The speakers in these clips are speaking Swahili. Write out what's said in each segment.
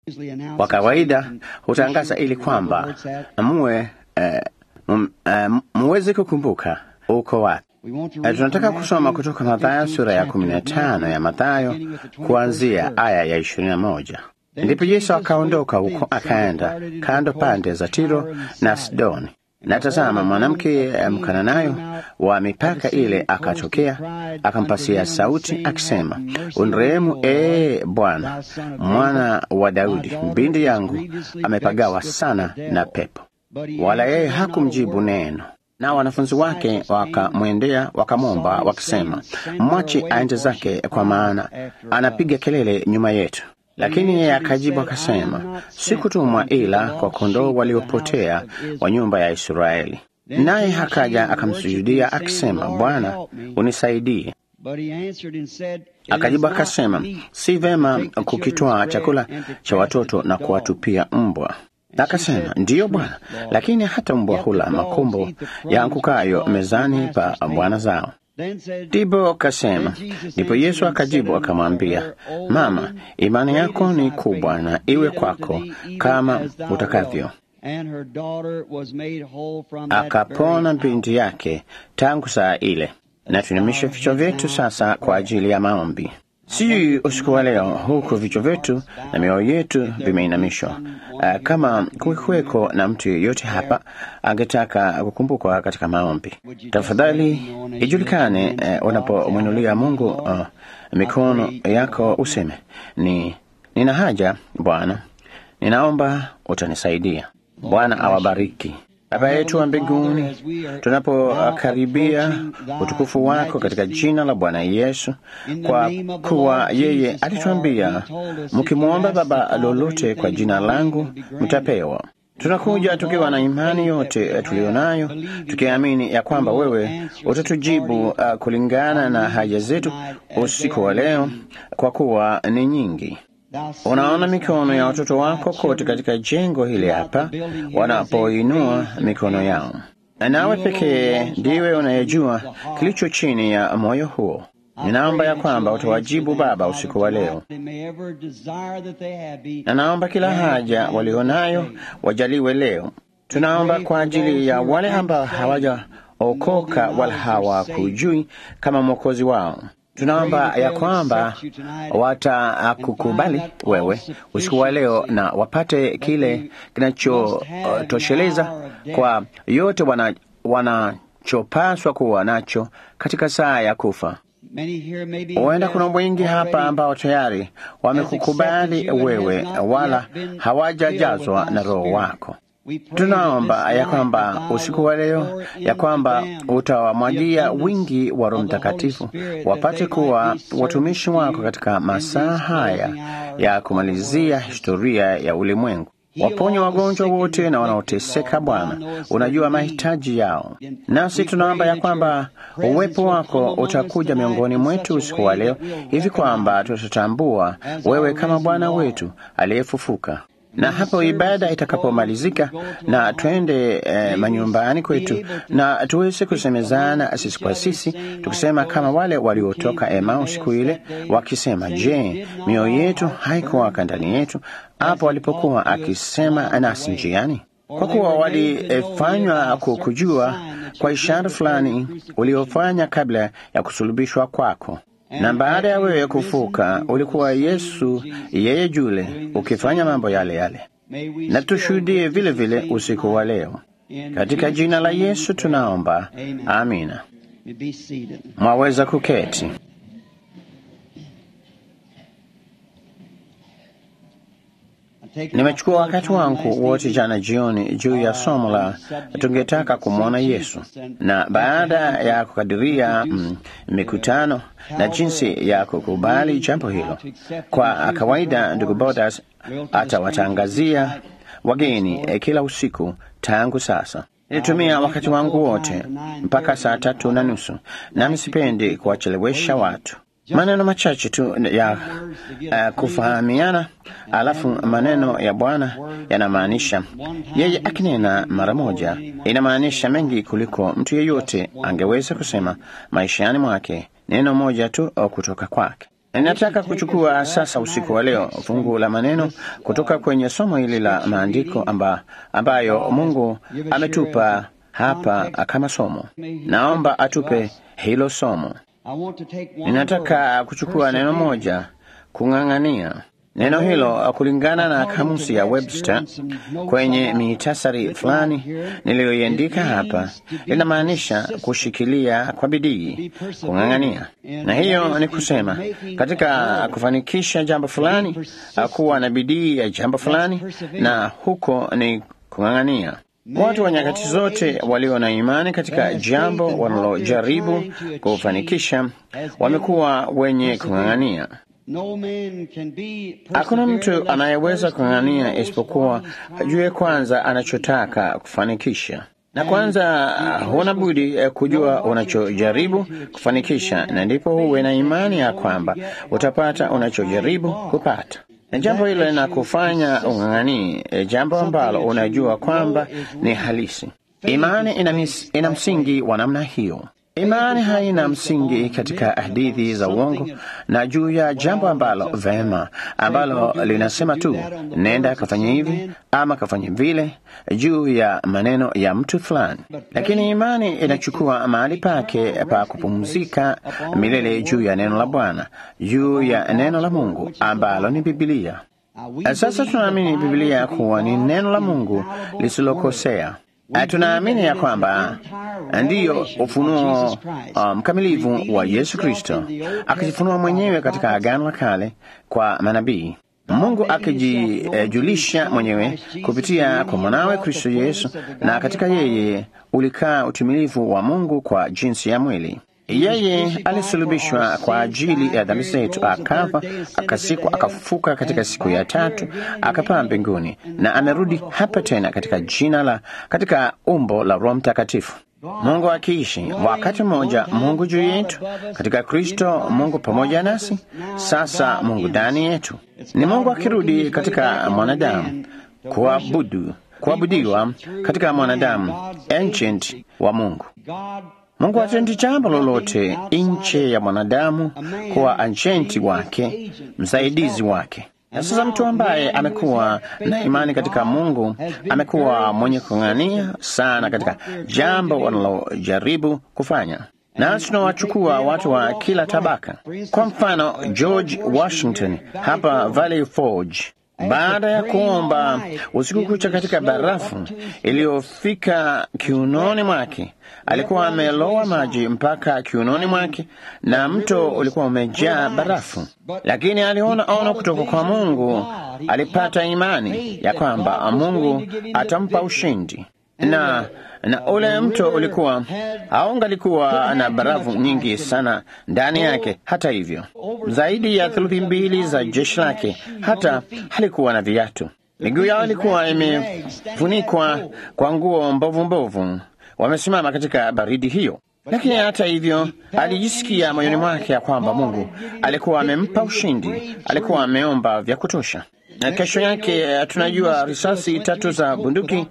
Kwa kawaida hutangaza ili kwamba muwe eh, m- eh, muweze kukumbuka uko wapi. Eh, tunataka kusoma kutoka Mathayo sura ya kumi na tano ya Mathayo kuanzia aya ya ishirini na moja. Ndipo Yesu akaondoka huko akaenda kando pande za Tiro na Sidoni. Na tazama, mwanamke Mkananayo wa mipaka ile akatokea, akampasia sauti akisema, unrehemu ee Bwana, mwana wa Daudi, binti yangu amepagawa sana na pepo. Wala yeye hakumjibu neno. Na wanafunzi wake wakamwendea wakamwomba wakisema, mwache aende zake, kwa maana anapiga kelele nyuma yetu. Lakini yeye akajibu akasema, sikutumwa ila kwa kondoo waliopotea wa nyumba ya Israeli. Naye akaja akamsujudia akisema, Bwana, unisaidie. Akajibu akasema, si vema kukitwaa chakula cha watoto na kuwatupia mbwa. Akasema, ndiyo Bwana, lakini hata mbwa hula makombo yaangukayo mezani pa bwana zao. Ndipo kasema. Ndipo Yesu akajibu akamwambia, mama, imani yako ni kubwa, na iwe kwako kama utakavyo. Akapona binti yake tangu saa ile. Na tuinamishe vichwa vyetu sasa kwa ajili ya maombi. Sijui usiku wa leo, huku vichwa vyetu na mioyo yetu vimeinamishwa, uh, kama kuweko na mtu yeyote hapa angetaka kukumbukwa katika maombi, tafadhali ijulikane uh, unapomwinulia Mungu uh, mikono yako useme ni nina haja Bwana, ninaomba utanisaidia. Bwana awabariki. Baba yetu wa mbinguni, tunapokaribia utukufu wako katika jina la Bwana Yesu, kwa kuwa yeye alituambia, mkimwomba Baba lolote kwa jina langu mtapewa. Tunakuja tukiwa na imani yote tuliyo nayo, tukiamini ya kwamba wewe utatujibu uh, kulingana na haja zetu usiku wa leo, kwa kuwa ni nyingi. Unaona mikono ya watoto wako kote katika jengo hili hapa, wanapoinua mikono yao, nawe pekee ndiwe unayejua kilicho chini ya moyo huo. Ninaomba ya kwamba utawajibu Baba usiku wa leo, na naomba kila haja walionayo wajaliwe leo. Tunaomba kwa ajili ya wale ambao hawajaokoka wala hawakujui kama mwokozi wao tunaomba ya kwamba watakukubali wewe usiku wa leo na wapate kile kinachotosheleza uh, kwa yote wanachopaswa wana kuwa nacho katika saa ya kufa. Huenda kuna wengi hapa ambao tayari wamekukubali wewe, wala hawajajazwa na Roho wako. Tunaomba ya kwamba usiku wa leo ya kwamba utawamwagia wingi wa Roho Mtakatifu wapate kuwa watumishi wako katika masaa haya ya kumalizia historia ya ulimwengu. Waponye wagonjwa wote na wanaoteseka. Bwana, unajua mahitaji yao, nasi tunaomba ya kwamba uwepo wako utakuja miongoni mwetu usiku wa leo, hivi kwamba tutatambua wewe kama Bwana wetu aliyefufuka na hapo ibada itakapomalizika na twende eh, manyumbani kwetu na tuweze kusemezana sisi kwa sisi, tukisema kama wale waliotoka Emau siku ile wakisema, je, mioyo yetu haikuwaka ndani yetu hapo alipokuwa akisema nasi njiani? Kwa kuwa walifanywa kukujua kwa ishara fulani uliofanya kabla ya kusulubishwa kwako na baada ya wewe kufuka ulikuwa Yesu yeye yule ukifanya mambo yale yale, na tushuhudie vile vile usiku wa leo. Katika jina la Yesu tunaomba, amina. Mwaweza kuketi. Nimechukua wakati wangu wote jana jioni juu ya somo la tungetaka kumwona Yesu, na baada ya kukadiria mm, mikutano na jinsi ya kukubali jambo hilo, kwa kawaida ndugu Bodas atawatangazia wageni eh, kila usiku tangu sasa. Nilitumia wakati wangu wote mpaka saa tatu na nusu, nami sipendi kuwachelewesha watu maneno machache tu ya uh, kufahamiana, alafu maneno ya Bwana yanamaanisha yeye akinena mara moja, inamaanisha mengi kuliko mtu yeyote angeweza kusema maishani mwake, neno moja tu kutoka kwake. Ninataka kuchukua sasa usiku wa leo fungu la maneno kutoka kwenye somo hili la maandiko amba, ambayo Mungu ametupa hapa kama somo. Naomba atupe hilo somo. Ninataka kuchukua neno moja, kung'ang'ania. Neno hilo kulingana na kamusi ya Webster kwenye mitasari fulani niliyoiandika hapa linamaanisha kushikilia kwa bidii, kung'ang'ania. Na hiyo ni kusema katika kufanikisha jambo fulani, kuwa na bidii ya jambo fulani, na huko ni kung'ang'ania. Watu wa nyakati zote walio na imani katika jambo wanalojaribu kufanikisha wamekuwa wenye kung'ang'ania. Hakuna mtu anayeweza kung'ang'ania isipokuwa ajue kwanza anachotaka kufanikisha, na kwanza huna budi kujua unachojaribu kufanikisha, na ndipo huwe na imani ya kwamba utapata unachojaribu kupata na jambo hilo linakufanya ung'ang'anii jambo ambalo unajua kwamba ni halisi. Imani ina, mis, ina msingi wa namna hiyo. Imani haina msingi katika hadithi za uongo na juu ya jambo ambalo vema, ambalo linasema tu nenda kafanya hivi ama kafanya vile, juu ya maneno ya mtu fulani. Lakini imani inachukua mahali pake pa kupumzika milele juu ya neno la Bwana, juu ya neno la Mungu ambalo ni Bibilia. Sasa tunaamini Bibilia kuwa ni neno la Mungu lisilokosea. Tunaamini ya kwamba ndiyo ufunuo mkamilifu um, wa Yesu Kristo akijifunua mwenyewe katika Agano la Kale kwa manabii, Mungu akijijulisha eh, mwenyewe kupitia kwa mwanawe Kristo Yesu, na katika yeye ulikaa utimilifu wa Mungu kwa jinsi ya mwili. Yeye alisulubishwa kwa ajili ya dhambi zetu, akafa, akasikwa, akafufuka katika siku ya tatu, akapaa mbinguni na amerudi hapa tena katika jina la, katika umbo la Roho Mtakatifu. Mungu akiishi wakati mmoja, Mungu juu yetu katika Kristo, Mungu pamoja nasi, sasa Mungu ndani yetu. Ni Mungu akirudi katika mwanadamu kuabudu, kuabudiwa katika mwanadamu, ancient wa Mungu. Mungu hatendi jambo lolote nje ya mwanadamu kuwa ajenti wake, msaidizi wake. Na sasa mtu ambaye amekuwa na imani katika Mungu amekuwa mwenye kung'ania sana katika jambo wanalojaribu kufanya. Na tunawachukua watu wa kila tabaka. Kwa mfano, George Washington hapa Valley Forge baada ya kuomba usiku kucha katika barafu iliyofika kiunoni mwake, alikuwa amelowa maji mpaka kiunoni mwake, na mto ulikuwa umejaa barafu, lakini aliona ono kutoka kwa Mungu. Alipata imani ya kwamba Mungu atampa ushindi na na ule mto ulikuwa haungalikuwa na barafu nyingi sana ndani yake. Hata hivyo, zaidi ya theluthi mbili za jeshi lake hata halikuwa na viatu. Miguu yao ilikuwa imefunikwa kwa nguo mbovu mbovu, wamesimama katika baridi hiyo. Lakini hata hivyo, alijisikia moyoni mwake ya kwamba Mungu alikuwa amempa ushindi, alikuwa ameomba vya kutosha. Na kesho yake tunajua risasi tatu za bunduki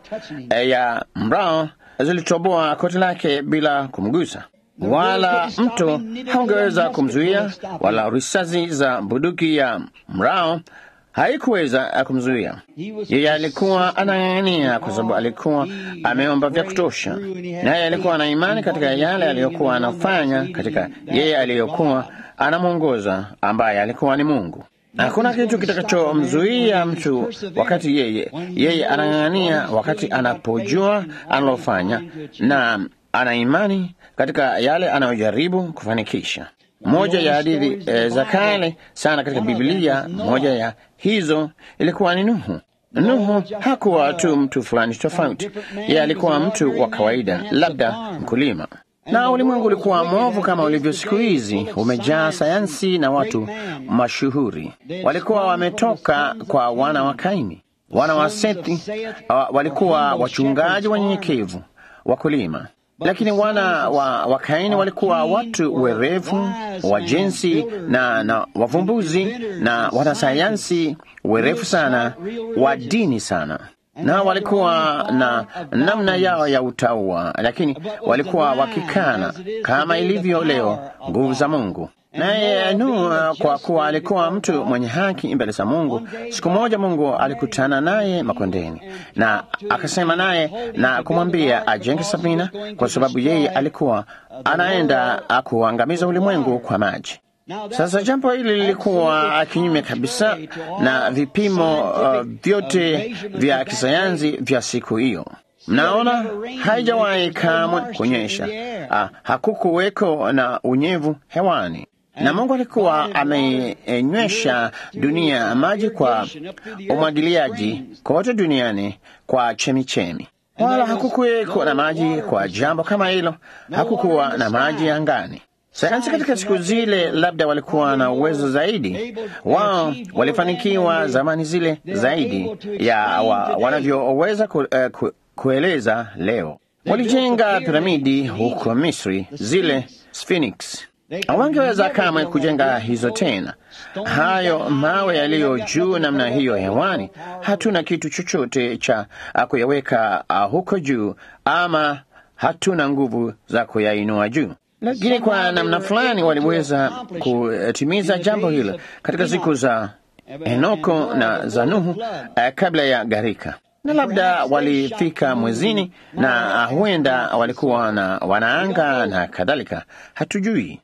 ya mrao zilitoboa koti lake bila kumgusa, wala mto haungeweza kumzuia, wala risasi za bunduki ya mrao haikuweza kumzuia. Yeye alikuwa anang'ang'ania kwa sababu alikuwa ameomba vya kutosha, naye alikuwa na imani katika yale aliyokuwa anafanya, katika yeye aliyokuwa anamwongoza, ambaye alikuwa ni Mungu. Hakuna kitu kitakachomzuia mtu wakati yeye yeye anang'ang'ania, wakati anapojua analofanya na ana imani katika yale anayojaribu kufanikisha. Moja ya hadithi e, za kale sana katika Biblia, moja ya hizo ilikuwa ni Nuhu. Nuhu hakuwa tu mtu fulani tofauti, yeye alikuwa mtu wa kawaida, labda mkulima na ulimwengu ulikuwa mwovu kama ulivyo siku hizi, umejaa sayansi na watu mashuhuri. Walikuwa wametoka kwa wana wa Kaini. Wana wa Sethi uh, walikuwa wachungaji wanyenyekevu, wakulima, lakini wana wa, wa Kaini walikuwa watu werevu, wajenzi na, na wavumbuzi na wanasayansi werevu sana, wa dini sana na walikuwa na namna yao ya utaua, lakini walikuwa wakikana kama ilivyo leo nguvu za Mungu. Naye Nuhu, kwa kuwa alikuwa mtu mwenye haki mbele za Mungu, siku moja Mungu alikutana naye makondeni na akasema naye na kumwambia ajenge safina, kwa sababu yeye alikuwa anaenda kuangamiza ulimwengu kwa maji. Sasa jambo hili lilikuwa kinyume kabisa na vipimo uh, vyote vya kisayansi vya siku hiyo. Mnaona, haijawahi kamwe kunyesha. Ah, hakukuweko na unyevu hewani, na Mungu alikuwa amenywesha dunia maji kwa umwagiliaji kote duniani kwa chemichemi, wala hakukuweko na maji kwa jambo kama hilo. Hakukuwa na maji angani. Sayansi katika siku zile labda walikuwa na uwezo zaidi, wao walifanikiwa zamani zile zaidi ya wa, wanavyoweza ku, uh, ku, kueleza leo. Walijenga piramidi huko Misri, zile Sphinx. Hawangeweza kamwe kujenga hizo tena. Hayo mawe yaliyo juu namna hiyo hewani, hatuna kitu chochote cha kuyaweka huko juu, ama hatuna nguvu za kuyainua juu lakini kwa namna fulani waliweza kutimiza jambo hilo katika siku za Henoko na za Nuhu uh, kabla ya gharika, na labda walifika mwezini na huenda walikuwa na wanaanga na kadhalika, hatujui.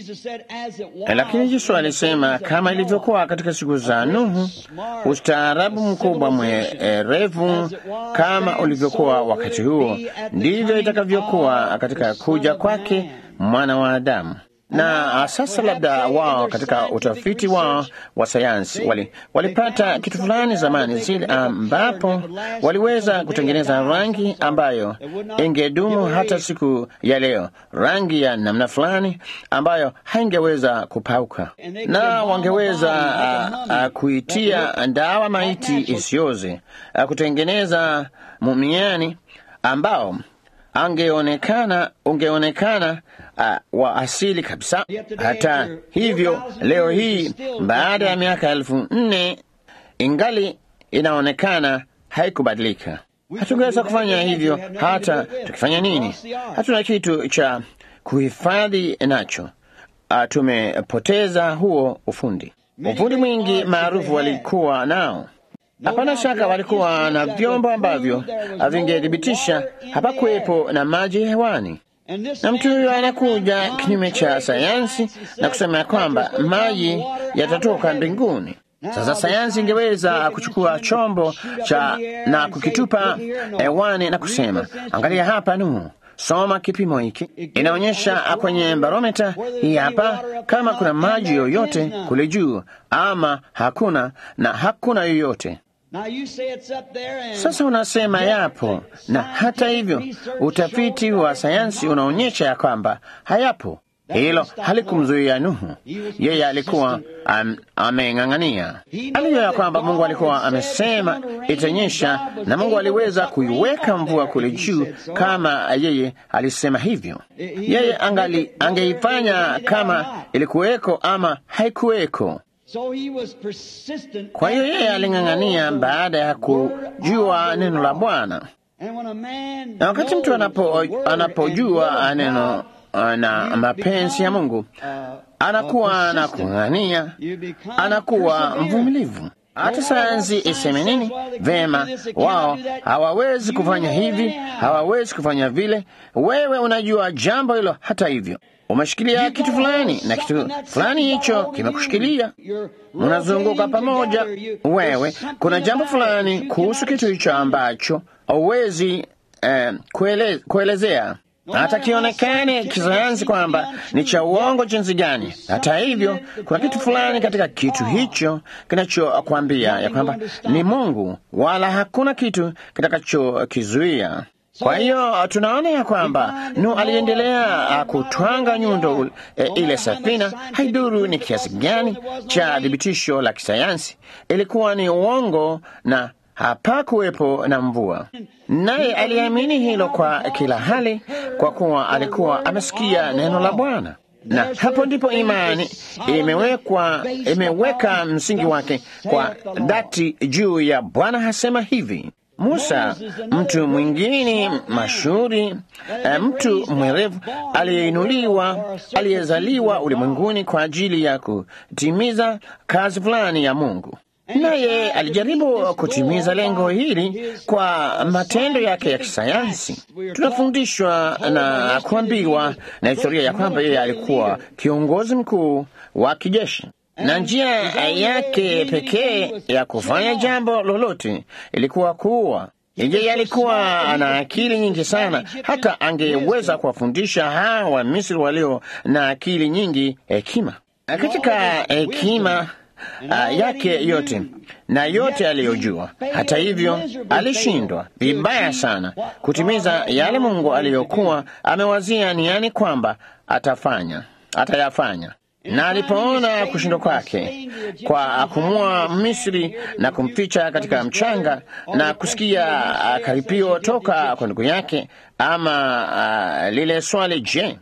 Lakini Yesu alisema kama ilivyokuwa katika siku za Nuhu, ustaarabu mkubwa mwerevu kama ulivyokuwa wakati huo, ndivyo itakavyokuwa katika kuja kwake mwana wa Adamu. Na sasa labda wao katika utafiti wao wa sayansi wali, walipata kitu fulani zamani zile, ambapo waliweza kutengeneza rangi ambayo ingedumu hata siku ya leo, rangi ya namna fulani ambayo haingeweza kupauka, na wangeweza uh, uh, kuitia ndawa maiti isioze, uh, kutengeneza mumiani ambao angeonekana ungeonekana uh, wa asili kabisa. Hata hivyo, leo hii baada ya miaka elfu nne ingali inaonekana haikubadilika. Hatungeweza kufanya hivyo hata tukifanya nini. Hatuna kitu cha kuhifadhi nacho. Uh, tumepoteza huo ufundi. Ufundi mwingi maarufu walikuwa nao Hapana shaka walikuwa na vyombo ambavyo vingethibitisha hapakuwepo na maji hewani, na mtu huyo anakuja kinyume cha sayansi na kusema kwamba maji yatatoka mbinguni. Sasa sayansi ingeweza kuchukua chombo cha na kukitupa hewani na kusema, angalia hapa Nuhu, soma kipimo hiki, inaonyesha kwenye barometa hii hapa kama kuna maji yoyote kule juu ama hakuna, na hakuna yoyote. Sasa unasema yapo, na hata hivyo utafiti wa sayansi unaonyesha ya kwamba hayapo. Hilo halikumzuia Nuhu, yeye alikuwa am, ameng'ang'ania. Alijua ya kwamba Mungu alikuwa amesema itanyesha, na Mungu aliweza kuiweka mvua kule juu kama yeye alisema hivyo. Yeye angali angeifanya kama ilikuweko ama haikuweko. Kwa hiyo yeye aling'ang'ania baada ya kujua neno la Bwana, na wakati mtu anapo, anapojua neno na mapenzi ya Mungu anakuwa na kung'ang'ania, anakuwa mvumilivu. Hata sayansi iseme nini, vema, wao hawawezi kufanya hivi, hawawezi kufanya vile. Wewe unajua jambo hilo, hata hivyo umeshikilia kitu fulani na kitu fulani hicho kimekushikilia, mnazunguka pamoja. Wewe kuna jambo fulani kuhusu kitu hicho ambacho hauwezi eh, kuele, kuelezea hata kionekane kisayansi kwamba ni cha uongo jinsi gani. Hata hivyo, kuna kitu fulani katika kitu hicho kinachokwambia ya kwamba ni Mungu, wala hakuna kitu kitakachokizuia. Kwa hiyo tunaona ya kwamba Nuhu aliendelea kutwanga nyundo e, ile safina. Haiduru ni kiasi gani cha thibitisho la kisayansi, ilikuwa ni uongo na hapakuwepo na mvua. Naye aliamini hilo kwa kila hali, kwa kuwa alikuwa amesikia neno la Bwana, na hapo ndipo imani imewekwa, imeweka msingi wake kwa dhati juu ya Bwana hasema hivi Musa, mtu mwingine mashuhuri, mtu mwerevu aliyeinuliwa, aliyezaliwa ulimwenguni kwa ajili ya kutimiza kazi fulani ya Mungu, naye alijaribu kutimiza lengo hili kwa matendo yake ya kisayansi. Tunafundishwa na kuambiwa na historia ya kwamba yeye alikuwa kiongozi mkuu wa kijeshi na njia yake pekee ya kufanya jambo lolote ilikuwa kuua. Yeye alikuwa ana akili nyingi sana, hata angeweza kuwafundisha hawa Wamisri walio na akili nyingi hekima. Katika hekima uh, yake yote na yote aliyojua, hata hivyo alishindwa vibaya sana kutimiza yale Mungu aliyokuwa amewazia niani kwamba atafanya atayafanya na alipoona kushindwa kwake kwa kumua Misri na kumficha katika mchanga na kusikia uh, karipio toka kwa ndugu yake, ama uh, lile swali, je,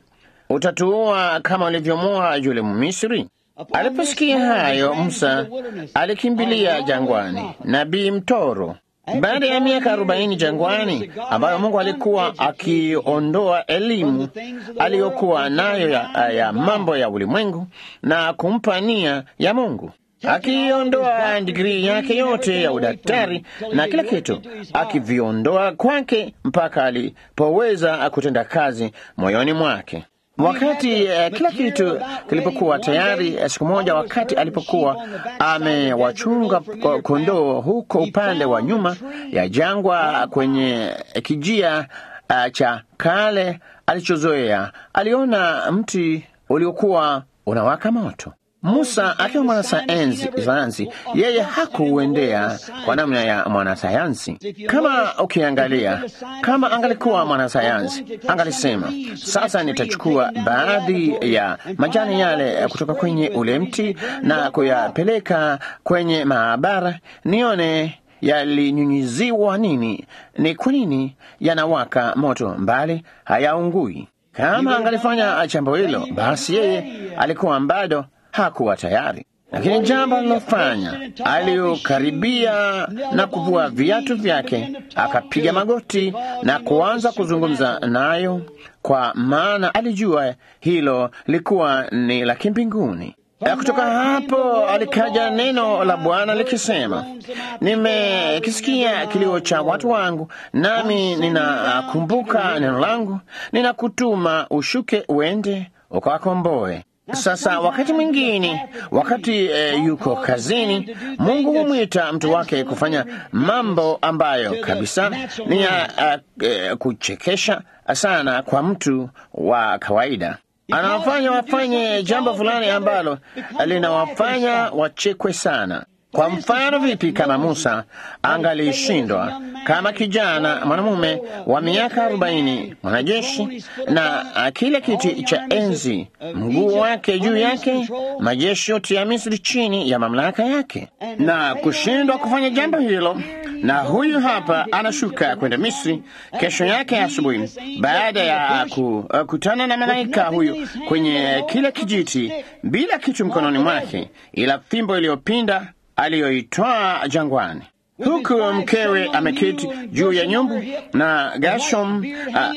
utatuua kama ulivyomua yule Mmisri? Aliposikia hayo, Musa alikimbilia jangwani, nabii mtoro baada ya miaka arobaini jangwani, ambayo Mungu alikuwa akiondoa elimu aliyokuwa nayo ya, ya mambo ya ulimwengu na kumpa nia ya Mungu, akiondoa digrii yake yote ya udaktari na kila kitu, akiviondoa kwake mpaka alipoweza kutenda kazi moyoni mwake. Wakati uh, kila kitu kilipokuwa tayari, siku moja, wakati alipokuwa amewachunga kondoo huko upande wa nyuma ya jangwa kwenye kijia uh, cha kale alichozoea, aliona mti uliokuwa unawaka moto. Musa akiwa mwanasayansi, yeye hakuuendea kwa namna ya mwanasayansi. Kama ukiangalia, kama angalikuwa mwanasayansi, angalisema sasa, nitachukua baadhi ya majani yale kutoka kwenye ule mti na kuyapeleka kwenye maabara nione yalinyunyiziwa nini, ni kwa nini yanawaka moto mbali hayaungui. Kama angalifanya jambo hilo, basi yeye alikuwa bado hakuwa tayari. Lakini jambo alilofanya, aliyokaribia na kuvua viatu vyake, akapiga magoti na kuanza kuzungumza nayo, kwa maana alijua hilo likuwa ni la kimbinguni. Kutoka hapo alikaja neno la Bwana likisema, nimekisikia kilio cha watu wangu, nami ninakumbuka neno langu, ninakutuma ushuke uende ukawakomboe. Sasa wakati mwingine, wakati e, yuko kazini, Mungu humwita mtu wake kufanya mambo ambayo kabisa ni ya uh, kuchekesha sana kwa mtu wa kawaida. Anawafanya wafanye jambo fulani ambalo linawafanya wachekwe sana. Kwa mfano, vipi kama Musa angalishindwa kama kijana mwanamume wa miaka arobaini, mwanajeshi na kile kiti cha enzi, mguu wake juu yake, majeshi yote ya Misri chini ya mamlaka yake, na kushindwa kufanya jambo hilo. Na huyu hapa anashuka kwenda Misri kesho yake asubuhi, baada ya kukutana na malaika huyu kwenye kile kijiti, bila kitu mkononi mwake, ila fimbo iliyopinda aliyoitwaa jangwani, huku mkewe ameketi juu ya nyumbu na Gashom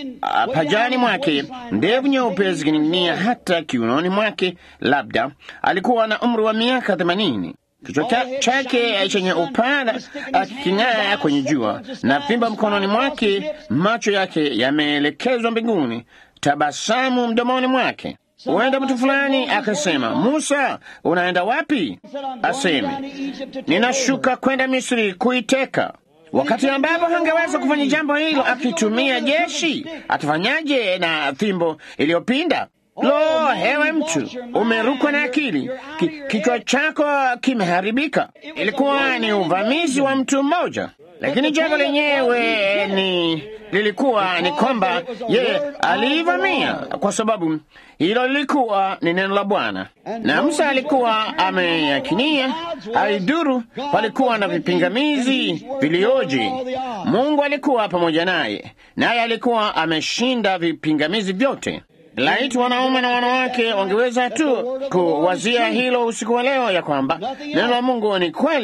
pajani mwake, ndevu nyeupe zikining'inia hata kiunoni mwake. Labda alikuwa na umri wa miaka themanini. Kichwa chake chenye upana akiking'aa kwenye jua na fimbo mkononi mwake, macho yake yameelekezwa mbinguni, tabasamu mdomoni mwake. Huenda mtu fulani akasema, Musa, unaenda wapi? Aseme, ninashuka kwenda Misri kuiteka. Wakati ambapo hangeweza kufanya jambo hilo akitumia jeshi, atafanyaje na fimbo iliyopinda? Lo, hewe mtu, umerukwa na akili, Ki, kichwa chako kimeharibika. Ilikuwa ni uvamizi wa mtu mmoja, lakini jambo lenyewe ni lilikuwa ni kwamba yeye aliivamia kwa sababu hilo lilikuwa ni neno la Bwana, na Musa alikuwa ameyakinia. Aiduru palikuwa na vipingamizi vilioje! Mungu alikuwa pamoja naye, naye alikuwa ameshinda vipingamizi vyote. Laiti wanaume na wanawake wangeweza tu kuwazia hilo usiku wa leo, ya kwamba neno la Mungu ni kweli,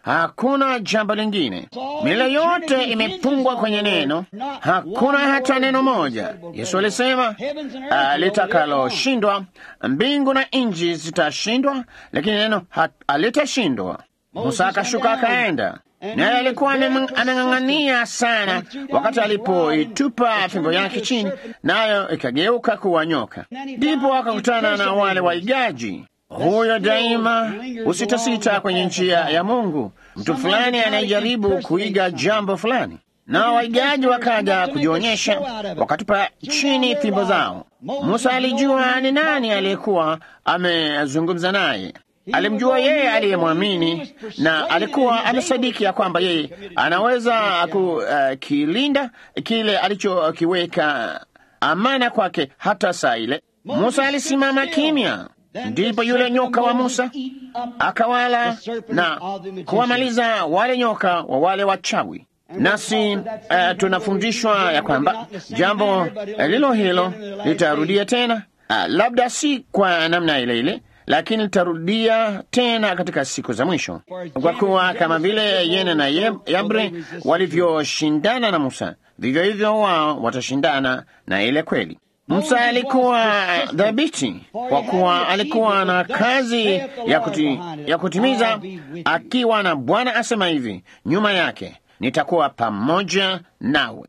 Hakuna jambo lingine. Mila yote imefungwa kwenye neno, hakuna hata neno moja. Yesu alisema uh, litakaloshindwa, mbingu na nchi zitashindwa, lakini neno halitashindwa. Musa akashuka akaenda, naye alikuwa ameng'ang'ania sana, wakati alipoitupa fimbo yake chini, nayo ikageuka kuwa nyoka. Ndipo akakutana na wale waigaji huyo daima usitasita kwenye njia ya Mungu. Mtu fulani anayejaribu kuiga jambo fulani, na waigaji wakaja kujionyesha, wakatupa chini fimbo zao. Musa alijua ni nani aliyekuwa amezungumza naye. Alimjua yeye aliyemwamini, na alikuwa amesadiki ya kwamba yeye anaweza kukilinda uh, kile alichokiweka amana kwake hata saa ile. Musa alisimama kimya. Ndipo yule nyoka wa Musa akawala na kuwamaliza wale nyoka wa wale wachawi. Nasi uh, tunafundishwa ya kwamba jambo lilo hilo litarudia tena, uh, labda si kwa namna ile ile, lakini litarudia tena katika siku za mwisho, kwa kuwa kama vile Yene na Yabre walivyoshindana na Musa, vivyo hivyo wao watashindana na ile kweli. Musa alikuwa dhabiti kwa kuwa alikuwa na kazi ya, kuti, ya kutimiza, akiwa na Bwana asema hivi nyuma yake, nitakuwa pamoja nawe.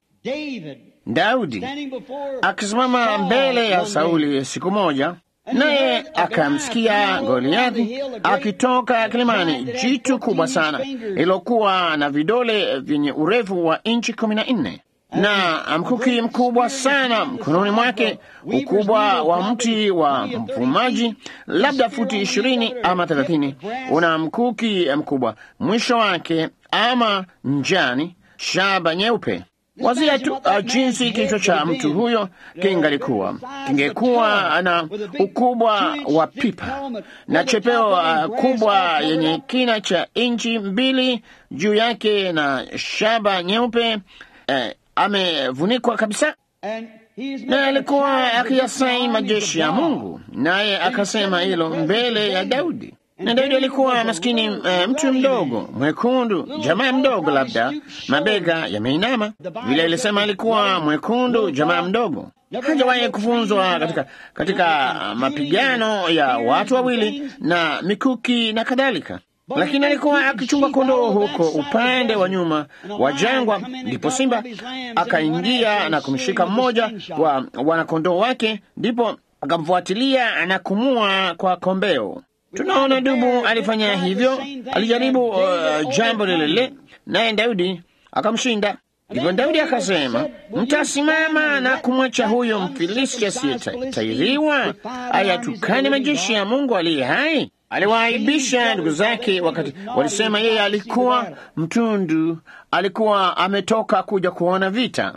Daudi akisimama mbele ya Sauli siku moja, naye akamsikia Goliathi akitoka kilimani, jitu kubwa sana lilokuwa na vidole vyenye urefu wa inchi kumi na nne na mkuki mkubwa sana mkononi mwake, ukubwa wa mti wa mfumaji, labda futi ishirini ama thelathini. Una mkuki mkubwa mwisho wake ama njani, shaba nyeupe. Wazia tu uh, jinsi kichwa cha mtu huyo kingalikuwa kingekuwa na ukubwa wa pipa na chepeo uh, kubwa yenye kina cha inchi mbili juu yake na shaba nyeupe uh, amevunikwa kabisa, naye alikuwa akiyasai majeshi ya Mungu, naye akasema hilo mbele ya Daudi. Na Daudi alikuwa maskini, uh, mtu mdogo mwekundu, jamaa mdogo, labda mabega yameinama vile. Ilisema alikuwa mwekundu, jamaa mdogo, hajawahi kufunzwa katika, katika mapigano ya watu wawili na mikuki na kadhalika lakini alikuwa akichunga kondoo huko upande wa nyuma wa jangwa. Ndipo simba akaingia na kumshika mmoja wa wanakondoo wake, ndipo akamfuatilia na kumua kwa kombeo. Tunaona dubu alifanya hivyo, alijaribu uh, jambo lile lile, naye Daudi akamshinda. Ndipo Daudi akasema, mtasimama na kumwacha huyo Mfilisti asiyetairiwa ayatukane majeshi ya Mungu aliye hai? Aliwaaibisha ndugu zake wakati walisema yeye alikuwa mtundu, alikuwa ametoka kuja kuona vita.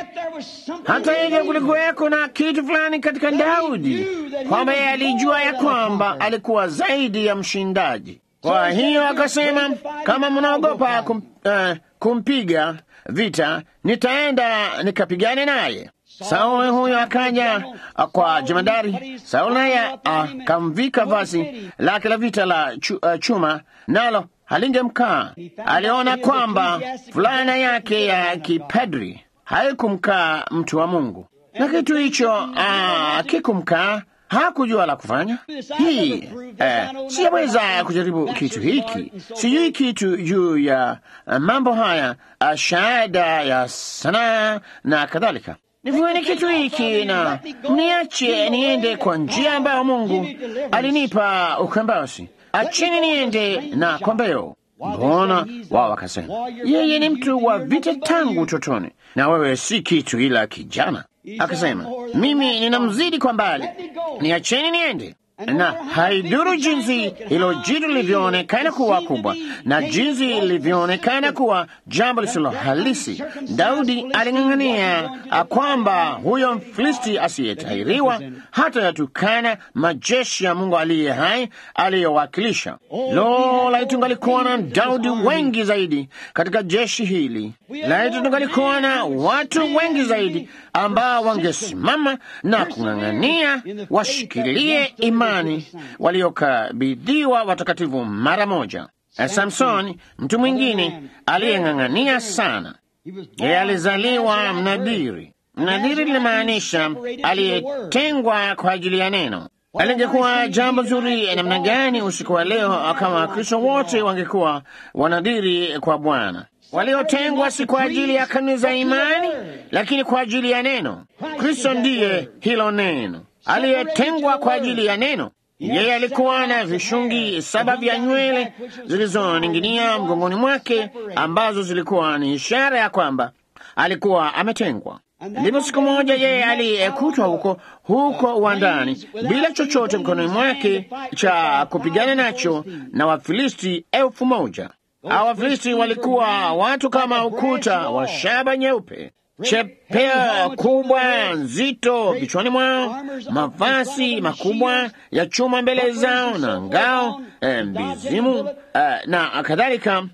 Hata hivyo, kulikuweko na kitu fulani katika Daudi kwamba yeye alijua ya kwamba alikuwa zaidi ya mshindaji. Kwa hiyo akasema, kama mnaogopa kum, uh, kumpiga vita, nitaenda nikapigane naye. Sauli huyo akaja kwa jemadari Sauli, naye akamvika vazi lake la vita la chu, uh, chuma, nalo halingemkaa. Aliona kwamba fulana yake ya kipadri haikumkaa mtu wa Mungu, na kitu hicho kikumkaa. Hakujua la kufanya. Hii eh, siyaweza kujaribu kitu hiki, sijui kitu juu ya uh, mambo haya uh, shahada ya sanaa na kadhalika nivueni kitu hiki na mniache niende kwa njia ambayo Mungu alinipa ukambasi. Acheni niende na kombeo. Mbona wao wakasema, yeye ni mtu wa vita tangu utotoni, na wewe si kitu ila kijana. Akasema, mimi ninamzidi kwa mbali, niacheni niende na haiduru jinsi hilo jitu lilivyoonekana kuwa kubwa na jinsi lilivyoonekana kuwa jambo lisilo halisi. Daudi aling'ang'ania kwamba huyo Mfilisti asiyetahiriwa hata yatukana majeshi ya Mungu aliye hai aliyowakilisha. Lo, laiti tungalikuwa na Daudi wengi zaidi katika jeshi hili! Laiti tungalikuwa na watu wengi zaidi ambao wangesimama na kung'ang'ania washikilie imani waliokabidhiwa watakatifu mara moja. Samsoni, mtu mwingine aliyeng'ang'ania sana. Yeye alizaliwa mnadiri. Mnadiri linamaanisha aliyetengwa kwa ajili ya neno. Alingekuwa jambo zuri namna gani usiku wa leo kama Wakristo wote wangekuwa wanadiri kwa Bwana, waliotengwa si kwa ajili ya kanuni za imani, lakini kwa ajili ya neno. Kristo ndiye hilo neno, aliyetengwa kwa ajili ya neno. Yeye alikuwa na vishungi saba vya nywele zilizoning'inia mgongoni mwake, ambazo zilikuwa ni ishara ya kwamba alikuwa ametengwa. Ndipo siku moja yeye aliyekutwa huko huko uwandani bila chochote mkononi mwake cha kupigana nacho na Wafilisti elfu moja. Hao Wafilisti walikuwa watu kama ukuta wa shaba nyeupe, chepeo kubwa nzito vichwani mwao, mavazi makubwa ya chuma mbele zao na ngao e, mbizimu e, na kadhalika,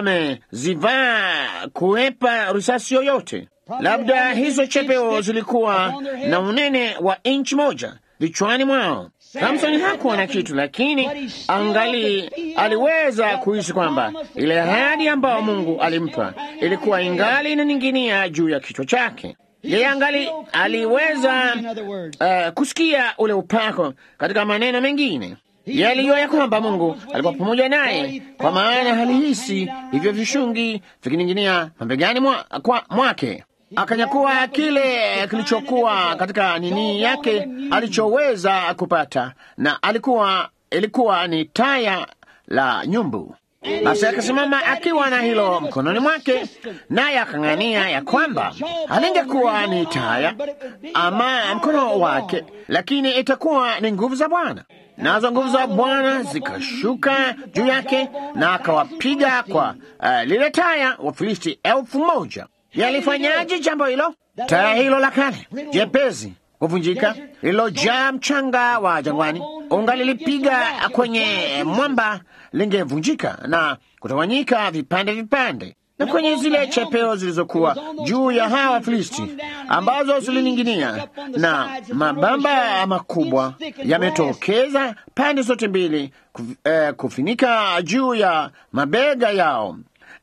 wamezivaa kuepa risasi yoyote. Labda hizo chepeo zilikuwa na unene wa inchi moja vichwani mwao. Samsoni hakuwa na kitu, lakini angali aliweza kuhisi kwamba ile ahadi ambayo Mungu alimpa ilikuwa ingali inaning'inia juu ya kichwa chake. Yeye angali aliweza uh, kusikia ule upako. Katika maneno mengine, yeye alijua ya kwamba Mungu alikuwa pamoja naye, kwa maana halihisi hivyo vishungi vikining'inia mabegani mwa, kwa, mwake akanyakua kile kilichokuwa katika nini yake alichoweza kupata, na alikuwa ilikuwa ni taya la nyumbu. Basi akasimama akiwa na hilo mkononi mwake, naye akang'ania ya kwamba halingekuwa ni taya ama mkono wake, lakini itakuwa ni nguvu za Bwana. Nazo nguvu za Bwana zikashuka juu yake, na akawapiga kwa uh, lile taya Wafilisti elfu moja. Yalifanyaje jambo hilo? Taya hilo la kale jepezi kuvunjika, lililojaa mchanga wa jangwani, ungalilipiga kwenye mwamba, lingevunjika na kutawanyika vipande vipande. Na kwenye zile chepeo zilizokuwa juu ya hawa Filisti ambazo zilining'inia na mabamba makubwa yametokeza pande zote mbili, kuf, eh, kufinika juu ya mabega yao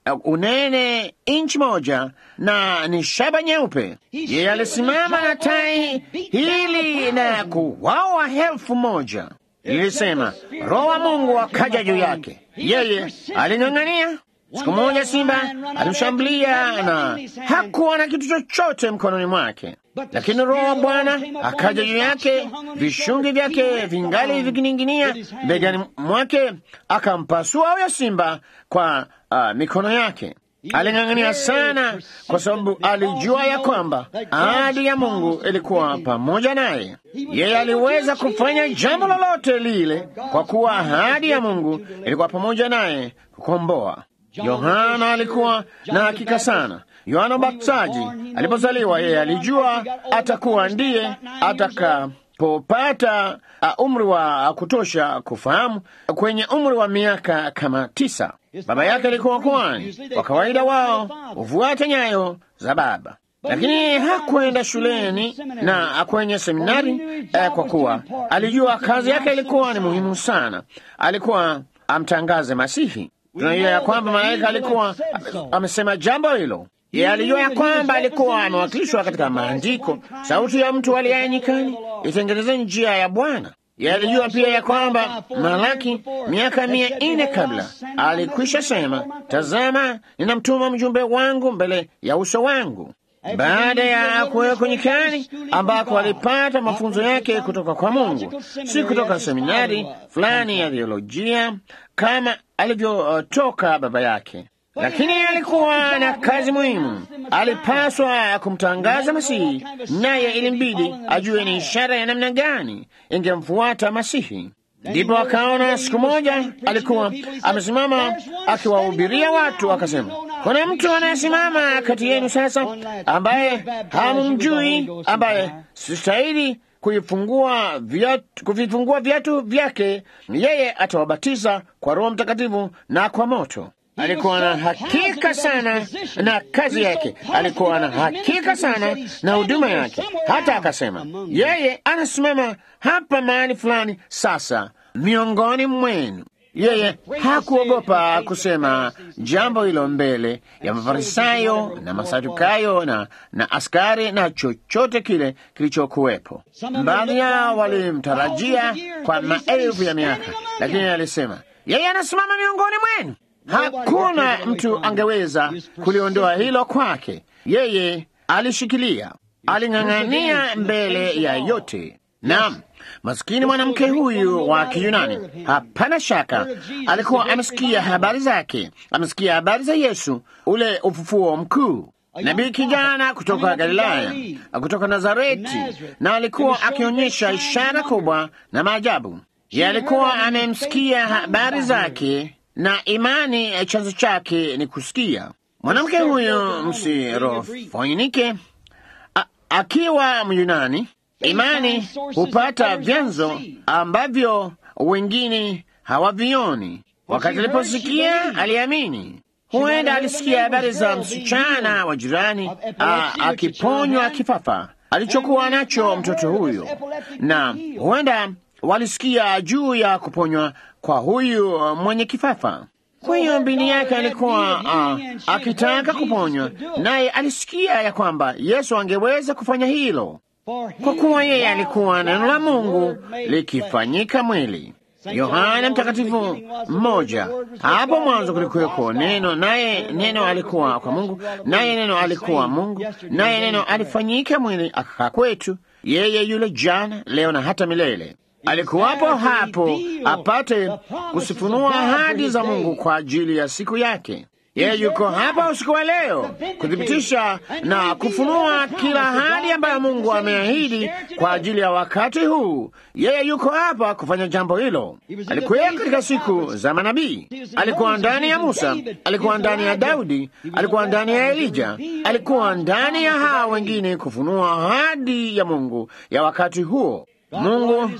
unene inchi moja na ni shaba nyeupe. Yeye alisimama na tai hili na kuwawa elfu moja. Lilisema Roho wa Mungu akaja juu yake. Yeye aling'ang'ania. Siku moja simba alimshambulia na hakuwa na kitu chochote mkononi mwake, lakini Roho wa Bwana akaja juu yake, vishungi vyake vingali vikining'inia begani mwake, akampasua huyo simba kwa uh, mikono yake. Aling'ang'ania sana, kwa sababu alijua ya kwamba ahadi ya Mungu ilikuwa pamoja naye. Yeye aliweza kufanya jambo lolote lile, kwa kuwa ahadi ya Mungu ilikuwa pamoja naye kukomboa. Yohana alikuwa na hakika sana. Yohana Mbatizaji alipozaliwa, yeye alijua atakuwa ndiye atakapopata uh, umri wa kutosha kufahamu, kwenye umri wa miaka kama tisa. Baba yake alikuwa kwani, kwa kawaida wao hufuata nyayo za baba, lakini hakwenda shuleni na kwenye seminari eh, kwa kuwa alijua kazi yake ilikuwa ni muhimu sana. Alikuwa amtangaze Masihi. Tunajua ya kwamba malaika alikuwa amesema jambo hilo. Yeye alijua ya kwamba alikuwa amewakilishwa katika maandiko, sauti ya mtu aliye nyikani, itengenezeni njia ya Bwana. Yeye alijua pia ya kwamba Malaki miaka mia nne kabla alikwisha sema, tazama, ninamtuma mjumbe wangu mbele ya uso wangu. Baada ya kuwekwa nyikani, ambako alipata mafunzo yake kutoka kwa Mungu, si kutoka seminari fulani ya theolojia kama alivyotoka baba yake, lakini alikuwa na kazi muhimu. Alipaswa kumtangaza Masihi, naye ilimbidi ajue ni ishara ya namna gani ingemfuata Masihi. Ndipo akaona siku moja alikuwa amesimama akiwahubiria watu, akasema, kuna mtu anayesimama kati yenu sasa, ambaye hamumjui, ambaye sistahili kuifungua viatu, kuvifungua viatu vyake. Yeye atawabatiza kwa Roho Mtakatifu na kwa moto. Alikuwa na hakika sana na kazi yake, alikuwa na hakika sana na huduma yake. Hata akasema yeye anasimama hapa mahali fulani sasa miongoni mwenu. Yeye hakuogopa kusema jambo hilo mbele ya Mafarisayo na Masadukayo na, na askari na chochote kile kilichokuwepo. Baadhi yao walimtarajia kwa maelfu ya miaka, lakini alisema yeye anasimama miongoni mwenu. Hakuna mtu angeweza kuliondoa hilo kwake. Yeye alishikilia, aling'ang'ania mbele ya yote. Naam, maskini mwanamke huyu wa Kiyunani, hapana shaka alikuwa amesikia habari zake, amesikia habari za Yesu, ule ufufuo mkuu, nabii kijana kutoka Galilaya, kutoka Nazareti, na alikuwa akionyesha ishara kubwa na maajabu. Ye alikuwa amemsikia habari zake na imani chanzo chake ni kusikia. Mwanamke huyu Msirofoinike akiwa Myunani, imani hupata vyanzo ambavyo wengine hawavioni. Wakati aliposikia aliamini. Huenda alisikia habari za msichana wa jirani akiponywa kifafa alichokuwa nacho mtoto huyo, na huenda walisikia juu ya kuponywa kwa huyu mwenye kifafa. Kwa hiyo mbini yake alikuwa uh, akitaka kuponywa, naye alisikia ya kwamba Yesu angeweza kufanya hilo, kwa kuwa yeye alikuwa neno la Mungu likifanyika mwili. Yohana Mtakatifu mmoja, hapo mwanzo kulikuweko neno, naye neno alikuwa kwa Mungu, naye neno alikuwa Mungu, naye neno alifanyika mwili akakaa kwetu. Yeye yule jana, leo na hata milele alikuwapo hapo apate kusifunua ahadi za Mungu kwa ajili ya siku yake. Yeye yuko hapa usiku wa leo kuthibitisha na kufunua kila ahadi ambayo Mungu ameahidi kwa ajili ya wakati huu. Yeye yuko hapa kufanya jambo hilo. Alikuwa katika siku za manabii, alikuwa ndani ya Musa, alikuwa ndani ya Daudi, alikuwa ndani ya Elija, alikuwa ndani ya hawa wengine kufunua ahadi ya Mungu ya wakati huo. Mungu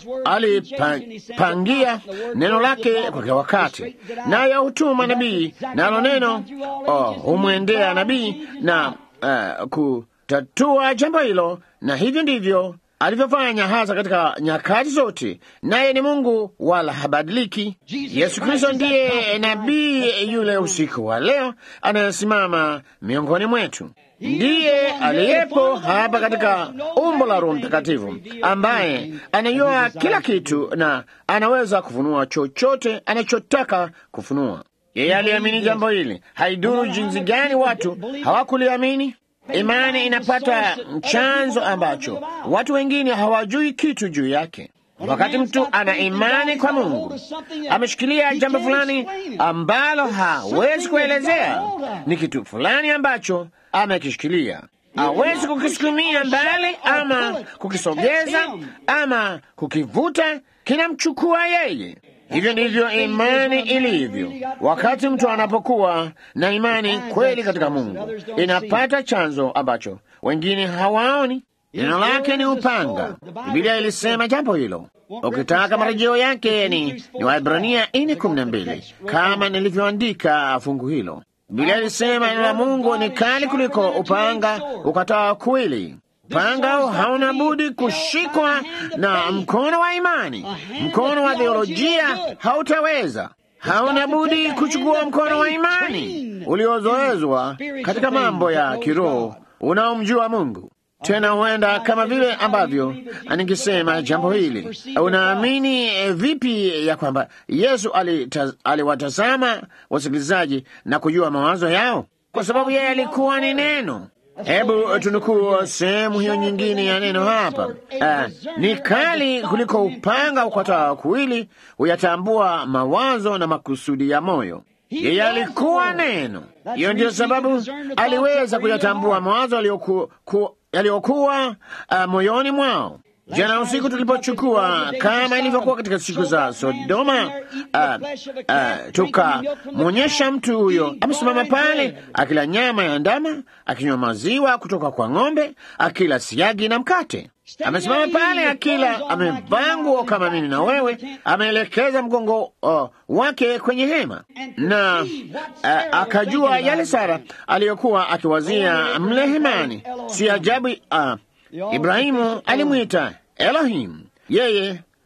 alipangia neno lake kwa kila wakati, naye hutuma nabii, nalo neno humwendea nabii na uh, kutatua jambo hilo, na hivyo ndivyo alivyofanya hasa katika nyakati zote, naye ni Mungu wala habadiliki. Yesu Kristo ndiye nabii yule usiku wa leo anayesimama miongoni mwetu ndiye aliyepo hapa katika umbo la Roho Mtakatifu ambaye anajua kila kitu na anaweza kufunua chochote anachotaka kufunua. Yeye aliamini jambo hili, haiduru jinsi gani watu hawakuliamini. Imani inapata chanzo ambacho watu wengine hawajui kitu juu yake. Wakati mtu ana imani kwa Mungu, ameshikilia jambo fulani ambalo hawezi kuelezea, ni kitu fulani ambacho amekishikilia, hawezi kukisukumia mbali ama kukisogeza ama kukivuta, kinamchukua yeye. Hivyo ndivyo imani ilivyo. Wakati mtu anapokuwa na imani kweli katika Mungu, inapata chanzo ambacho wengine hawaoni. Neno lake ni upanga. Biblia ilisema jambo hilo. Ukitaka marejeo yake ni, ni Waebrania nne kumi na mbili kama nilivyoandika fungu hilo. Biblia ilisema neno la Mungu ni kali kuliko upanga ukatao kwili. Upanga hauna budi kushikwa na mkono wa imani. Mkono wa theolojia hautaweza. Hauna budi kuchukua mkono wa imani uliozoezwa katika mambo ya kiroho unaomjua Mungu. Tena huenda kama vile ambavyo ningesema jambo hili, unaamini eh, vipi ya kwamba Yesu alita- aliwatazama wasikilizaji na kujua mawazo yao, kwa sababu yeye alikuwa ni neno. Hebu tunukuu sehemu hiyo nyingine ya neno hapa. Ah, ni kali kuliko upanga ukatao kuwili, huyatambua mawazo na makusudi ya moyo. Yeye alikuwa neno. Hiyo ndiyo sababu aliweza kuyatambua mawazo yaliyoku- ku- yaliyokuwa uh, moyoni mwao. Jana usiku tulipochukua kama ilivyokuwa katika siku za Sodoma, uh, uh, tukamwonyesha mtu huyo amesimama pale akila nyama ya ndama, akinywa maziwa kutoka kwa ng'ombe, akila siagi na mkate. Amesimama pale akila, amevaa nguo kama mimi na wewe, ameelekeza mgongo uh, wake kwenye hema na uh, akajua yale Sara aliyokuwa akiwazia mle hemani. Si ajabu uh, Ibrahimu alimwita Elohim, yeye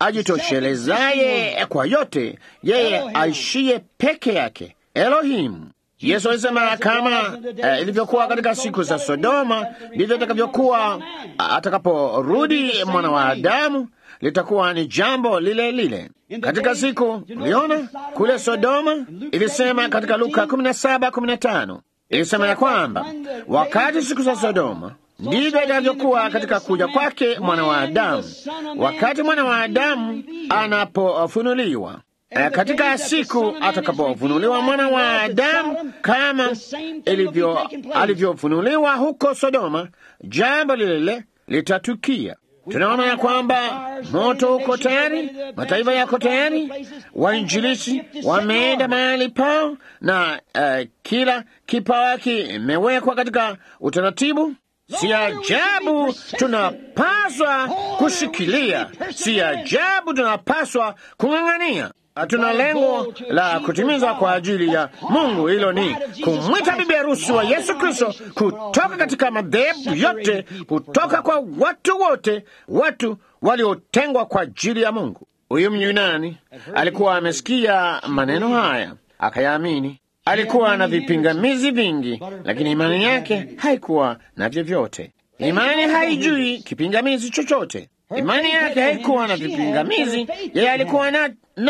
ajitoshelezaye kwa yote, yeye aishiye peke yake, Elohimu. Yesu alisema kama uh, ilivyokuwa katika siku za Sodoma, ndivyo itakavyokuwa atakaporudi mwana wa Adamu. Litakuwa ni jambo lile lile katika siku. Uliona kule Sodoma, ilisema katika Luka 17:15 ilisema ya kwamba wakati siku za Sodoma ndivyo itakavyokuwa katika kuja kwake mwana wa Adamu, wakati mwana wa Adamu anapofunuliwa katika siku atakapofunuliwa mwana wa Adamu kama ilivyo alivyofunuliwa huko Sodoma, jambo lile lile litatukia. Tunaona ya kwamba moto uko tayari, mataifa yako tayari, wainjilisi wameenda mahali pao, na uh, kila kipawa kimewekwa katika utaratibu. Si ajabu tunapaswa kushikilia, si ajabu tunapaswa kung'ang'ania. Hatuna lengo la kutimiza kwa ajili ya Mungu. Hilo ni kumwita bibi harusi wa Yesu Kristo kutoka katika madhehebu yote, kutoka kwa watu wote, watu waliotengwa kwa ajili ya Mungu. Huyu Myunani alikuwa amesikia maneno haya akayaamini. Alikuwa na vipingamizi vingi, lakini imani yake haikuwa na vyovyote. Imani haijui kipingamizi chochote. Imani yake haikuwa na vipingamizi, yeye alikuwa na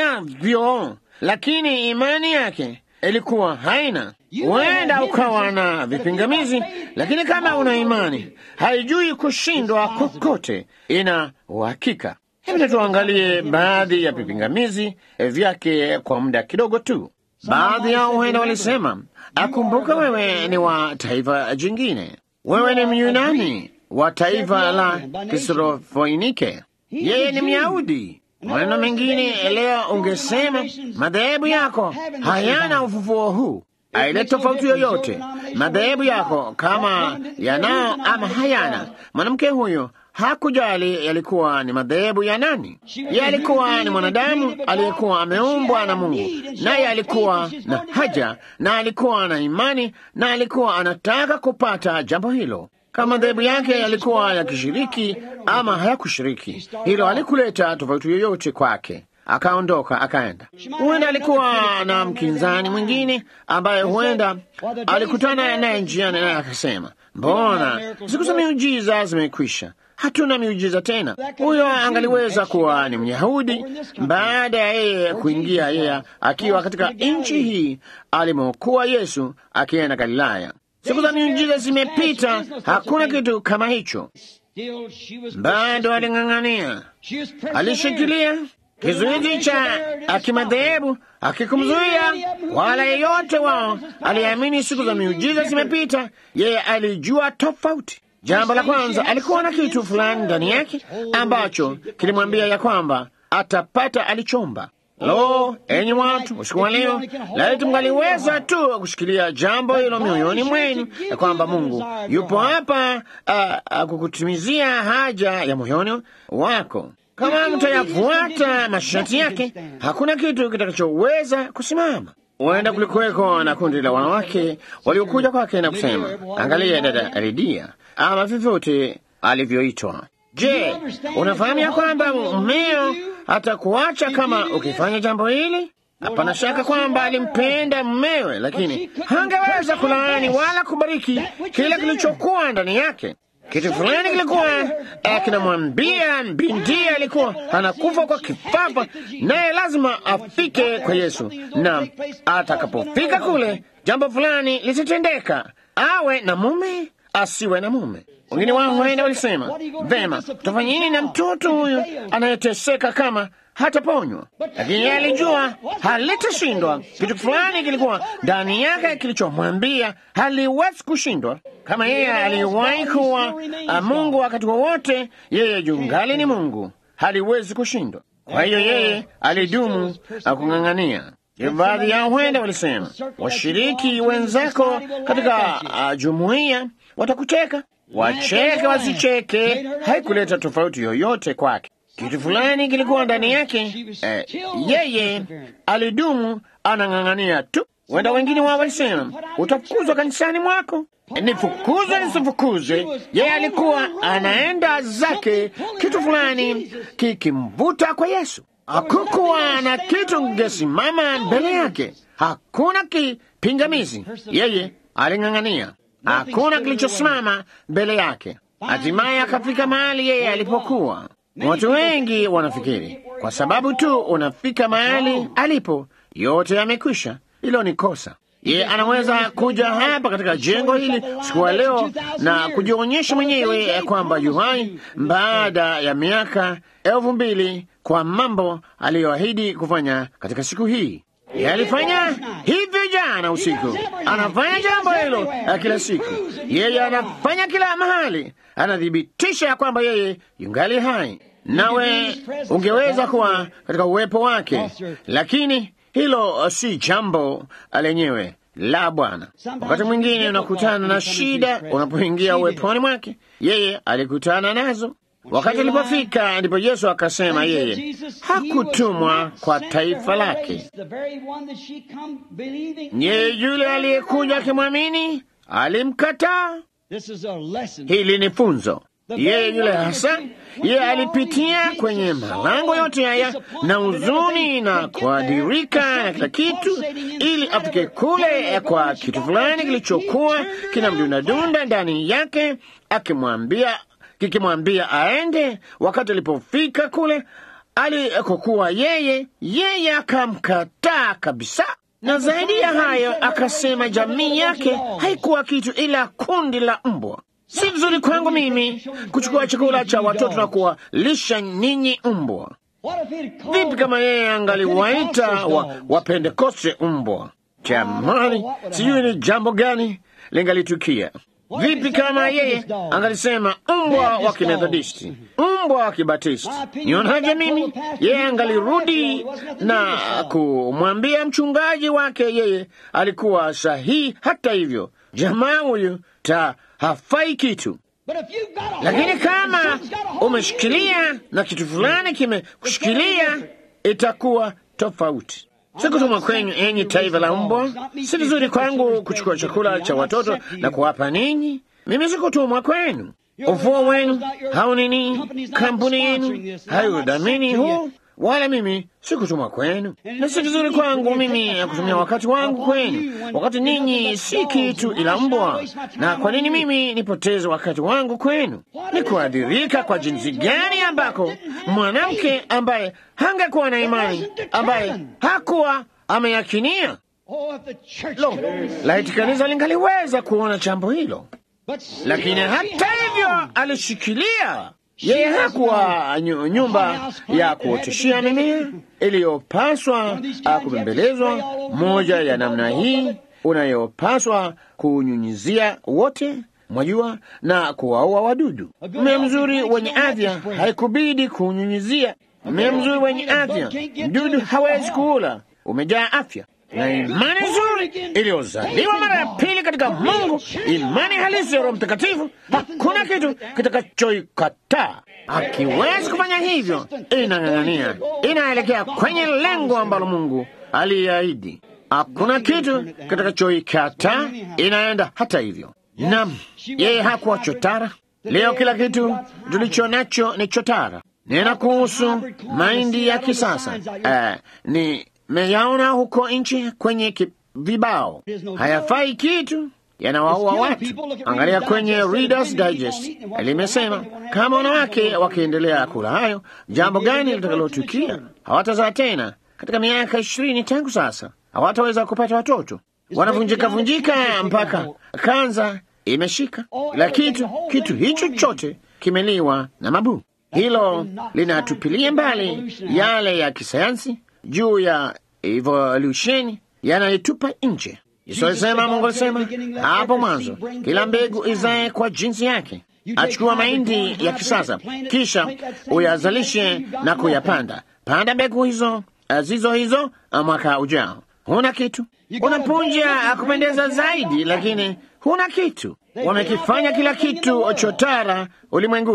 navyo, lakini imani yake ilikuwa haina. Huenda ukawa na vipingamizi, lakini kama una imani haijui kushindwa kokote, ina uhakika. Hebu tuangalie baadhi ya vipingamizi vyake kwa muda kidogo tu. Baadhi yao huenda walisema, akumbuka, wewe ni wa taifa jingine, wewe ni Myunani wa taifa la Kisrofoinike, yeye ni Myahudi. Maneno mengine leo ungesema madhehebu yako hayana ufufuo huu, aile tofauti yoyote. Madhehebu yako kama yanao ama hayana, mwanamke huyo hakujali yalikuwa ni madhehebu ya nani. Yeye alikuwa ni mwanadamu aliyekuwa ameumbwa na Mungu, naye alikuwa na haja na alikuwa na imani na alikuwa anataka kupata jambo hilo. Kama madhehebu yake yalikuwa yakishiriki ama hayakushiriki, hilo alikuleta tofauti yoyote kwake. Akaondoka akaenda. Huenda alikuwa na mkinzani mwingine ambaye huenda alikutana naye njiani, naye akasema, mbona siku za miujiza zimekwisha, hatuna miujiza tena. Huyo angaliweza kuwa ni Myahudi baada ya yeye kuingia, yeye akiwa katika nchi hii alimokuwa Yesu akienda Galilaya. Siku za miujiza zimepita, hakuna kitu kama hicho. Bado aling'ang'ania, alishikilia kizuizi cha kimadhehebu akikumzuia wala yeyote wao. Aliamini siku za miujiza zimepita, yeye alijua tofauti. Jambo la kwanza, alikuwa na kitu fulani ndani yake ambacho kilimwambia ya kwamba atapata alichomba. Lo, enyi watu, usiku wa leo, laiti mngaliweza tu kushikilia jambo hilo mioyoni mwenu, ya kwamba Mungu yupo hapa uh, uh, kukutimizia haja ya moyoni wako. Kama mtayafuata masharti yake, hakuna kitu kitakachoweza kusimama. Huenda kulikuweko na kundi la wanawake waliokuja kwake na kusema, angalia dada Lidia, ama vyovyote alivyoitwa. Je, unafahamu ya kwamba mmeo hatakuacha kama ukifanya jambo hili? Hapana shaka kwamba alimpenda mmewe, lakini hangeweza kulaani wala kubariki kile kilichokuwa ndani yake. Kitu fulani kilikuwa kinamwambia binti alikuwa anakufa kwa kifafa, naye lazima afike kwa Yesu, na atakapofika kule, jambo fulani litatendeka, awe na mume asiwe na mume. Wengine wao huenda walisema, vema, tutafanya nini na mtoto huyu anayeteseka kama hataponywa? Lakini yeye alijua halitashindwa. Kitu fulani kilikuwa ndani yake kilichomwambia haliwezi kushindwa. Kama yeye aliwahi kuwa Mungu wakati wowote, yeye jungali ni Mungu, haliwezi kushindwa. Kwa hiyo yeye alidumu na kung'ang'ania. Baadhi yao huenda walisema, washiriki wenzako katika uh, jumuiya watakucheka. Wacheke wasicheke, haikuleta tofauti yoyote kwake. Kitu fulani kilikuwa ndani yake eh, yeye alidumu anang'ang'ania tu. Huenda wengine wao walisema utafukuzwa kanisani mwako. Nifukuzwe nisifukuzwe, yeye alikuwa anaenda zake, kitu fulani kikimvuta kwa Yesu. Hakukuwa na kitu kingesimama mbele yake, hakuna kipingamizi. Yeye aling'ang'ania, hakuna kilichosimama mbele yake. Hatimaye akafika mahali yeye alipokuwa. Watu wengi wanafikiri kwa sababu tu unafika mahali alipo, yote yamekwisha. Hilo ni kosa. Ye anaweza kuja hapa katika jengo hili siku ya leo na kujionyesha mwenyewe kwamba yuhai baada ya miaka elfu mbili kwa mambo aliyoahidi kufanya katika siku hii. Ye alifanya hivyo jana usiku, anafanya jambo hilo kila siku. Yeye anafanya kila mahali, anathibitisha ya kwamba yeye yungali hai. Nawe ungeweza kuwa katika uwepo wake, lakini hilo si jambo lenyewe la Bwana. Wakati mwingine unakutana na shida unapoingia uweponi mwake. Yeye alikutana nazo. Wakati alipofika, ndipo Yesu akasema yeye hakutumwa kwa taifa lake. Yeye yule aliyekuja akimwamini alimkataa. Hili ni funzo. Yeye yule hasa, yeye alipitia kwenye malango yote haya na huzuni na kuadirika na kila kitu, ili afike kule kwa kitu fulani kilichokuwa kinamdundadunda ndani yake, akimwambia kikimwambia aende. Wakati alipofika kule alikokuwa yeye, yeye akamkataa kabisa, na zaidi ya hayo akasema jamii yake haikuwa kitu ila kundi la mbwa. Si vizuri kwangu mimi kuchukua chakula cha watoto na kuwalisha ninyi mbwa. Vipi kama yeye angaliwaita wa, wa Pentekoste mbwa? Jamani, sijui ni jambo gani lingalitukia. Vipi kama yeye angalisema mbwa wa Kimethodisti, mbwa wa Kibatisti? Nionaje mimi? Yeye angalirudi na kumwambia mchungaji wake yeye alikuwa sahihi. Hata hivyo, jamaa huyu ta hafai kitu. Lakini kama umeshikilia na kitu fulani kimekushikilia, itakuwa tofauti. Sikutumwa kwenyu enyi taifa la mbwa. Si vizuri kwangu kuchukua chakula cha watoto na kuwapa ninyi. Mimi sikutumwa kwenu. Ufuo wenu hau nini, kampuni yenu hayudhamini huu, wala mimi sikutumwa kwenu, na si vizuri kwangu mimi kutumia wakati wangu kwenu, wakati ninyi si kitu ila mbwa. Na kwa nini mimi nipoteze wakati wangu kwenu? Ni kuadhirika kwa jinsi gani ambako mwanamke ambaye hangekuwa na imani, ambaye hakuwa ameyakinia. Lo, laiti kanisa lingaliweza kuona jambo hilo, lakini hata hivyo alishikilia yeye hakuwa nyumba ya kuoteshia mimea iliyopaswa kubembelezwa, moja ya namna hii unayopaswa kunyunyizia wote, mwajua, na kuwaua wadudu. Mmea mzuri wenye afya haikubidi kunyunyizia. Mmea mzuri wenye afya mdudu hawezi kuula, umejaa afya na imani nzuri iliyozaliwa mara ya pili katika Mungu, imani halisi ya Roho Mtakatifu, hakuna kitu kitakachoikataa. Akiwezi kufanya hivyo, inang'ang'ania, inaelekea kwenye lengo ambalo Mungu aliahidi. Hakuna kitu kitakachoikataa, inaenda hata hivyo. Nam, yeye hakuwa chotara. Leo kila kitu tulicho nacho ni chotara. Nena kuhusu mahindi ya kisasa uh, ni meyaona huko nchi kwenye vibao, hayafai kitu, yanawaua watu. Angalia kwenye Reader's Digest limesema kama wanawake wakiendelea kula hayo, jambo gani litakalotukia? Hawatazaa tena katika miaka ishirini tangu sasa, hawataweza kupata watoto, wanavunjika vunjika mpaka kanza imeshika. La kitu kitu hicho chote kimeliwa na mabuu. Hilo linatupilia mbali yale ya kisayansi juu ya evolusheni yanaitupa nje. Yesu alisema, Mungu alisema hapo mwanzo, kila mbegu izae kwa jinsi yake. Achukua mahindi ya kisasa, kisha uyazalishe na kuyapanda. Panda mbegu hizo zizo hizo mwaka ujao. Huna kitu, una punje ya kupendeza zaidi, lakini huna kitu. Wamekifanya kila kitu chotara ulimwenguni.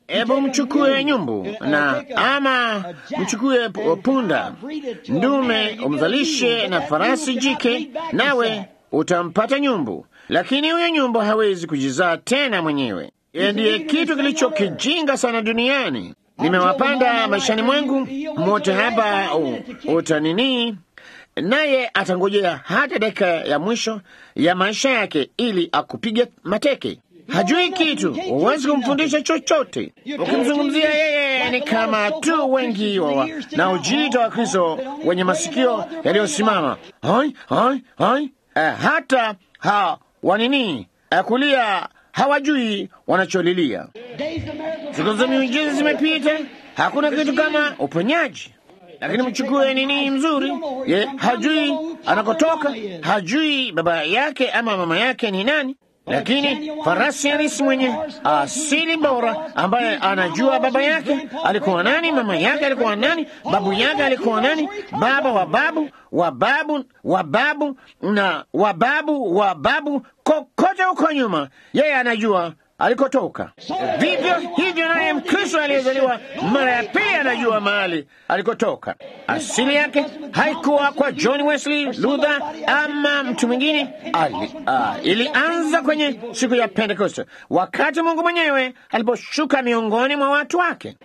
Hebu mchukue nyumbu na ama mchukue punda ndume, umzalishe na farasi jike, nawe utampata nyumbu. Lakini huyo nyumbu hawezi kujizaa tena mwenyewe. Yeye ndiye kitu kilichokijinga sana duniani. Nimewapanda maishani mwangu mote hapa utanini, naye atangojea hata dakika ya mwisho ya maisha yake ili akupige mateke. Hajui kitu, huwezi kumfundisha chochote. Ukimzungumzia yeye ni kama tu wengi wa na ujiita wa Kristo wenye masikio yaliyosimama hoi hoi hoi, eh, hata ha wanini eh, kulia hawajui wanacholilia. Siku za miujiza zimepita, hakuna kitu kama uponyaji. Lakini mchukue nini mzuri, ye hajui anakotoka, hajui baba yake ama mama yake ni nani lakini farasi halisi mwenye asili bora, ambaye anajua baba yake alikuwa nani, mama yake alikuwa nani, babu yake alikuwa nani, baba wa babu wa babu wa babu na wa babu wa babu, kokote huko nyuma, yeye anajua alikotoka. Vivyo hivyo naye Mkristo aliyezaliwa mara ya pili anajua mahali alikotoka. Asili yake haikuwa kwa John Wesley, Luther ama mtu mwingine. Ali, uh, ilianza kwenye siku ya Pentekoste, wakati Mungu mwenyewe aliposhuka miongoni mwa watu wake,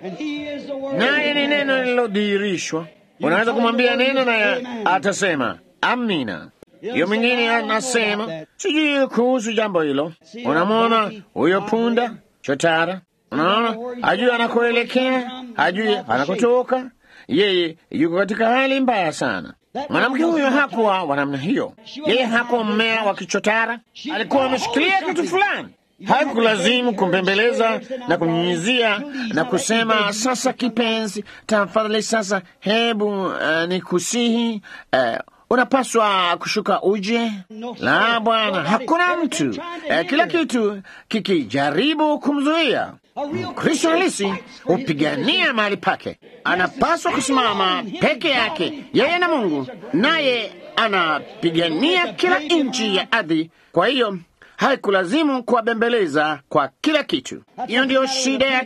naye ni neno lililodhihirishwa. Unaweza kumwambia neno naye atasema amina. Hiyo mwingine anasema sijui kuhusu jambo hilo. Unamwona huyo punda chotara, unaona, hajui anakoelekea, hajui anakotoka. Yeye yuko katika hali mbaya sana. Mwanamke huyo hakuwa wa namna hiyo. Yeye hakuwa mmea wa kichotara, alikuwa ameshikilia kitu fulani. Haikulazimu kumpembeleza na kumnyunyizia na kusema, sasa kipenzi, tafadhali sasa, hebu uh, ni kusihi uh, unapaswa kushuka uje. La, bwana, hakuna mtu eh, kila kitu kikijaribu kumzuia. Mkristo halisi hupigania mahali pake, anapaswa kusimama peke yake, yeye na Mungu, naye anapigania kila inchi ya ardhi. Kwa hiyo haikulazimu kuwabembeleza kwa kila kitu. Hiyo ndiyo shida ya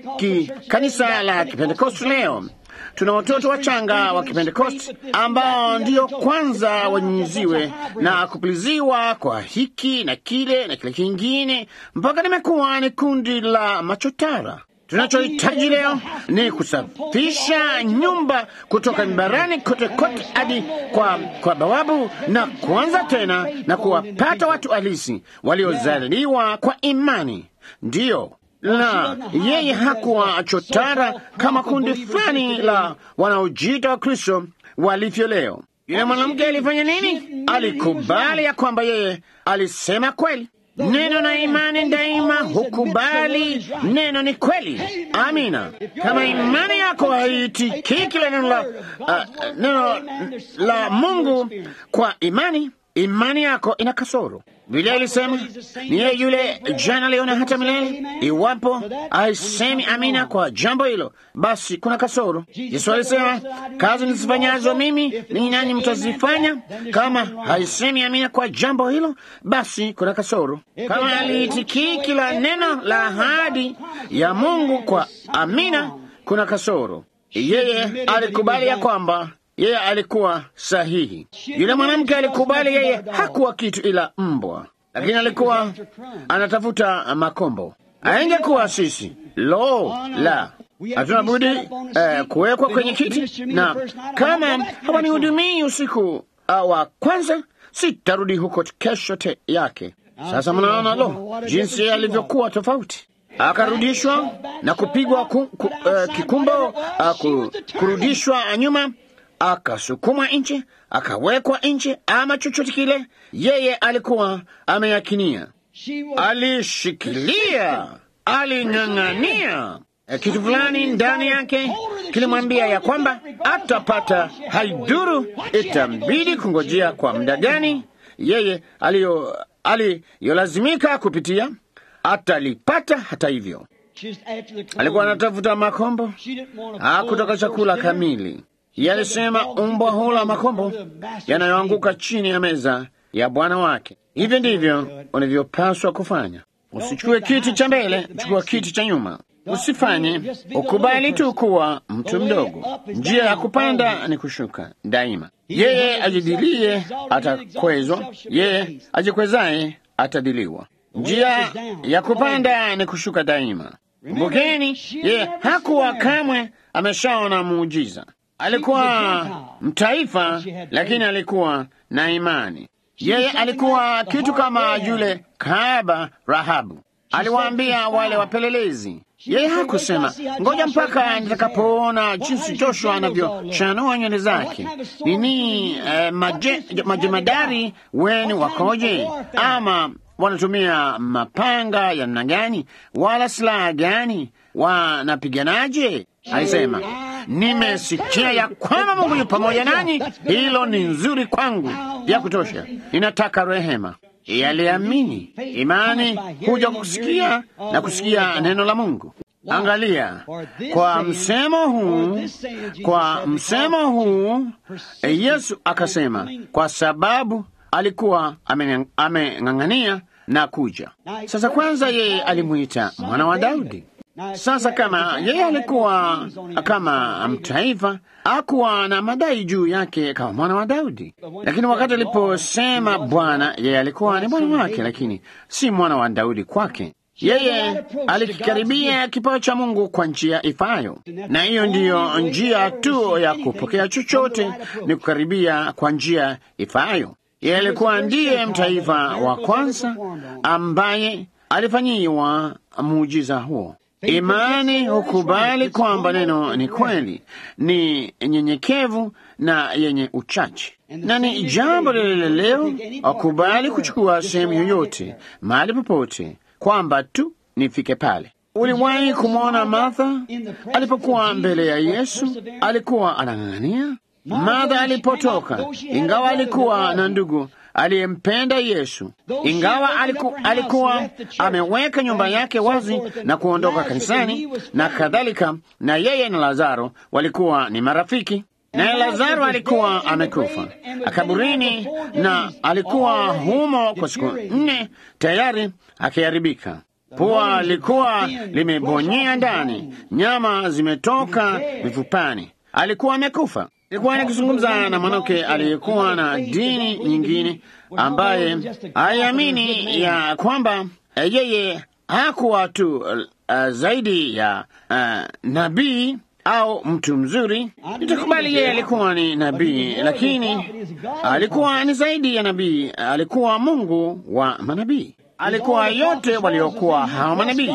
kanisa la Kipentekosti leo. Tuna watoto wachanga wa Kipentekosti ambao ndiyo kwanza wanyunyiziwe na kupuliziwa kwa hiki na kile na kile kingine, mpaka nimekuwa ni kundi la machotara. Tunachohitaji leo ni kusafisha nyumba kutoka mibarani kote kote hadi kwa, kwa bawabu na kuanza tena na kuwapata watu halisi waliozaliwa kwa imani. Ndiyo la yeye hakuwa chotara kama kundi fulani la wanaojiita wa Kristo walivyo leo. Yule mwanamke alifanya nini? Alikubali ya kwamba yeye alisema kweli. Neno na imani daima hukubali neno ni kweli. Amina. Kama imani yako haitikii kile neno la, uh, neno la Mungu kwa imani, imani yako ina kasoro. Biblia ilisema ni yeye yule jana, leo na hata milele. Iwapo haisemi amina kwa jambo hilo, basi kuna kasoro. Yesu alisema kazi nizifanyazo mimi ninyi nanyi mtazifanya. Kama haisemi amina kwa jambo hilo, basi kuna kasoro. Kama aliitikii kila neno la ahadi ya Mungu kwa amina, kuna kasoro. Yeye alikubali ya kwamba yeye alikuwa sahihi. Yule mwanamke alikubali yeye hakuwa kitu ila mbwa, lakini alikuwa anatafuta makombo. Aingekuwa sisi, lo la, hatuna budi eh, kuwekwa kwenye kiti, na kama hawanihudumii usiku uh, wa kwanza, sitarudi huko kesho te yake. Sasa mnaona, lo, jinsi alivyokuwa tofauti akarudishwa na kupigwa ku, ku, uh, kikumbo uh, ku, kurudishwa nyuma akasukumwa nje, akawekwa nje, ama chochote kile. Yeye alikuwa ameyakinia, alishikilia, aling'ang'ania kitu fulani ndani yake kilimwambia ya kwamba atapata, haiduru itambidi kungojea kwa muda gani. Yeye aliyolazimika kupitia atalipata. Hata hivyo, alikuwa anatafuta makombo, hakutoka chakula kamili. Yalisema umbwa hula makombo yanayoanguka chini ya meza ya bwana wake. Hivyo ndivyo unavyopaswa kufanya. Usichukue kiti cha mbele, chukua kiti cha nyuma. Usifanye, ukubali tu kuwa mtu mdogo. Njia ya kupanda ni kushuka daima. Yeye ajidilie atakwezwa, yeye ajikwezaye atadiliwa. Njia ya kupanda ni kushuka daima. Kumbukeni, yeye hakuwa kamwe ameshaona muujiza. Alikuwa mtaifa, lakini alikuwa na imani. Yeye alikuwa kitu kama yule kahaba Rahabu. Aliwaambia wale wapelelezi, yeye hakusema ngoja mpaka nitakapoona jinsi Joshua anavyochanua nywele zake. Nini eh, maje, majemadari wenu wakoje, ama wanatumia mapanga ya namna gani, wala silaha gani, wanapiganaje? Alisema, nimesikia ya kwamba Mungu yu pamoja nanyi, hilo ni nzuri kwangu ya kutosha, ninataka rehema. Yaliamini. Imani huja kusikia na kusikia neno la Mungu. Angalia, kwa msemo huu, kwa msemo huu Yesu akasema, kwa sababu alikuwa ameng'ang'ania na kuja. Sasa kwanza, yeye alimwita mwana wa Daudi. Sasa kama yeye alikuwa kama mtaifa, hakuwa na madai juu yake kama mwana wa Daudi. Lakini wakati aliposema Bwana, yeye alikuwa ni bwana wake, lakini si mwana wa Daudi kwake. Yeye alikikaribia kipawa cha Mungu kwa njia ifayo, na hiyo ndiyo njia tu ya kupokea chochote, ni kukaribia kwa njia ifayo. Yeye alikuwa ndiye mtaifa wa kwanza ambaye alifanyiwa muujiza huo. Imani hukubali kwamba neno ni kweli, ni nyenyekevu na yenye uchache, na ni jambo lile leo, wakubali kuchukua sehemu yoyote, mahali popote, kwamba tu nifike pale. Uliwahi kumwona Martha alipokuwa mbele ya Yesu? Alikuwa anang'ang'ania. Martha alipotoka, ingawa alikuwa na ndugu aliyempenda Yesu, ingawa aliku, alikuwa ameweka nyumba yake wazi na kuondoka kanisani na kadhalika, na yeye na Lazaro walikuwa ni marafiki, naye Lazaro alikuwa amekufa akaburini, na alikuwa humo kwa siku nne tayari akiharibika. Pua alikuwa limebonyea ndani, nyama zimetoka mifupani, alikuwa amekufa. Nilikuwa nikizungumza na mwanamke aliyekuwa na dini nyingine ambaye haiamini ya kwamba uh, yeye hakuwa tu uh, zaidi ya uh, nabii au mtu mzuri. Nitakubali yeye alikuwa ni nabii, lakini alikuwa ni zaidi ya nabii. Alikuwa Mungu wa manabii, alikuwa yote waliokuwa hao manabii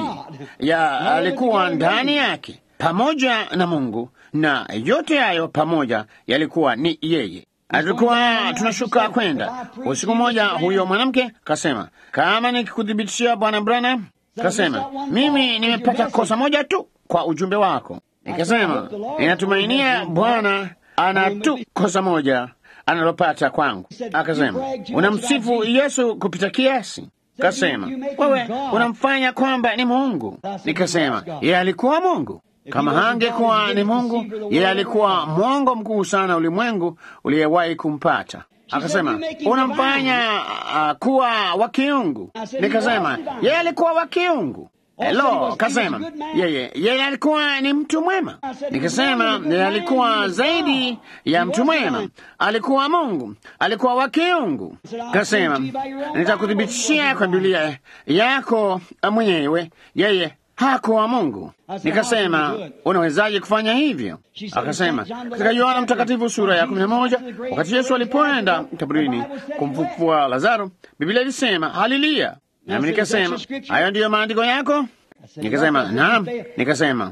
ya alikuwa ndani yake pamoja na Mungu na yote hayo pamoja yalikuwa ni yeye. Alikuwa tunashuka kwenda usiku mmoja, huyo mwanamke kasema, kama nikikuthibitishia Bwana Branham, kasema mimi nimepata kosa moja tu kwa ujumbe wako. Nikasema ninatumainia Bwana ana tu kosa moja analopata kwangu. Akasema unamsifu Yesu kupita kiasi. Kasema wewe unamfanya kwamba ni Mungu. Nikasema yeye alikuwa Mungu kama hangekuwa ni Mungu, yeye alikuwa mwongo mkuu sana ulimwengu uliyewahi kumpata. Akasema unamfanya uh, kuwa wa kiungu. Nikasema yeye alikuwa wa kiungu. Hello, kasema yeye yeye alikuwa ni mtu mwema. Nikasema yeye alikuwa zaidi ya mtu mwema, alikuwa Mungu, alikuwa wa kiungu. Kasema nitakuthibitishia kwa Biblia yako mwenyewe, yeye hakuwa Mungu. Nikasema, unawezaje kufanya hivyo? Akasema, katika Yohana Mtakatifu sura ya kumi na moja wakati Yesu alipoenda kaburini kumfufua Lazaro, Biblia ilisema haleluya. Nami nikasema, hayo ndiyo maandiko yako? Nikasema, naam. Nikasema,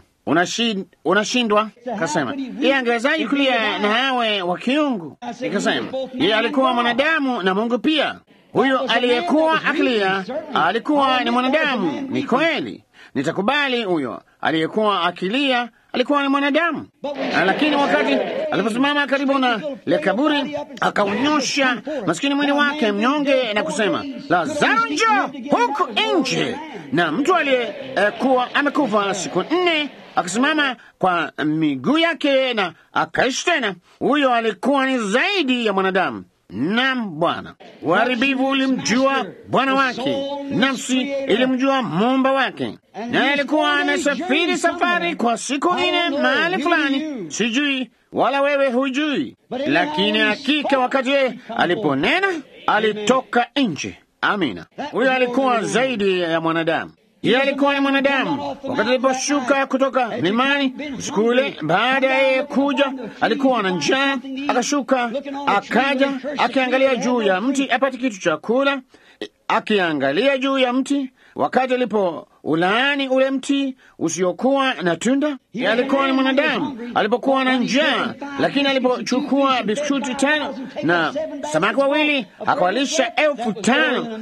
unashindwa? Kasema, yeye angewezaje kulia na awe wa kiungu? Nikasema, yeye alikuwa mwanadamu na Mungu pia. Huyo aliyekuwa akilia alikuwa ni mwanadamu, ni kweli nitakubali huyo aliyekuwa akilia alikuwa ni mwanadamu, lakini wakati aliposimama karibu na le kaburi akaunyosha maskini mwili wake mnyonge na kusema, Lazaro, njoo huku nje. Na mtu aliyekuwa eh, amekufa siku nne akasimama kwa miguu yake na akaishi tena. Huyo alikuwa ni zaidi ya mwanadamu, Naam Bwana. Uharibifu ulimjua Bwana wake, nafsi ilimjua muumba wake, naye alikuwa anasafiri safari kwa siku nne mahali fulani, sijui wala wewe hujui, lakini hakika wakati yeye aliponena alitoka nje. Amina. Huyo alikuwa zaidi ya mwanadamu. Yeye alikuwa ni mwanadamu. Wakati aliposhuka kutoka mlimani usiku ule, baada ya yeye kuja, alikuwa na njaa, akashuka, akaja, akiangalia juu ya mti apate kitu cha kula, akiangalia juu ya mti wakati alipo ulaani ule mti usiokuwa na tunda. Yeye alikuwa ni mwanadamu alipokuwa na njaa, lakini alipochukua biskuti tano na samaki wawili akawalisha elfu tano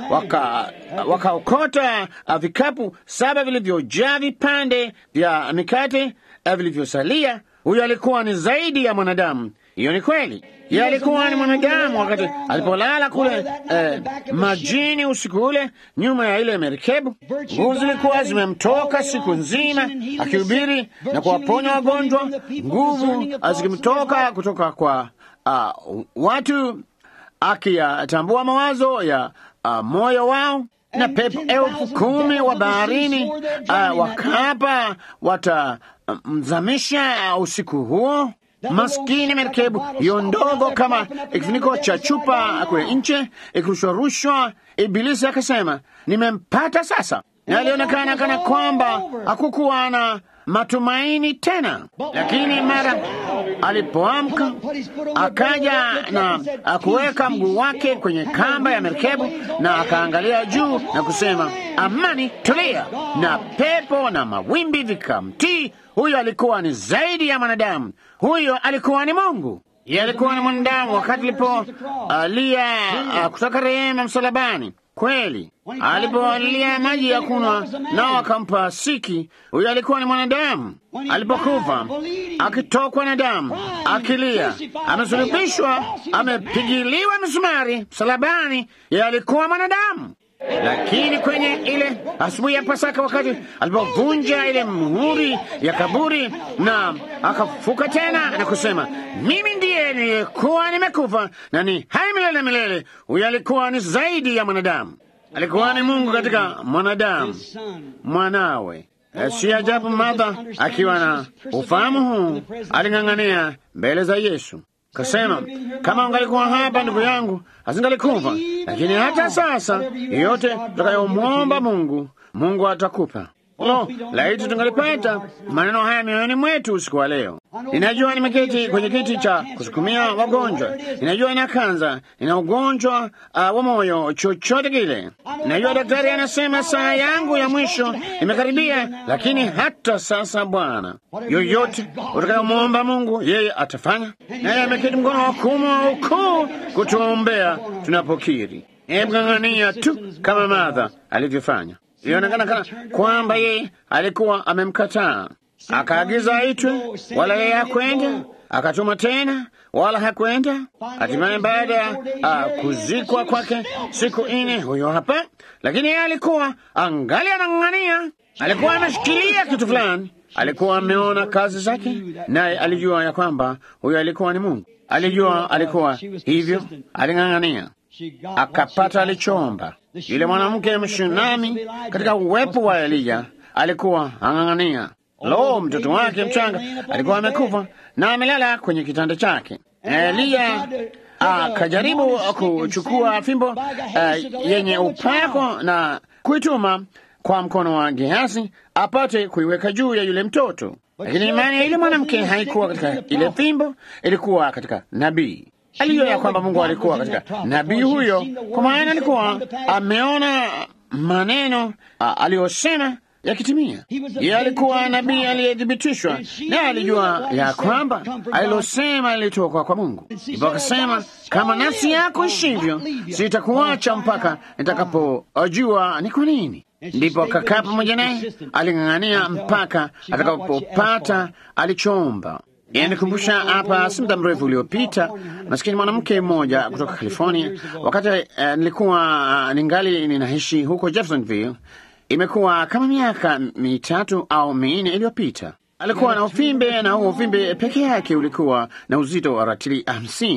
wakaokota waka vikapu saba vilivyojaa vipande vya mikate vilivyosalia. Huyo alikuwa ni zaidi ya mwanadamu. Hiyo ni kweli. Yeye alikuwa ni mwanadamu wakati alipolala kule eh, majini usiku ule nyuma ya ile merikebu. Nguvu zilikuwa zimemtoka siku nzima akihubiri na kuwaponya wagonjwa, nguvu zikimtoka kutoka kwa uh, watu akiyatambua mawazo ya uh, moyo wao na pepo elfu kumi wa baharini uh, wakapa watamzamisha uh, usiku huo. Maskini merikebu hiyo ndogo kama kifuniko cha chupa kule nche ikirushwarushwa. Ibilisi akasema nimempata sasa, na alionekana kana kwamba hakukuwa na matumaini tena, lakini mara alipoamka akaja na akuweka mguu wake kwenye kamba ya merikebu na akaangalia juu na kusema, amani, tulia, na pepo na mawimbi vikamtii. Huyo alikuwa ni zaidi ya mwanadamu, huyo alikuwa ni Mungu. Yeye alikuwa ni mwanadamu wakati alipolia uh, kutoka rehema msalabani. Kweli alipolia maji ya kunywa nao akampa siki, huyo alikuwa ni mwanadamu. Alipokufa akitokwa na damu, akilia, amesulubishwa, amepigiliwa misumari msalabani, yeye alikuwa mwanadamu. Lakini kwenye ile asubuhi ya Pasaka, wakati alipovunja ile muhuri ya kaburi na akafuka tena na kusema, mimi ndiye niliyekuwa nimekufa na ni hai milele na milele, huyo alikuwa ni zaidi ya mwanadamu. Alikuwa ni Mungu katika mwanadamu, mwanawe. Si ajabu Martha akiwa na ufahamu huu aling'ang'ania mbele za Yesu kasema, kama ungalikuwa hapa ndugu yangu asingalikufa. Lakini hata sasa, yoyote tutakayomwomba Mungu, Mungu atakupa. Lo, laiti tungalipata maneno haya mioyoni mwetu usiku wa leo. Ninajua nimeketi kwenye kiti cha kusukumia wagonjwa, ninajua ina kanza, ina ugonjwa uh, wa moyo, chochote kile. Ninajua daktari anasema saa yangu ya mwisho imekaribia, lakini hata sasa, Bwana, yoyote utakayomwomba Mungu, yeye atafanya. Naye ameketi mkono wa kuume wa ukuu kutuombea tunapokiri. Hebu ng'ang'ania tu kama Martha alivyofanya. Ilionekana kana kwamba yeye alikuwa amemkataa, akaagiza aitwe, wala yeye hakwenda. Akatuma tena, wala hakwenda. Hatimaye baada ya uh, kuzikwa kwake siku nne, huyo hapa. Lakini yeye alikuwa angali anang'ang'ania, alikuwa ameshikilia kitu fulani, alikuwa ameona kazi zake, naye alijua ya kwamba huyo alikuwa ni Mungu. Alijua alikuwa hivyo, aling'ang'ania akapata alichoomba. Yule mwanamke mshunami katika uwepo wa Eliya alikuwa ang'ang'ania. Lo, mtoto wake mchanga alikuwa amekufa na amelala kwenye kitanda chake. Eliya akajaribu kuchukua fimbo uh, yenye upako na kuituma kwa mkono wa Gehazi apate kuiweka juu ya yule mtoto, lakini imani ya yule mwanamke haikuwa katika ile fimbo, ilikuwa katika nabii alijua ya kwamba Mungu alikuwa katika nabii huyo, kwa maana alikuwa ameona maneno aliyosema yakitimia. Yeye alikuwa nabii aliyethibitishwa, naye alijua ya kwamba alilosema lilitoka kwa Mungu. Ndipo akasema, kama nafsi yako ishivyo, sitakuacha mpaka nitakapojua ni kwa nini. Ndipo akakaa pamoja naye, aling'ang'ania mpaka atakapopata alichoomba. Yanikumbusha hapa si muda mrefu uliopita, maskini mwanamke mmoja kutoka California, wakati uh, nilikuwa uh, ningali ninaishi huko Jeffersonville. Imekuwa kama miaka mitatu au minne iliyopita. Alikuwa na uvimbe na huo uvimbe peke yake ulikuwa na uzito wa ratili hamsini.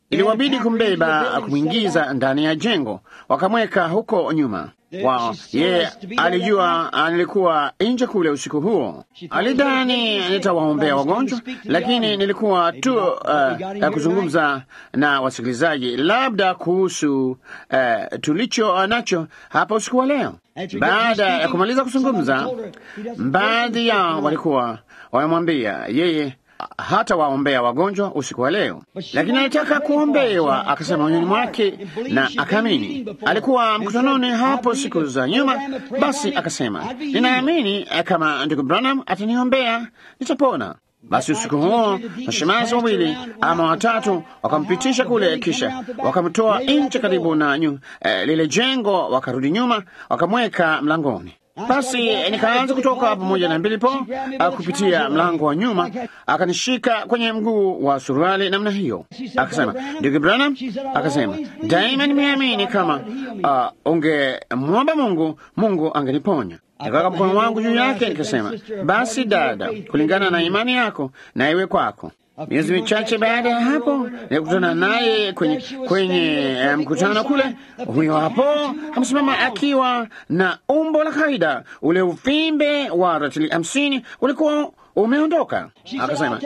iliwabidi kumbeba kumwingiza ndani ya jengo, wakamweka huko nyuma wao. Yeye alijua nilikuwa nje kule usiku huo, alidhani nitawaombea wagonjwa, lakini nilikuwa tu uh, kuzungumza na wasikilizaji labda kuhusu uh, tulicho nacho hapa usiku wa leo. Baada ya kumaliza kuzungumza, baadhi yao walikuwa wamemwambia yeye hata waombea wagonjwa usiku wa leo, lakini alitaka kuombewa, akasema moyoni mwake na akaamini. Alikuwa mkutanoni hapo siku za nyuma, basi akasema, ninaamini kama ndugu Branham ataniombea nitapona. Basi usiku huo mashemazi wawili ama watatu wakampitisha kule, kisha wakamtoa nje karibu na nyu, eh, lile jengo, wakarudi nyuma, wakamweka mlangoni. Basi nikaanza kutoka pamoja na Bilipo kupitia mlango wa nyuma, akanishika kwenye mguu wa suruali namna hiyo, akasema, ndugu Branham, akasema daima nimeamini kama uh, ungemwomba Mungu, Mungu angeniponya. Nikaweka mkono wangu juu yake, nikasema, basi dada, kulingana na imani yako na iwe kwako. Miezi michache baada ya hapo nilikutana naye kwenye, kwenye mkutano kule. Huyo hapo amesimama akiwa na umbo la kawaida. Ule uvimbe wa ratili hamsini ulikuwa umeondoka. Akasema,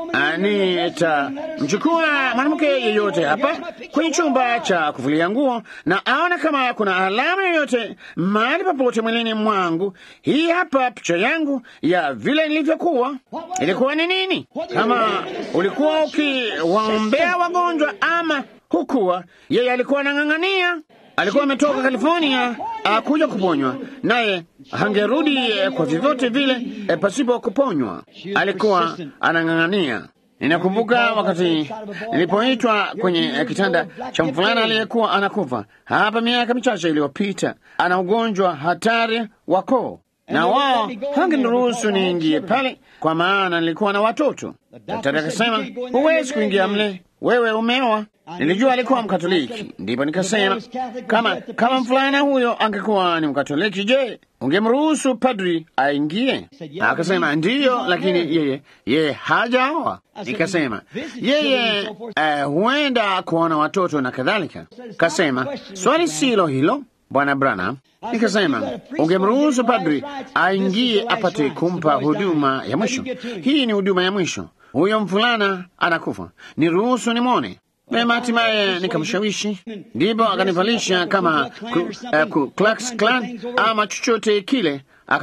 nitamchukua mwanamke yeyote hapa kwenye chumba cha kuvulia nguo na aona kama kuna alama yoyote mahali popote mwilini mwangu. Hii hapa picha yangu ya vile nilivyokuwa. Ilikuwa ni nini? Kama ulikuwa ukiwaombea wagonjwa ama hukuwa, yeye alikuwa anang'ang'ania alikuwa ametoka California akuja kuponywa, naye hangerudi kwa vyovyote vile e, pasipo kuponywa. Alikuwa anang'ang'ania. Ninakumbuka wakati nilipoitwa kwenye kitanda cha mvulana aliyekuwa anakufa hapa miaka michache iliyopita, ana ugonjwa hatari wa koo, na wao hangeniruhusu niingie pale kwa maana nilikuwa na watoto. Daktari akasema, huwezi kuingia mle, wewe umeoa. Nilijua alikuwa Mkatoliki, ndipo nikasema kama kama mfulana huyo angekuwa ni Mkatoliki, je, ungemruhusu padri aingie? Akasema ndiyo, lakini yeye yeye hajaoa. Nikasema yeye uh, huenda kuona watoto na kadhalika. Kasema swali silo hilo Bwana Branham. Nikasema ungemruhusu padri aingie apate kumpa huduma ya mwisho. Hii ni huduma ya mwisho, huyo mfulana anakufa, niruhusu nimwone. Mema, hatimaye nikamshawishi, ndipo akanivalisha kama ku, uh, ku Klux Klan ama chochote kile,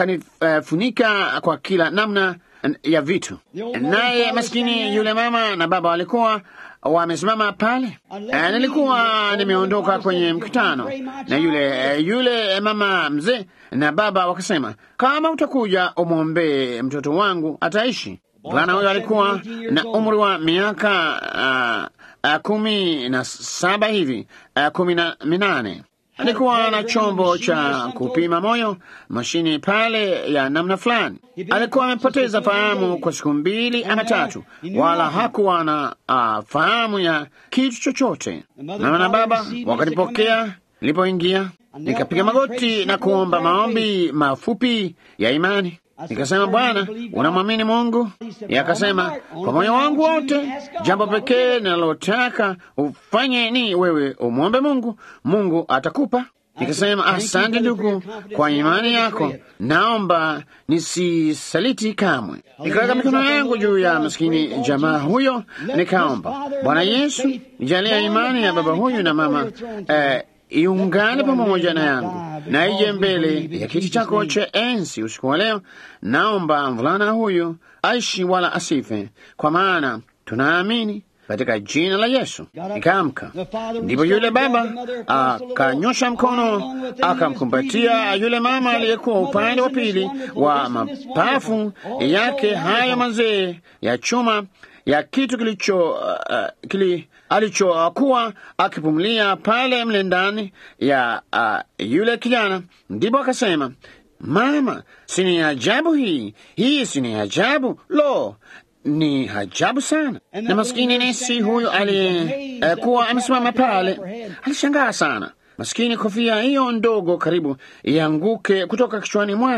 akanifunika uh, kwa kila namna ya vitu. Naye maskini yule mama na baba walikuwa wamesimama pale. Uh, nilikuwa nimeondoka kwenye mkutano na yule uh, yule mama mzee na baba wakasema, kama utakuja umwombee mtoto wangu ataishi. Bwana huyo alikuwa na umri wa miaka uh, Uh, kumi na saba hivi uh, kumi na minane. Alikuwa na chombo cha kupima moyo, mashini pale ya namna fulani. Alikuwa amepoteza fahamu kwa siku mbili ama tatu, wala hakuwa na uh, fahamu ya kitu chochote. Mama na baba wakanipokea nilipoingia, nikapiga magoti na kuomba maombi mafupi ya imani. Nikasema, Bwana, unamwamini Mungu? Yakasema, kwa moyo wangu wote. Jambo pekee ninalotaka ufanye ni wewe umwombe Mungu, Mungu atakupa. Nikasema, asante ndugu kwa imani yako, naomba nisisaliti kamwe. Nikaweka mikono yangu juu ya maskini jamaa huyo, nikaomba, Bwana Yesu, nijalia imani ya baba huyu na mama eh, iungane pamoja na yangu na ije mbele ya kiti chako cha enzi usiku wa leo. Naomba mvulana huyu aishi wala asife, kwa maana tunaamini katika jina la Yesu. Nikaamka, ndipo yule baba akanyosha mkono akamkumbatia yule mama aliyekuwa upande wa pili wa mapafu yake hayo mazee ya chuma ya kitu kilicho uh, kili alichokuwa akipumulia pale mle ndani ya uh, yule kijana. Ndipo akasema, mama, si ni ajabu hii? Hii si ni ajabu? Lo, ni ajabu sana. Na maskini nesi huyo aliyekuwa uh, amesimama pale alishangaa sana. Maskini, kofia hiyo ndogo karibu ianguke kutoka kichwani mwake.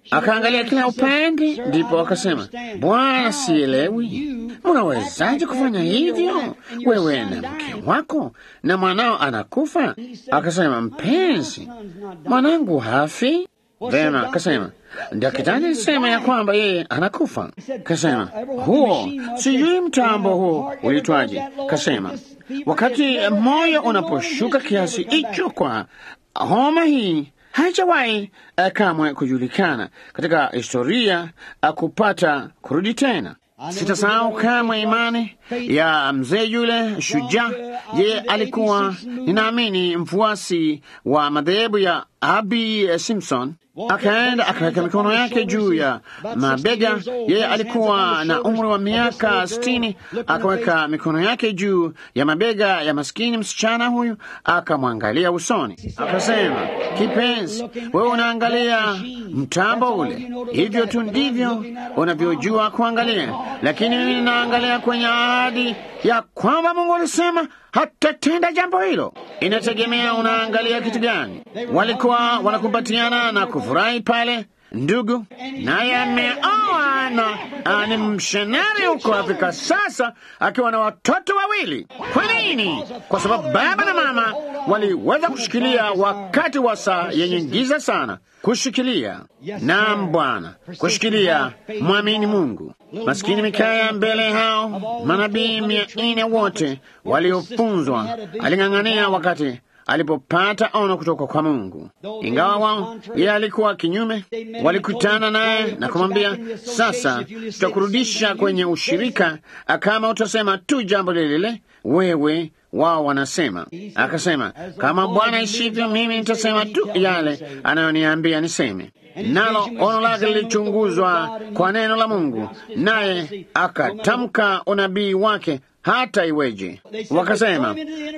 Akaangalia kila upande, ndipo akasema, Bwana, sielewi, unawezaje kufanya hivyo? Wewe na mke wako na mwanao anakufa. Akasema, mpenzi, mwanangu hafi. Vema, akasema daktari alisema ya kwamba yeye anakufa. Kasema huo sijui mtambo huo ulitwaje. Kasema wakati moyo unaposhuka kiasi hicho kwa homa hii haijawahi uh, kamwe kujulikana katika historia uh, kupata kurudi tena. Sitasahau kamwe imani ya mzee yule shujaa. Yeye alikuwa ninaamini mfuasi wa madhehebu ya Abi Simpson. Akaenda akaweka mikono yake juu ya mabega. Yeye alikuwa na umri wa miaka sitini. Akaweka mikono yake juu ya mabega ya maskini msichana huyu, akamwangalia usoni, akasema, kipenzi, wewe unaangalia mtambo ule, hivyo tu ndivyo unavyojua kuangalia, lakini mimi ninaangalia kwenye ahadi ya kwamba Mungu alisema hatatenda jambo hilo. Inategemea unaangalia kitu gani. Walikuwa wanakumbatiana na kufurahi pale, ndugu, naye ameoa na ni mshenari huko Afrika sasa, akiwa na watoto wawili. Kwa nini? Kwa sababu baba na mama waliweza kushikilia wakati wa saa yenye giza sana, kushikilia. Naam Bwana, kushikilia, mwamini Mungu. Maskini Mikaya mbele hao manabii mia nne wote waliofunzwa, aling'ang'ania wakati alipopata ono kutoka kwa Mungu. Ingawa wao yeye alikuwa kinyume, walikutana naye na kumwambia, sasa tutakurudisha kwenye ushirika kama utasema tu jambo lile lile wewe wao wanasema. Akasema, kama Bwana ishivyo, mimi nitasema tu yale anayoniambia niseme. Nalo ono lake lilichunguzwa kwa neno la Mungu, naye akatamka unabii wake hata iweje. Wakasema,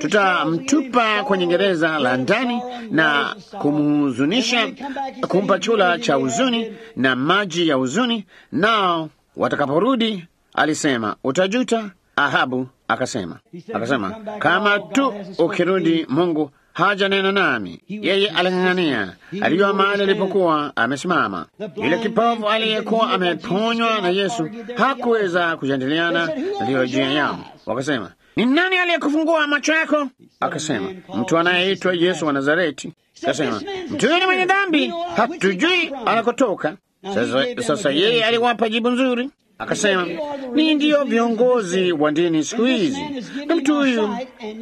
tutamtupa kwenye gereza la ndani na kumhuzunisha, kumpa chula cha huzuni na maji ya huzuni, nao watakaporudi, alisema, utajuta. Ahabu akasema akasema, kama tu ukirudi, Mungu haja nena nami. Yeye aling'ang'ania, alijua mahali alipokuwa amesimama. Yule kipofu aliyekuwa ameponywa na Yesu hakuweza kujadiliana na teolojia yao. Wakasema, ni nani aliyekufungua macho yako? Akasema, mtu anayeitwa Yesu wa Nazareti. Akasema, mtu yule mwenye dhambi, hatujui anakotoka. Sasa, sasa yeye aliwapa jibu nzuri Akasema, ni ndiyo viongozi wa dini siku hizi, na mtu huyu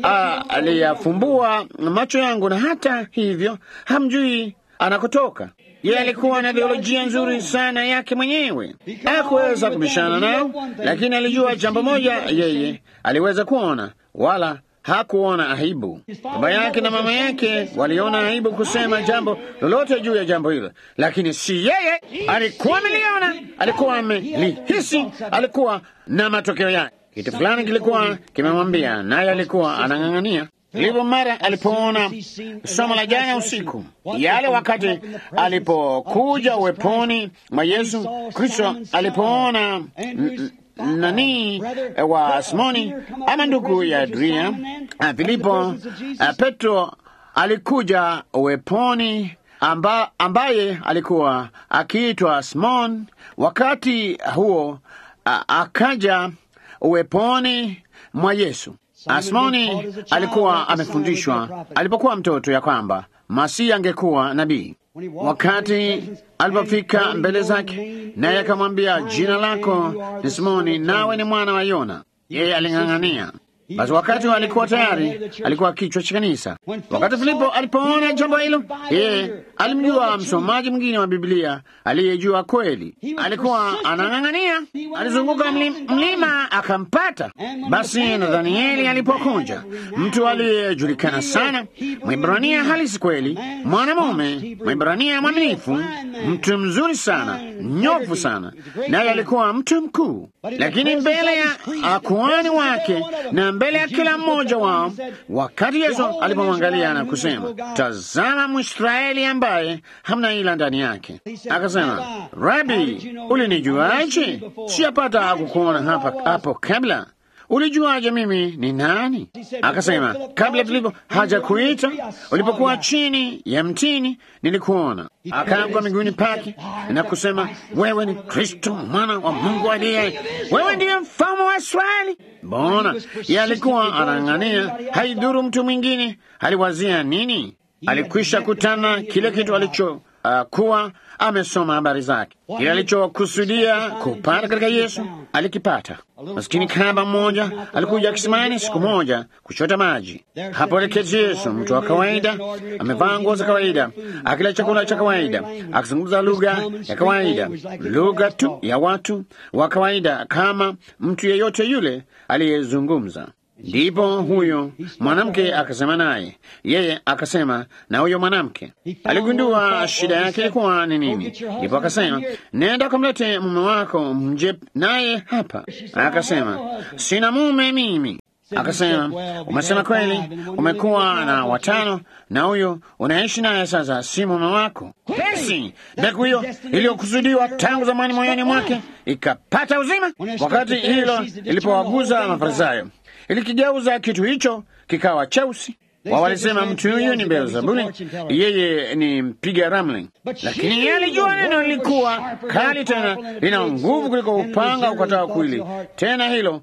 aliyafumbua macho yangu, na hata hivyo hamjui anakotoka. Yeye alikuwa na teolojia nzuri sana yake mwenyewe, hakuweza kubishana nao, lakini alijua jambo moja, yeye aliweza kuona wala hakuona aibu. Baba yake na mama yake waliona aibu kusema jambo lolote juu ya jambo hilo, lakini si yeye. Alikuwa ameliona, alikuwa amelihisi, alikuwa na matokeo yake. Kitu fulani kilikuwa kimemwambia, naye alikuwa anang'ang'ania. Ndipo mara alipoona somo la jana usiku, yale wakati alipokuja uweponi mwa Yesu Kristo, alipoona nani wa Simoni ama ndugu ya Adria Filipo, Petro alikuja uweponi amba, ambaye alikuwa akiitwa Simon. Wakati huo a, akaja uweponi mwa Yesu. Simoni alikuwa amefundishwa alipokuwa mtoto ya kwamba Masihi angekuwa nabii. Wakati alipofika mbele zake, naye akamwambia, jina lako ni Simoni, nawe ni mwana wa Yona. Yeye aling'ang'ania. Basi wakati alikuwa tayari, alikuwa kichwa cha kanisa. Wakati Filipo alipoona jambo hilo, yeye alimjua msomaji mwingine wa Biblia aliyejua kweli. Alikuwa anang'ang'ania, alizunguka mlima akampata. Basi Nathanieli alipokuja, mtu aliyejulikana sana, Mwibrania halisi kweli, mwanamume Mwibrania mwaminifu, mtu mzuri sana, nyofu sana, naye alikuwa mtu mkuu, lakini mbele ya kuhani wake na mbele ya kila mmoja wao, wakati Yesu alipomwangalia na kusema, tazama Mwisraeli ambaye hamna ila ndani yake, akasema, Rabi, ulinijuaje? Siyapata kukuona hapa hapo kabla. ulijuaje mimi ni nani? Akasema, kabla Filipo haja kuita, ulipokuwa chini ya mtini nilikuona. Akaanguka miguuni pake na kusema, wewe ni Kristo mwana wa Mungu aliye, wewe ndiye mfalme wa Israeli. Mbona ye alikuwa anang'ania, haidhuru mtu mwingine aliwazia nini. Alikwisha kutana kile kitu alicho uh, kuwa amesoma habari zake, kile alichokusudia kupata katika Yesu alikipata. Maskini kahaba mmoja alikuja kisimani siku moja kuchota maji. Hapo aliketi Yesu, mtu wa kawaida, amevaa nguo za kawaida, akila chakula cha kawaida, akizungumza lugha ya kawaida, lugha tu ya watu wa kawaida, kama mtu yeyote yule aliyezungumza. Ndipo huyo mwanamke akasema naye, yeye akasema na huyo mwanamke. Aligundua shida yake ilikuwa ni nini, ndipo akasema, nenda kamlete mume wako mje naye hapa. Akasema, sina mume mimi. Akasema, umesema kweli, umekuwa na watano na huyo unaishi naye sasa si mume wako. Basi mbegu hiyo iliyokusudiwa tangu zamani moyoni mwake ikapata uzima. Wakati hilo lilipowaguza Mafarisayo, ilikigeuza kitu hicho kikawa cheusi. Wao walisema mtu huyu ni Beelzebuli, yeye ni mpiga ramli, lakini yeye alijua neno lilikuwa kali, tena lina nguvu kuliko upanga ukatao kwili, tena hilo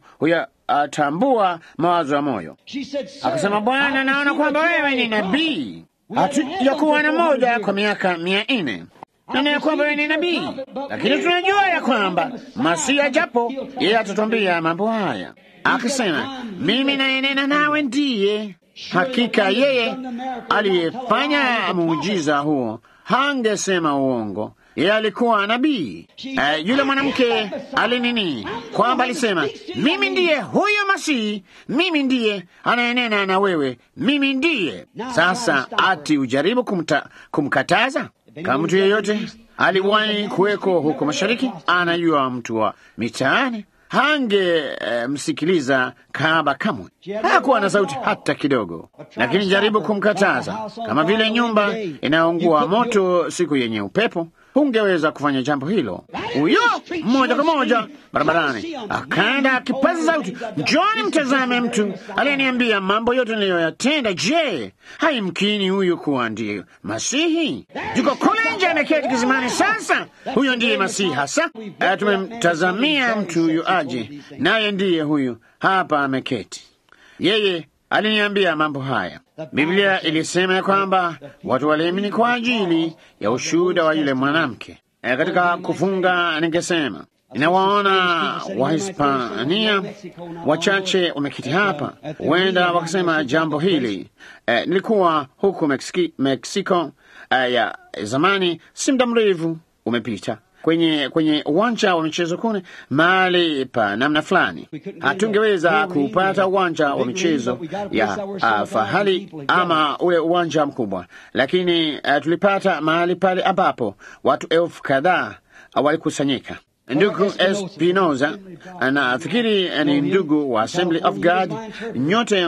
huyatambua mawazo ya moyo. Akasema, Bwana, naona kwamba wewe ni nabii. Hatujakuwa na moja kwa miaka mia nne nana ya kwamba wewe ni nabii, lakini tunajua ya kwamba Masia japo yeye atatwambia mambo haya. Akasema, mimi nayenena nawe ndiye. Hakika yeye aliyefanya muujiza huo hangesema uongo, yeye alikuwa nabii. Uh, yule mwanamke alinini kwamba alisema, mimi ndiye huyo Masihi, mimi ndiye anayenena na wewe, mimi ndiye. Sasa ati ujaribu kumta, kumkataza kama mtu yeyote aliwahi kuweko huko mashariki, anajua mtu wa mitaani hange e, msikiliza kahaba kamwe. Hakuwa na sauti hata kidogo, lakini jaribu kumkataza, kama vile nyumba inayoungua moto siku yenye upepo. Hungeweza kufanya jambo hilo. Huyo moja kwa moja barabarani akaenda akipaza sauti, njoni mtazame mtu aliyeniambia mambo yote niliyoyatenda. Je, haimkini huyu kuwa ndiye Masihi? Yuko kule nje ameketi kizimani. Sasa huyo ndiye Masihi hasa. Tumemtazamia mtu huyu aje, naye ndiye huyu hapa ameketi. Yeye aliniambia mambo haya. Biblia ilisema ya kwamba watu waliamini kwa ajili ya ushuhuda wa yule mwanamke. E, katika kufunga ningesema inawaona Wahispania wachache wamekiti hapa, huenda wakasema jambo hili. E, nilikuwa huku Meksiki, Meksiko e, ya zamani, si muda mrefu umepita kwenye kwenye uwanja wa michezo kune mahali pa namna fulani. Hatungeweza kupata uwanja wa michezo ya uh, fahali ama ule uwanja mkubwa, lakini uh, tulipata mahali pale ambapo watu elfu kadhaa uh, walikusanyika. Ndugu Espinoza, nafikiri ni ndugu wa Assembly of God, nyote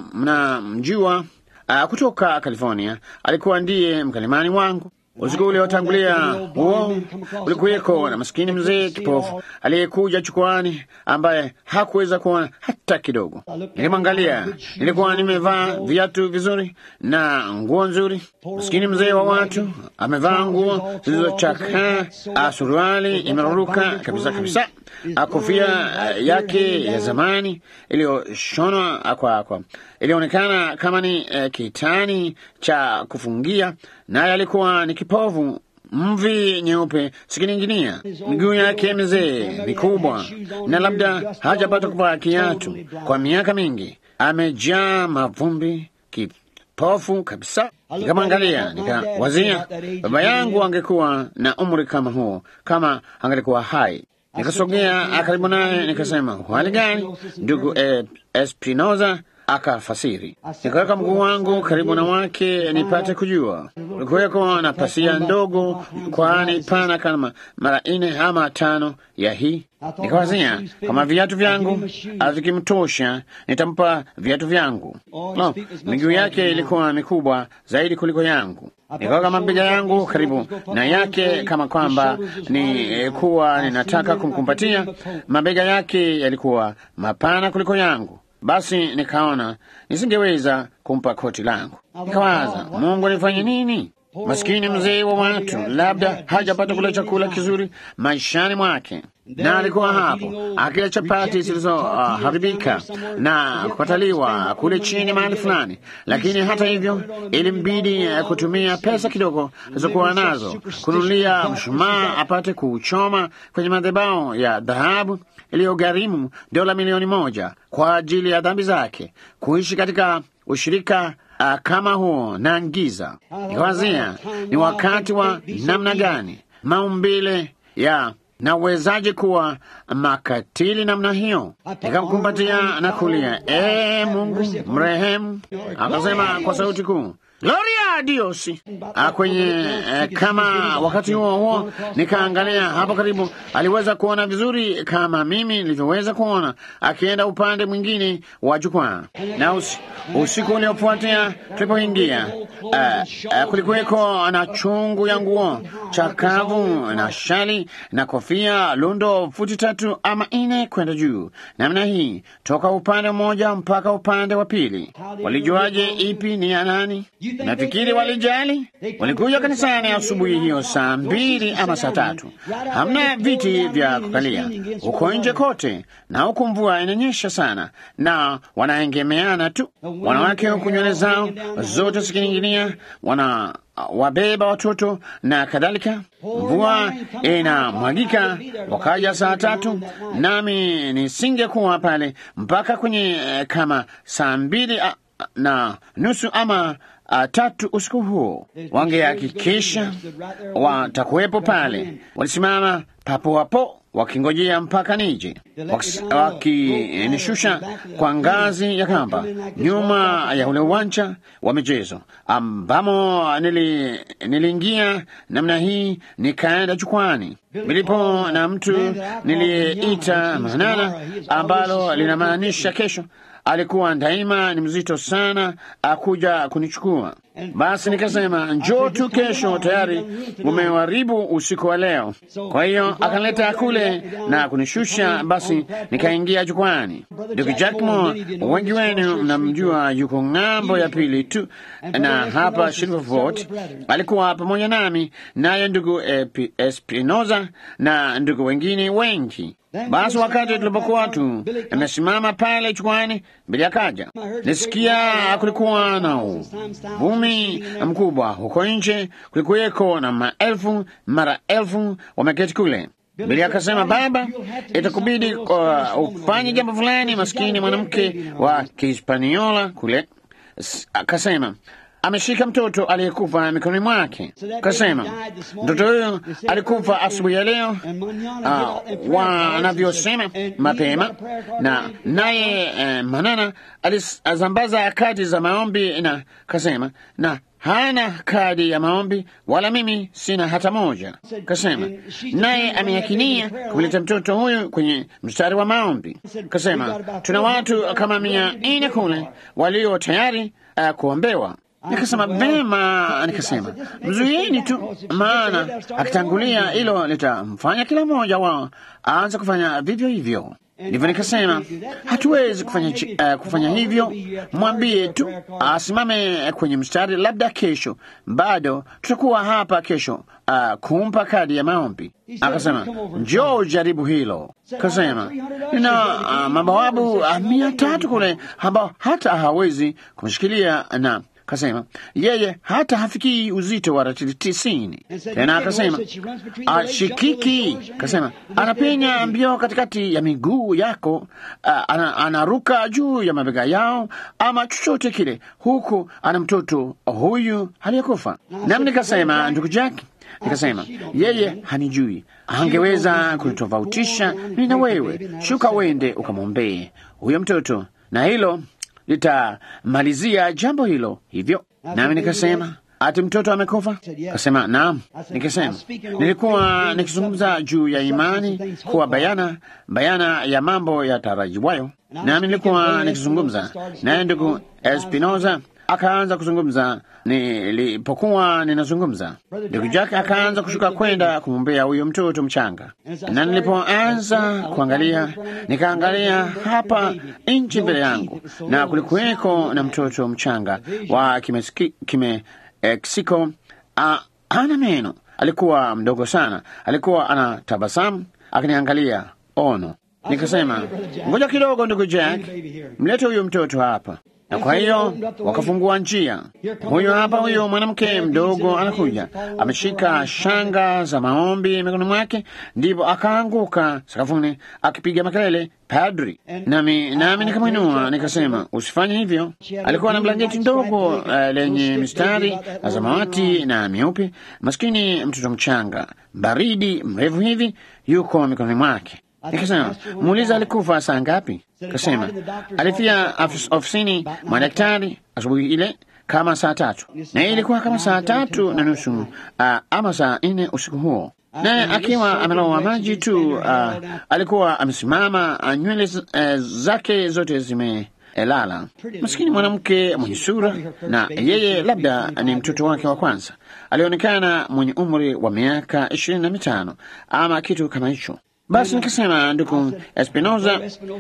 mnamjua, uh, kutoka California. Alikuwa ndiye mkalimani wangu usiku uliotangulia huo ulikuweko na maskini mzee kipofu aliyekuja chukwani, ambaye hakuweza kuona hata kidogo. Nilimwangalia, nilikuwa nimevaa viatu vizuri na nguo nzuri. Maskini mzee wa watu amevaa nguo zilizochakaa, suruali imeruruka kabisa kabisa, kofia yake ya zamani iliyoshonwa kwa kwa ilionekana kama ni eh, kitani cha kufungia, naye alikuwa ni kipovu, mvi nyeupe sikininginia, miguu yake mizee mikubwa, na labda hajapata kuvaa kiatu kwa miaka mingi, amejaa mavumbi, kipofu kabisa. Nikamwangalia nikawazia, baba yangu angekuwa na umri kama huo kama angelikuwa hai. Nikasogea karibu naye nikasema, hali gani ndugu eh, Espinoza? akafasiri. Nikaweka mguu wangu karibu na wake nipate kujua. Kulikuweko na pasia ndogo, kwani pana kama mara nne ama tano ya hii. Nikawazia kama viatu vyangu vikimtosha, nitampa viatu vyangu. No, miguu yake ilikuwa mikubwa zaidi kuliko yangu. Nikaweka mabega yangu karibu na yake kama kwamba ni kuwa ninataka kumkumbatia. Mabega yake yalikuwa mapana kuliko yangu. Basi nikaona nisingeweza kumpa koti langu. Nikawaza, Mungu nifanye nini? Maskini mzee wa watu, labda hajapata kula chakula kizuri maishani mwake, na alikuwa hapo akila chapati zilizoharibika uh, na kukataliwa kule chini mahali fulani. Lakini hata hivyo, ilimbidi uh, kutumia pesa kidogo alizokuwa nazo kununulia mshumaa apate kuchoma kwenye madhabahu ya dhahabu iliyogharimu dola milioni moja kwa ajili ya dhambi zake, kuishi katika ushirika uh, kama huo na giza. Nikawazia ni wakati wa namna gani maumbile ya nawezaje kuwa makatili namna hiyo? Nikamkumbatia na kulia, ee Mungu mrehemu. Akasema kwa sauti kuu, Gloria Dios. Kwenye eh, kama wakati huo huo nikaangalia hapo karibu, aliweza kuona vizuri kama mimi nilivyoweza kuona, akienda upande mwingine wa jukwaa. Na usi, usiku uliofuatia tulipoingia, uh, uh, kulikuweko na chungu ya nguo chakavu na shali na kofia lundo futi tatu ama nne kwenda juu namna hii, toka upande mmoja mpaka upande wa pili. Walijuaje ipi ni ya nani? Nafikiri walijali. Walikuja kanisani asubuhi hiyo saa mbili ama saa tatu. Hamna viti vya kukalia huko nje kote, na huku mvua inanyesha sana, na wanaengemeana tu, wanawake huku nywele zao zote zikining'inia, wana wabeba watoto na kadhalika. Mvua inamwagika. Wakaja saa tatu, nami nisingekuwa pale mpaka kwenye kama saa mbili na nusu ama Uh, tatu usiku huo. Wangehakikisha watakuwepo pale. Walisimama papo hapo wakingojea mpaka nije, wakinishusha kwa ngazi ya kamba nyuma ya ule uwanja wa michezo ambamo nili, niliingia namna hii, nikaenda jukwani milipo na mtu niliyeita Manana, ambalo linamaanisha kesho alikuwa daima ni mzito sana akuja kunichukua. Basi nikasema njoo tu kesho, tayari umeharibu usiku wa leo. Kwa hiyo akanileta kule na kunishusha. Basi nikaingia jukwani. Ndugu Jackmore, wengi wenu mnamjua, yuko ng'ambo ya pili tu na hapa Silverfort. Alikuwa pamoja nami, naye ndugu Espinoza na ndugu wengine wengi. Basi wakati tulipokuwa tu amesimama pale jukwani, mbele akaja, nisikia kulikuwa na uvumi mkubwa huko nje, kulikuweko na maelfu mara elfu wameketi kule. Bili akasema, baba, itakubidi uh, ufanye jambo fulani. Maskini mwanamke wa Kihispaniola kule akasema ameshika mtoto aliyekufa mikononi mwake. Kasema mtoto huyo alikufa asubuhi ya leo, uh, wanavyosema mapema, na naye uh, Manana alizambaza kadi za maombi, na kasema na hana kadi ya maombi wala mimi sina hata moja. Kasema naye ameyakinia kumleta mtoto huyu kwenye mstari wa maombi. Kasema tuna watu kama mia nne kule walio tayari uh, kuombewa. Nikasema vema, nikasema mzuieni tu, maana akitangulia hilo litamfanya kila mmoja wao aanze kufanya vivyo hivyo. Ndivyo nikasema hatuwezi kufanya, uh, kufanya hivyo. Mwambie tu asimame kwenye mstari, labda kesho bado tutakuwa hapa kesho, uh, kumpa kadi ya maombi. Akasema njoo jaribu hilo. Kasema nina uh, mabawabu uh, mia tatu kule ambao hata hawezi kumshikilia na Kasema yeye hata hafikii uzito wa ratili tisini. Tena akasema ashikiki, kasema anapenya mbio katikati ya miguu yako, ana, anaruka juu ya mabega yao ama chochote kile, huku ana mtoto huyu aliyekufa. Nami nikasema ndugu Jack, nikasema yeye hanijui, angeweza kunitofautisha mimi na wewe. Shuka wende ukamwombee huyo mtoto, na hilo litamalizia jambo hilo hivyo. Nami nikasema ati mtoto amekufa? Kasema naam. Nikasema nilikuwa nikizungumza juu ya imani kuwa bayana bayana ya mambo yatarajiwayo, nami nilikuwa nikizungumza naye ndugu Espinoza akaanza kuzungumza. Nilipokuwa ninazungumza, ndugu Jack akaanza kushuka kwenda kumwombea huyo mtoto mchanga, na nilipoanza kuangalia, nikaangalia hapa nchi mbele yangu, na kulikuweko na mtoto mchanga wa kimesiki, kime Meksiko uh, hana meno. Alikuwa mdogo sana, alikuwa ana tabasamu akiniangalia ono. Nikasema, ngoja kidogo, ndugu Jack, mlete huyo mtoto hapa. Na kwa hiyo wakafungua njia. Huyo hapa, huyo mwanamke mdogo anakuja, ameshika shanga za maombi mikononi mwake, ndipo akaanguka sakafuni akipiga makelele, padri. Nami nami nikamwinua nikasema, usifanye hivyo. Alikuwa na blanketi ndogo uh, lenye mistari ya samawati na myeupe. Maskini mtoto mchanga, baridi, mrefu hivi, yuko mikononi mwake. Nikasema, muuliza alikufa saa ngapi? Kasema alifia ofisini mwa daktari asubuhi ile kama saa tatu, na ilikuwa kama saa tatu na nusu uh, ama saa nne usiku huo, naye akiwa amelowa maji tu. Uh, alikuwa amesimama, uh, nywele uh, zake zote zime elala. Maskini mwanamke mwenye sura, na yeye labda ni mtoto wake wa kwanza. Alionekana mwenye umri wa miaka ishirini na mitano ama kitu kama hicho. Basi nikasema, ndugu Espinoza,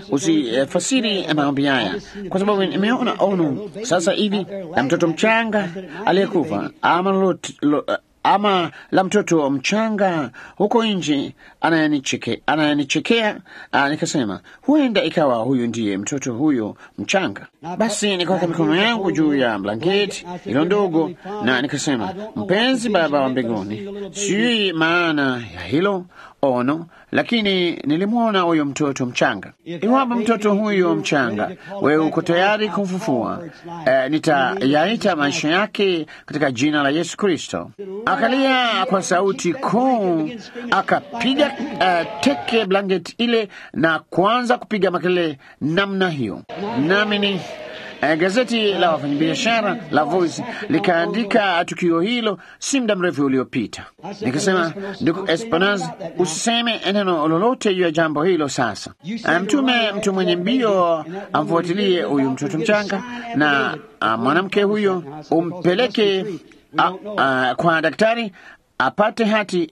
usifasiri maombi haya, kwa sababu nimeona ono sasa hivi la mtoto mchanga aliyekufa ama lot, lo, ama la mtoto mchanga huko nje anayenicheke, anayenichekea. Nikasema huenda ikawa huyu ndiye mtoto huyo mchanga. Basi nikaweka mikono yangu juu ya blanketi ilo ndogo, na nikasema, mpenzi Baba wa mbinguni, sijui maana ya hilo ono, lakini nilimwona huyo mtoto mchanga. Iwapo mtoto huyo mchanga wewe uko tayari kumfufua, eh, nitayaita maisha yake katika jina la Yesu Kristo. Akalia kwa sauti kuu, akapiga uh, teke blanketi ile na kuanza kupiga makelele namna hiyo, nami ni Uh, gazeti la wafanyabiashara la Voice likaandika tukio hilo si muda mrefu uliopita. Nikasema, ndugu Espanaz, usiseme neno lolote juu ya jambo hilo sasa. Mtume mtu mwenye mbio amfuatilie huyu mtoto mchanga na uh, mwanamke huyo umpeleke uh, uh, kwa daktari apate hati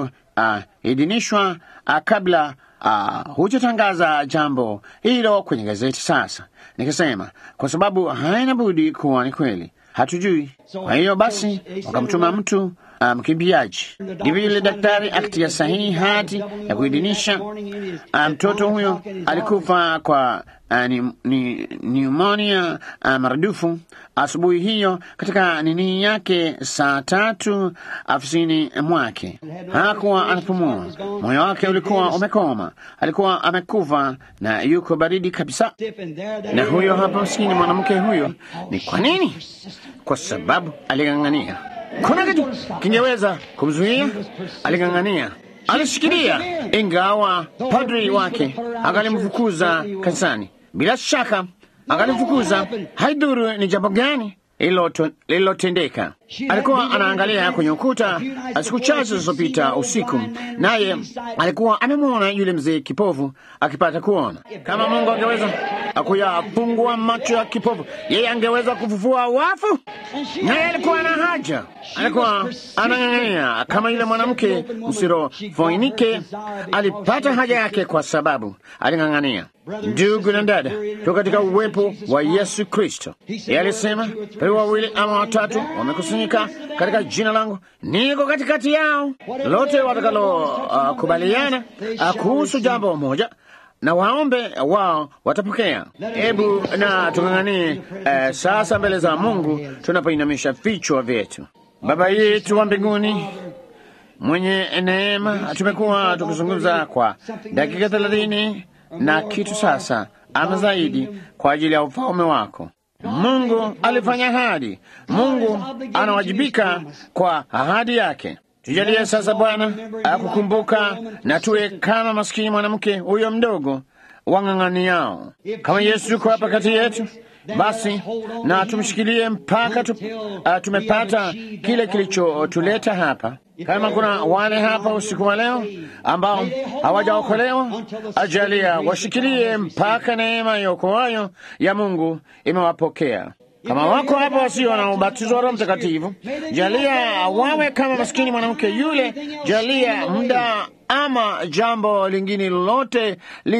iliyoidhinishwa uh, uh, kabla uh, hujatangaza jambo hilo kwenye gazeti sasa. Nikasema kwa sababu haina budi kuwa ni kweli, hatujui. Kwa hiyo basi wakamtuma mtu mkimbiaji. Um, ndivyo yule daktari akitia sahihi hati ya kuidhinisha mtoto um, huyo alikufa kwa uh, ni, ni, pneumonia uh, maradufu asubuhi hiyo katika nini yake saa tatu afisini mwake. Hakuwa anapumua, moyo wake ulikuwa umekoma, alikuwa amekufa na yuko baridi kabisa. Na huyo hapa maskini mwanamke huyo, ni kwa nini? Kwa sababu aling'ang'ania kuna kitu kingeweza kumzuia. Aling'ang'ania, alishikilia, ingawa padri wake angalimfukuza kanisani. Bila shaka angalimfukuza, haidhuru ni jambo gani lililotendeka. Alikuwa anaangalia kwenye ukuta siku chache zilizopita usiku, naye alikuwa amemwona yule mzee kipofu akipata kuona. Kama Mungu angeweza kuyafungua macho ya kipofu, yeye angeweza kufufua wafu. Naye alikuwa na haja, alikuwa anang'ang'ania kama yule mwanamke msirofoinike. Alipata haja yake kwa sababu aling'ang'ania. Ndugu na dada, tu katika uwepo wa Yesu Kristo, yeye alisema pale wawili ama watatu wamekusanyika katika jina langu, niko katikati yao. Lote watakalokubaliana uh, uh, kuhusu jambo moja na waombe wao watapokea. Hebu na tung'ang'anie uh, sasa mbele za Mungu tunapoinamisha vichwa vyetu. Baba yetu wa mbinguni mwenye neema, tumekuwa tukizungumza kwa dakika thelathini na kitu sasa ama zaidi kwa ajili ya ufalme wako. Mungu alifanya ahadi, Mungu anawajibika kwa ahadi yake. Tujalie sasa Bwana akukumbuka na tuwe kama maskini mwanamke huyo mdogo wang'ang'aniao. Kama Yesu yuko hapa kati yetu, Basi na tumshikilie mpaka tu, uh, tumepata kile kilichotuleta hapa. Kama kuna wale hapa usiku wa leo ambao hawajaokolewa, ajalia washikilie mpaka neema iokoayo ya Mungu imewapokea. Kama wako hapa wasio na ubatizo wa Roho Mtakatifu, jalia wawe kama maskini mwanamke yule. Jalia muda ama jambo lingine lolote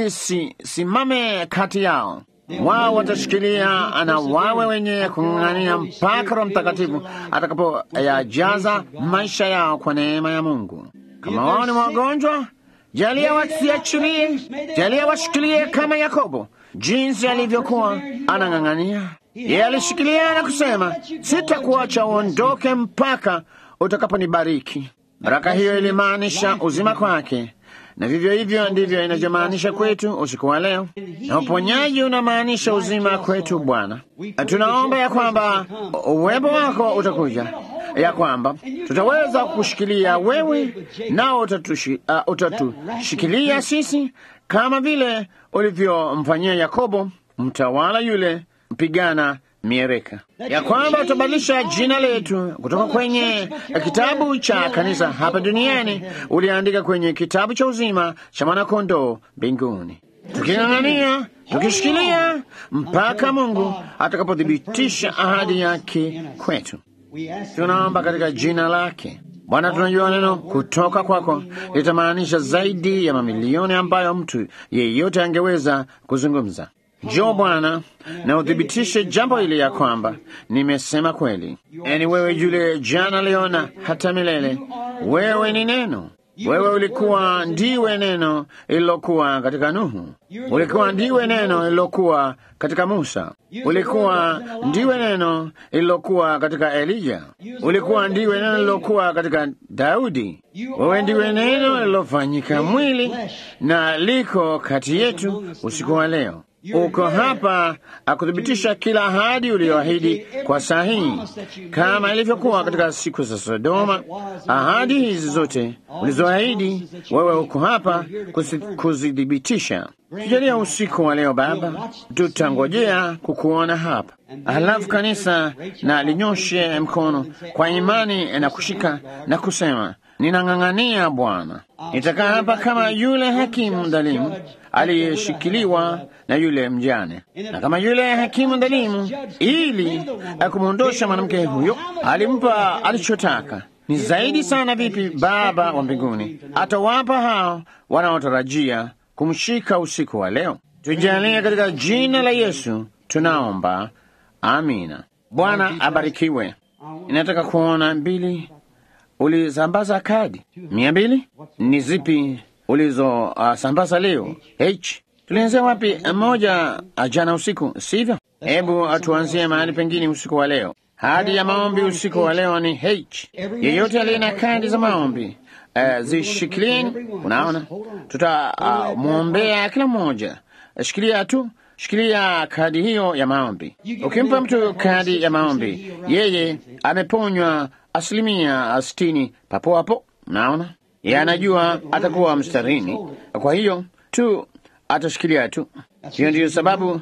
lisisimame kati yao wao watashikilia na wawe wenye kung'ang'ania mpaka Roho Mtakatifu atakapoyajaza maisha yao kwa neema ya Mungu. Kama wao ni wagonjwa, jalia wasiachilie, jalia washikilie kama Yakobo, jinsi alivyokuwa anang'ang'ania. Yeye alishikilia na kusema, sitakuacha uondoke mpaka utakaponibariki. Baraka hiyo ilimaanisha uzima kwake na vivyo hivyo ndivyo inavyomaanisha kwetu usiku wa leo, na uponyaji unamaanisha uzima kwetu. Bwana, tunaomba ya kwamba uwepo wako utakuja, ya kwamba tutaweza kushikilia wewe, nao utatushikilia uh, sisi kama vile ulivyomfanyia Yakobo mtawala yule mpigana miereka, ya kwamba utabadilisha jina letu kutoka kwenye kitabu cha kanisa hapa duniani, uliandika kwenye kitabu cha uzima cha mwanakondoo mbinguni, tuking'ang'ania, tukishikilia mpaka Mungu atakapothibitisha ahadi yake kwetu. Tunaomba katika jina lake. Bwana, tunajua neno kutoka kwako litamaanisha zaidi ya mamilioni ambayo mtu yeyote angeweza kuzungumza. Njoo Bwana na uthibitishe jambo hili ya kwamba nimesema kweli. Eni wewe yule jana, leo na hata milele. Wewe ni neno. Wewe ulikuwa ndiwe neno lililokuwa katika Nuhu, ulikuwa ndiwe neno lililokuwa katika Musa, ulikuwa ndiwe neno lililokuwa katika Elija, ulikuwa ndiwe neno lililokuwa katika Daudi. Wewe ndiwe neno lililofanyika mwili na liko kati yetu usiku wa leo. Uko hapa akuthibitisha kila ahadi uliyoahidi kwa sahihi, kama ilivyokuwa katika siku za Sodoma. Ahadi hizi zote ulizoahidi wewe, uko hapa kuzithibitisha. Tujalia usiku wa leo Baba, tutangojea kukuona hapa. Halafu kanisa na linyoshe mkono kwa imani na kushika na kusema Ninang'ang'ania Bwana, nitakaa hapa kama yule hakimu dhalimu aliyeshikiliwa na yule mjane, na kama yule hakimu dhalimu, ili akumwondosha mwanamke huyo, alimpa alichotaka. Ni zaidi sana vipi Baba wa mbinguni atawapa hao wanaotarajia kumshika usiku wa leo? Tujalie katika jina la Yesu tunaomba, amina. Bwana abarikiwe. Inataka kuona mbili Ulisambaza kadi mia mbili? Ni zipi ulizosambaza uh, leo? H tulianzia wapi? Moja jana usiku, sivyo? Hebu atuanzie mahali pengine usiku wa leo. Hadi ya maombi usiku wa leo ni H. Yeyote aliye na kadi za maombi uh, zishikilieni. Unaona, tutamwombea uh, kila mmoja. Shikilia tu, shikilia kadi hiyo ya maombi. Ukimpa mtu kadi ya maombi, yeye ameponywa asilimia sitini papo hapo. Naona yeye anajua atakuwa mstarini, kwa hiyo tu atashikilia tu. Hiyo ndiyo sababu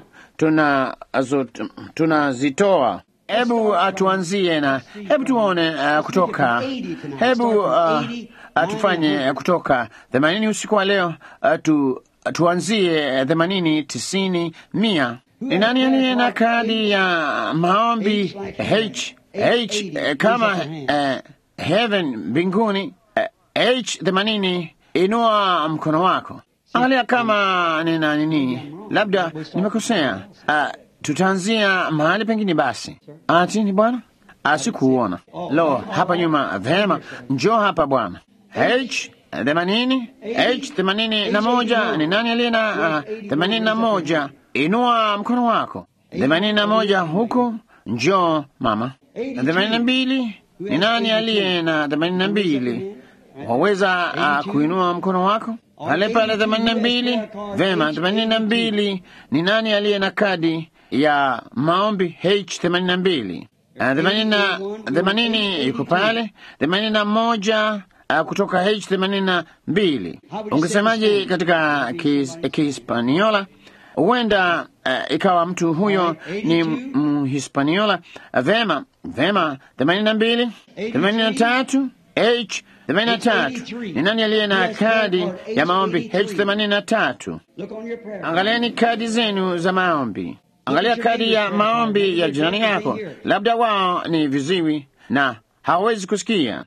tunazitoa. Hebu atuanzie na hebu tuone uh, kutoka hebu uh, tufanye kutoka themanini usiku wa leo uh, tu, tuanzie themanini, tisini, mia. Ni nani aliye na kadi ya maombi H H eh, kama eh, heaven mbinguni eh, H themanini. Inua mkono wako, angalia kama nina nini, labda nimekosea. Uh, tutaanzia mahali pengine basi. Ati ni bwana, asikuona lo hapa nyuma. Vema, njoo hapa bwana. H themanini, H themanini na moja. Ni nani aliye na themanini na moja? Inua mkono wako. Themanini na moja huku, njoo mama na themanini na mbili ni nani aliye na themanini na mbili? Waweza uh, kuinua mkono wako pale pale. themanini na mbili vema. themanini na mbili ni nani aliye na kadi ya maombi H themanini na mbili? Themanini yuko pale. themanini na moja uh, kutoka H themanini na mbili. Ungesemaje katika Kihispaniola? huenda uh, ikawa mtu huyo ni Mhispaniola. Vema, vema, themanini na mbili, themanini na tatu H themanini na tatu. Ni nani aliye na kadi ya maombi H themanini na tatu? Angalieni kadi zenu za maombi. Angalia kadi ya maombi ya jirani yako, labda wao ni viziwi na hawawezi kusikia.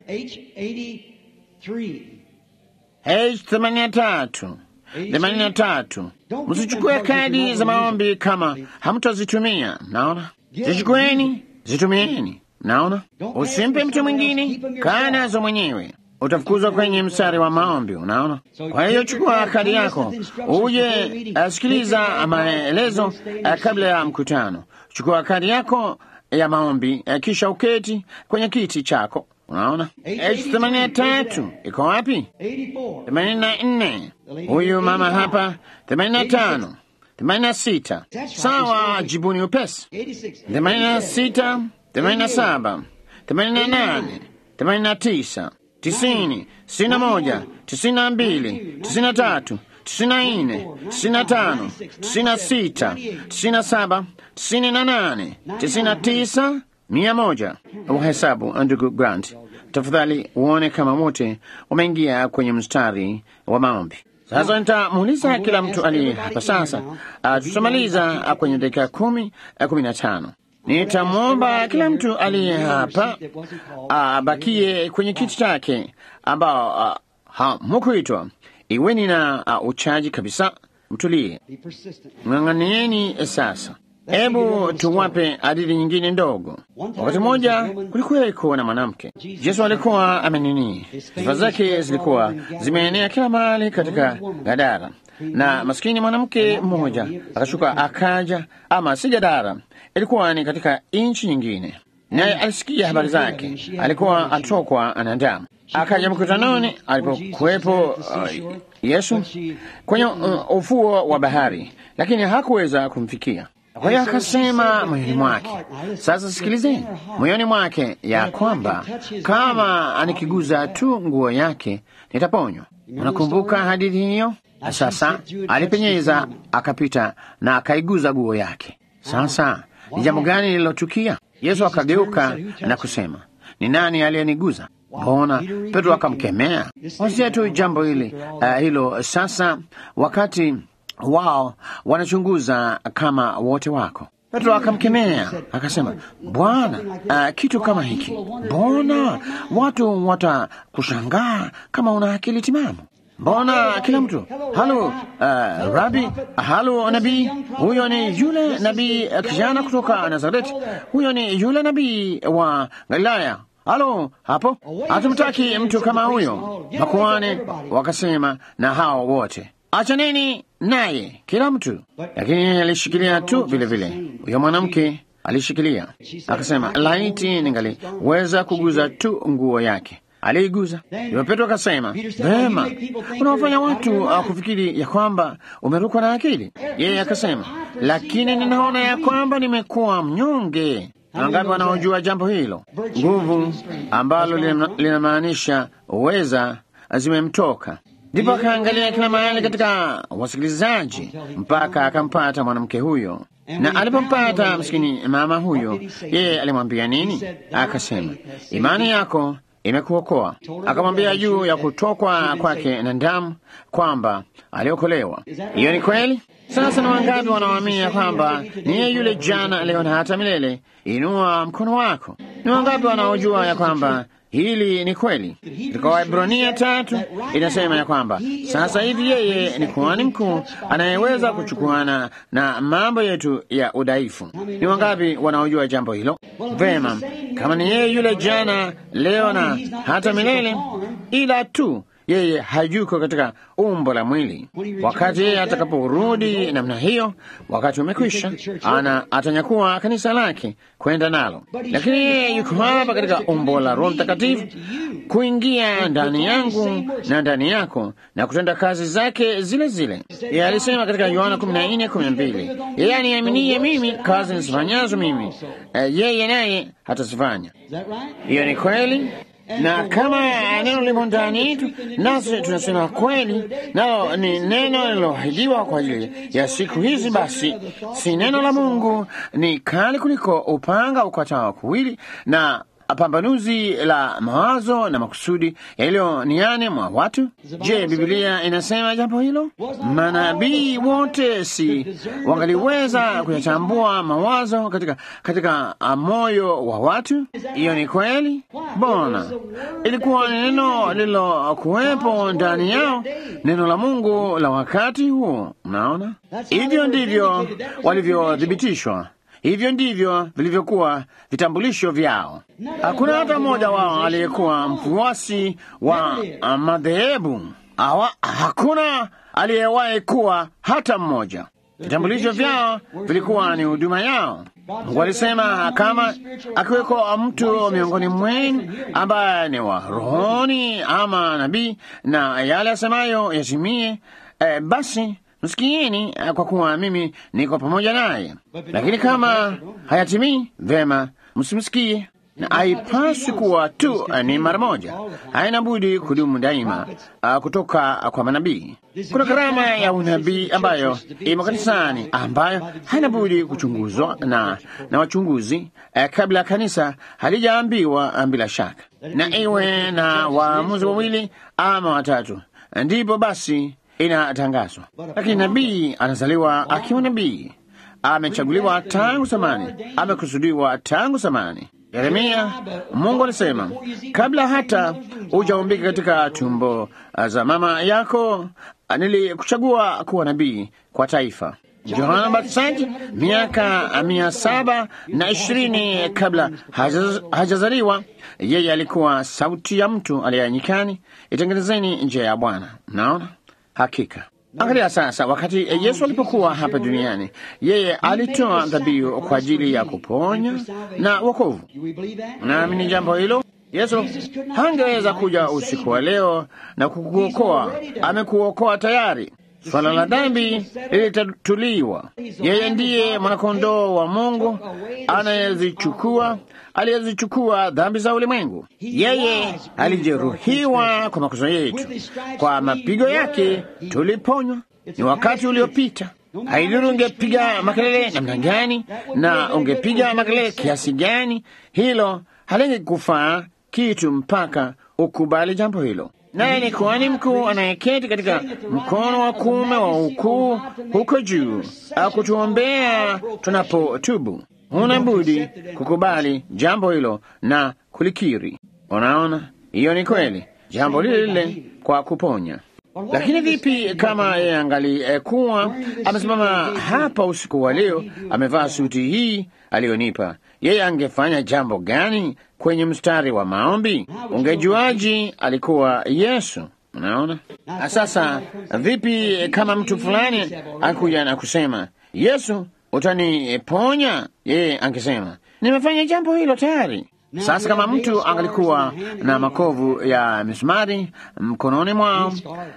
H themanini na tatu themanini na tatu. Msichukue kadi za maombi kama hamtazitumia. Naona, zichukueni, zitumieni. Naona, usimpe mtu mwingine, kaa nazo mwenyewe, utafukuzwa kwenye mstari wa maombi. Unaona, kwa hiyo chukua kadi yako, uje asikiliza maelezo kabla ya mkutano. Chukua kadi yako ya maombi, kisha uketi kwenye kiti chako. Unaona, H themanini na tatu iko wapi? themanini na nne huyu mama hapa, themanini na tano themanini na sita Sawa, jibuni upesi. themanini na sita themanini na saba themanini na nane themanini na tisa tisini tisini na moja tisini na mbili tisini na tatu tisini na nne tisini na tano tisini na sita tisini na saba tisini na nane tisini na tisa mia moja. Uhesabu ndugu Grant, tafadhali uone kama wote wameingia kwenye mstari wa maombi. Sasa nitamuuliza kila mtu aliye hapa sasa. Uh, tutamaliza uh, kwenye dakika kumi uh, kumi na tano. Nitamwomba kila mtu aliye hapa abakie uh, kwenye kiti chake ambao uh, hamukuitwa. Iweni na uh, uchaji kabisa, mtulie, ng'ang'anieni sasa. Hebu tuwape hadithi nyingine ndogo. Wakati mmoja kulikuweko na mwanamke. Yesu alikuwa amenini, sifa zake zilikuwa zimeenea kila mahali katika Gadara, na maskini mwanamke mmoja akashuka akaja, ama si Gadara, ilikuwa ni katika nchi nyingine, naye alisikia habari zake. Alikuwa atokwa na damu, akaja mkutanoni alipokuwepo uh, Yesu kwenye uh, ufuo wa bahari, lakini hakuweza kumfikia. Kwa hiyo akasema moyoni mwake, sasa sikilizeni, moyoni mwake ya kwamba kama anikiguza tu nguo yake nitaponywa. Unakumbuka hadithi hiyo? Sasa alipenyeza akapita na akaiguza nguo yake. Sasa ni jambo gani lililotukia? Yesu akageuka na kusema, ni nani aliyeniguza? Mbona Petro akamkemea. Wasia tu jambo hili uh, hilo sasa, wakati wao wanachunguza kama wote wako. Petro akamkemea akasema, Bwana, uh, kitu kama hiki, mbona watu watakushangaa kama una akili timamu? Mbona kila mtu halo, uh, rabi, halo nabii, huyo ni yule nabii uh, kijana kutoka Nazareti, huyo ni yule nabii wa Galilaya. Halo hapo, hatumtaki mtu kama huyo. Makuhani wakasema na hao wote achaneni naye kila mtu, lakini alishikilia tu vile vile. Huyo mwanamke alishikilia akasema, laiti ningaliweza kuguza tu nguo yake. Aliiguza. Ndipo Petro akasema, vema, unawafanya watu uh, kufikiri ya kwamba umerukwa na akili. Yeye akasema, lakini ninaona ya kwamba nimekuwa mnyonge. Wangapi wanaojua jambo hilo? Nguvu ambalo linamaanisha uweza zimemtoka. Ndipo akaangalia kila mahali katika wasikilizaji mpaka akampata mwanamke huyo, na alipompata msikini mama huyo, yeye alimwambia nini? Akasema, imani yako imekuokoa. Akamwambia juu ya kutokwa kwake na damu kwamba aliokolewa. Hiyo ni kweli. Sasa ni wangapi wanaoamini kwamba niye yule jana, leo na hata milele? Inua mkono wako. Ni wangapi wanaojua ya kwamba hili ni kweli? Katika Waebrania tatu inasema ya kwamba sasa hivi yeye ni kuhani mkuu anayeweza kuchukuana na mambo yetu ya udhaifu. Ni wangapi wanaojua jambo hilo? Vema, kama ni yeye yule jana, leo na hata milele, ila tu yeye hayuko katika umbo la mwili. Wakati yeye atakaporudi namna hiyo, wakati umekwisha, ana atanyakuwa kanisa lake kwenda nalo, lakini yeye yuko hapa katika umbo la Roho Mtakatifu kuingia ndani yangu na ndani yako na kutenda kazi zake zile zile. Yeye alisema katika Yohana 14:12, yeye aniaminie mimi, kazi nisifanyazo mimi, yeye naye hatazifanya. Hiyo ni kweli. na kama neno limo ndani yetu, nasi tunasema kweli, nalo ni neno liloahidiwa kwa ajili ya siku hizi, basi si neno la Mungu ni kali kuliko upanga ukatao kuwili na pambanuzi la mawazo na makusudi yaliyo niani mwa watu. Je, Biblia inasema jambo hilo? Manabii wote si wangaliweza kuyachambua mawazo katika, katika moyo wa watu? Hiyo ni kweli. Bona ilikuwa ni neno lililokuwepo ndani yao, neno la Mungu la wakati huo. Mnaona, hivyo ndivyo walivyothibitishwa hivyo ndivyo vilivyokuwa vitambulisho vyao. Hakuna hata mmoja wao aliyekuwa mfuasi wa madhehebu awa, hakuna aliyewahi kuwa hata mmoja. Vitambulisho vyao vilikuwa ni huduma yao. Mungu alisema kama akiweko mtu miongoni mwenu ambaye ni wa rohoni ama nabii, na yale asemayo yatimie, eh, basi msikieni, kwa kuwa mimi niko pamoja naye. Lakini kama hayatimii, vema, msimsikie. Na haipaswi kuwa tu ni mara moja, haina budi kudumu daima, uh, kutoka kwa manabii. Kuna karama ya unabii ambayo imo kanisani, ambayo haina budi kuchunguzwa na, na wachunguzi uh, kabla kanisa halijaambiwa bila shaka, na iwe na waamuzi wawili ama watatu, ndipo basi inatangazwa. Lakini nabii anazaliwa akiwa nabii, amechaguliwa tangu zamani, amekusudiwa tangu zamani. Yeremia, Mungu alisema kabla hata hujaumbika katika tumbo za mama yako nilikuchagua kuwa nabii kwa taifa. Yohana Mbatizaji miaka mia saba na ishirini kabla hajazaliwa, yeye alikuwa sauti ya mtu aliye nyikani, itengenezeni njia ya Bwana. Mnaona? Hakika. Angalia sasa, wakati Yesu alipokuwa hapa duniani, yeye alitoa dhabihu kwa ajili ya kuponya na wokovu. Naamini jambo hilo. Yesu hangeweza kuja usiku wa leo na kukuokoa. Amekuokoa tayari. Swala la dhambi lilitatuliwa. Yeye ndiye mwanakondoo wa Mungu anayezichukua aliyezichukua dhambi za ulimwengu. Yeye alijeruhiwa kwa makosa yetu, kwa mapigo yake tuliponywa. Ni wakati uliopita. Haidhuru ungepiga makelele namna gani na ungepiga makelele kiasi gani, hilo halingekufaa kitu mpaka ukubali jambo hilo. Naye ni kuhani mkuu anayeketi katika mkono wa kuume wa ukuu huko juu, akutuombea tunapotubu. Huna budi kukubali jambo hilo na kulikiri. Unaona, hiyo ni kweli, jambo lile lile kwa kuponya. Lakini vipi kama yeye angalikuwa amesimama hapa usiku wa leo, amevaa suti hii aliyonipa, yeye angefanya jambo gani kwenye mstari wa maombi? Ungejuaji alikuwa Yesu? Unaona. Sasa vipi kama mtu fulani akuja na kusema Yesu, utaniponya? Yeye angesema nimefanya jambo hilo tayari. Sasa kama mtu angalikuwa na makovu ya misumari mkononi mwao,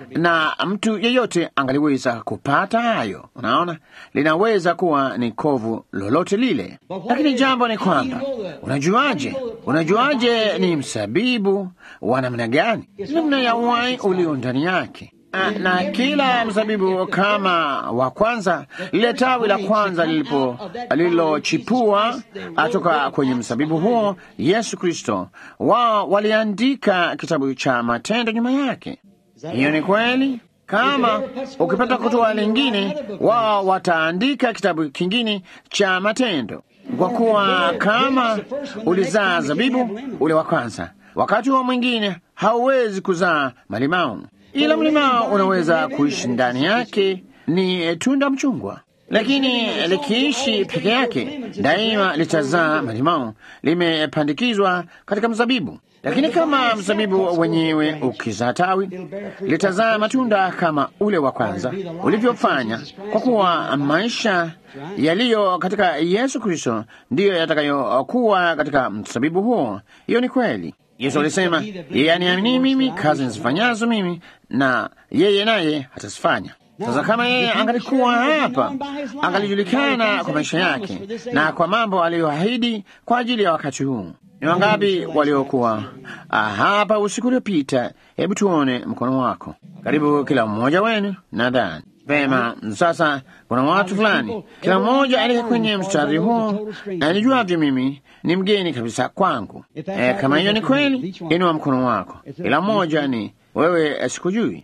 na mtu yeyote angaliweza kupata hayo, unaona, linaweza kuwa ni kovu lolote lile. Lakini jambo ni kwamba, unajuaje? Unajuaje ni msabibu wa namna gani? Namna ya uhai ulio ndani yake na kila mzabibu kama wa kwanza, lile tawi la kwanza lilipo lililochipua atoka kwenye mzabibu huo, Yesu Kristo, wao waliandika kitabu cha matendo nyuma yake. Hiyo ni kweli. Kama ukipata kutoa lingine, wao wataandika kitabu kingine cha matendo, kwa kuwa kama ulizaa zabibu ule wa kwanza, wakati huo mwingine hauwezi kuzaa malimau ila mlima unaweza kuishi ndani yake, ni tunda mchungwa, lakini likiishi peke yake daima litazaa malimau, limepandikizwa katika mzabibu. Lakini kama mzabibu wenyewe ukizaa tawi, litazaa matunda kama ule wa kwanza ulivyofanya, kwa kuwa maisha yaliyo katika Yesu Kristo ndiyo yatakayokuwa katika mzabibu huo. Hiyo ni kweli. Yesu alisema, yeye aniamini mimi, kazi nizifanyazo mimi na yeye naye hatazifanya. Sasa kama yeye angalikuwa hapa, angalijulikana kwa maisha yake na kwa mambo aliyoahidi kwa ajili ya wakati huu. Ni wangapi waliokuwa hapa usiku uliopita? Hebu tuone mkono wako. Karibu kila mmoja wenu, nadhani vema. Sasa kuna watu fulani, kila mmoja aliye kwenye mstari huo, na nijuavyo mimi ni mgeni kabisa kwangu. E, kama hiyo ni kweli, inua mkono wako. Kila mmoja ni wewe, sikujui.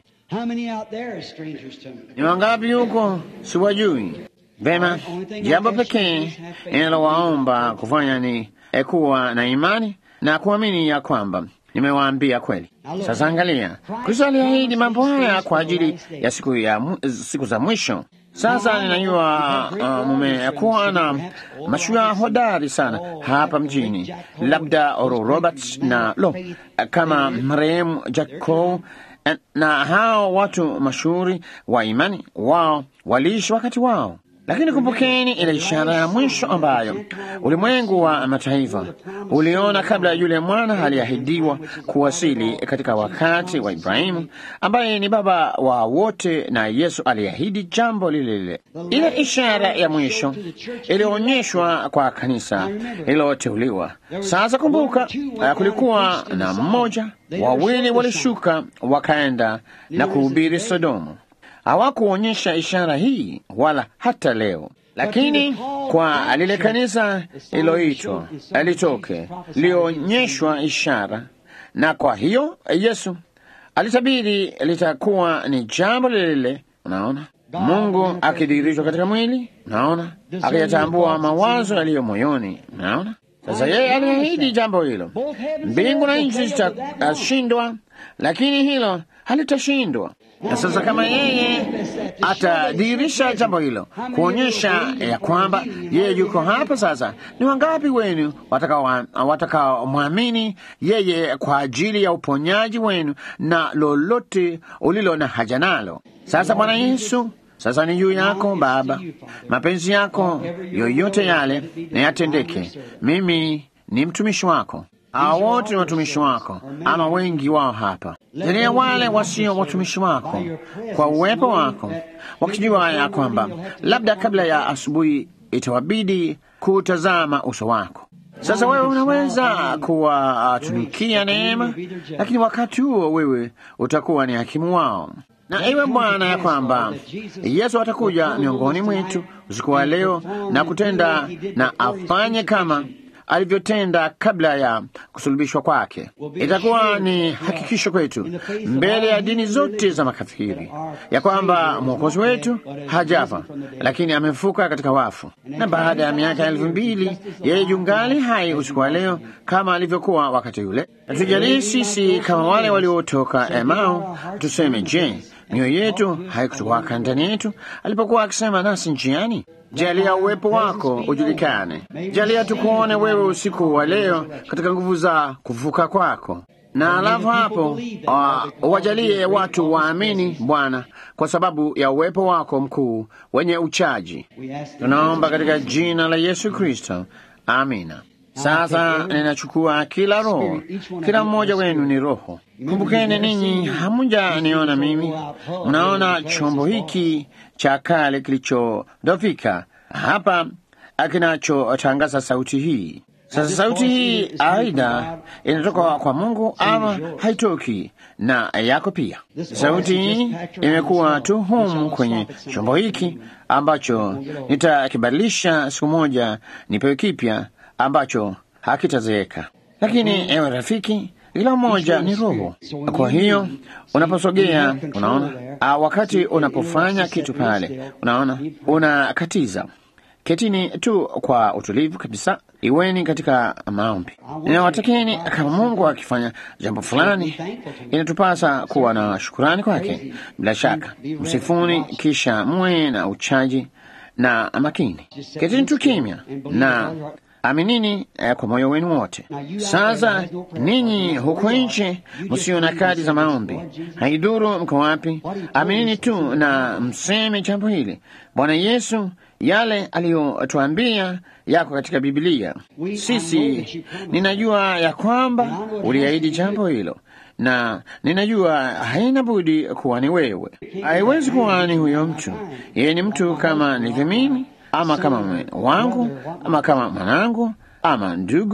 Ni wangapi huko siwajui? Vema, jambo pekee ninalowaomba kufanya ni kuwa na imani na kuamini ya kwamba nimewaambia kweli. Sasa angalia, Kristo aliahidi mambo haya kwa ajili ya siku, ya, siku za mwisho. Sasa ninajua uh, mumekuwa na mashujaa hodari sana hapa mjini, labda Oral Roberts na lo kama marehemu Jack Cole na hao watu mashuhuri wa imani, wao waliishi wakati wao lakini kumbukeni ile ishara ya mwisho ambayo ulimwengu wa mataifa uliona kabla yule mwana aliahidiwa kuwasili katika wakati wa Ibrahimu, ambaye ni baba wa wote, na Yesu aliahidi jambo lile lile. Ile ishara ya mwisho ilionyeshwa kwa kanisa lililoteuliwa. Sasa kumbuka, kulikuwa na mmoja, wawili walishuka wakaenda na kuhubiri Sodomu hawakuonyesha ishara hii wala hata leo, lakini kwa lile kanisa liloitwa litoke lionyeshwa ishara, na kwa hiyo Yesu alitabiri litakuwa ni jambo lile lile. Unaona, Mungu akidhihirishwa katika mwili, unaona, akiyatambua mawazo yaliyo moyoni, unaona. Sasa yeye aliahidi jambo hilo, mbingu na nchi zitashindwa, lakini hilo halitashindwa. Na sasa kama yeye atadhihirisha jambo hilo, kuonyesha ya kwamba yeye yuko hapa sasa, ni wangapi wenu watakaomwamini yeye kwa ajili ya uponyaji wenu na lolote ulilo na haja nalo? Sasa Bwana Yesu, sasa ni juu yako Baba, mapenzi yako yoyote yale na yatendeke. Mimi ni mtumishi wako hao wote ni watumishi wako, ama wengi wao hapa. Jalia wale wasio watumishi wako kwa uwepo wako, wakijua ya kwamba labda kabla ya asubuhi itawabidi kutazama uso wako. Sasa wewe unaweza kuwatunukia neema, lakini wakati huo wewe utakuwa ni hakimu wao. Na iwe Bwana ya kwamba Yesu atakuja miongoni mwetu usiku wa leo na kutenda na afanye kama alivyotenda kabla ya kusulubishwa kwake. Itakuwa ni hakikisho kwetu mbele ya dini zote za makafiri ya kwamba mwokozi wetu hajafa, lakini amefuka katika wafu, na baada ya miaka elfu mbili yeye yungali hai usiku wa leo kama alivyokuwa wakati ule. Tujalie sisi kama wale waliotoka Emau tuseme, je, mioyo yetu haikutuwaka ndani yetu alipokuwa akisema nasi njiani? Jalia uwepo wako ujulikane. Jalia tukuone wewe usiku wa leo katika nguvu za kuvuka kwako, na alafu hapo uh, wajalie watu waamini Bwana kwa sababu ya uwepo wako mkuu wenye uchaji. Tunaomba katika jina la Yesu Kristo, amina. Sasa ninachukua kila roho, kila mmoja wenu ni roho. Kumbukeni ninyi hamuja niona mimi, mnaona chombo hiki cha kale kilichodofika hapa kinachotangaza sauti hii. Sasa sauti hii aidha inatoka kwa Mungu ama haitoki, na yako pia. Sauti hii imekuwa tu humu kwenye chombo hiki ambacho nitakibadilisha siku moja nipewe kipya ambacho hakitazeeka. Lakini ewe rafiki, kila mmoja ni roho. Kwa hiyo unaposogea, unaona, wakati unapofanya kitu pale, unaona, unakatiza Ketini tu kwa utulivu kabisa, iweni katika maombi. Ninawatakeni, kama Mungu akifanya jambo fulani, inatupasa kuwa na shukurani kwake. Bila shaka, msifuni, kisha muwe na uchaji na makini. Ketini tu kimya na aminini eh, kwa moyo wenu wote. Sasa ninyi huko nje msio na kadi za maombi, haidhuru mko wapi, aminini tu na mseme jambo hili. Bwana Yesu, yale aliyotuambia yako katika Biblia. Sisi ninajua ya kwamba uliahidi jambo hilo na ninajua haina budi kuwa ni wewe. Haiwezi kuwa ni huyo mtu. Yeye ni mtu kama nilivyo mimi ama kama mume wangu ama kama mwanangu ama ndugu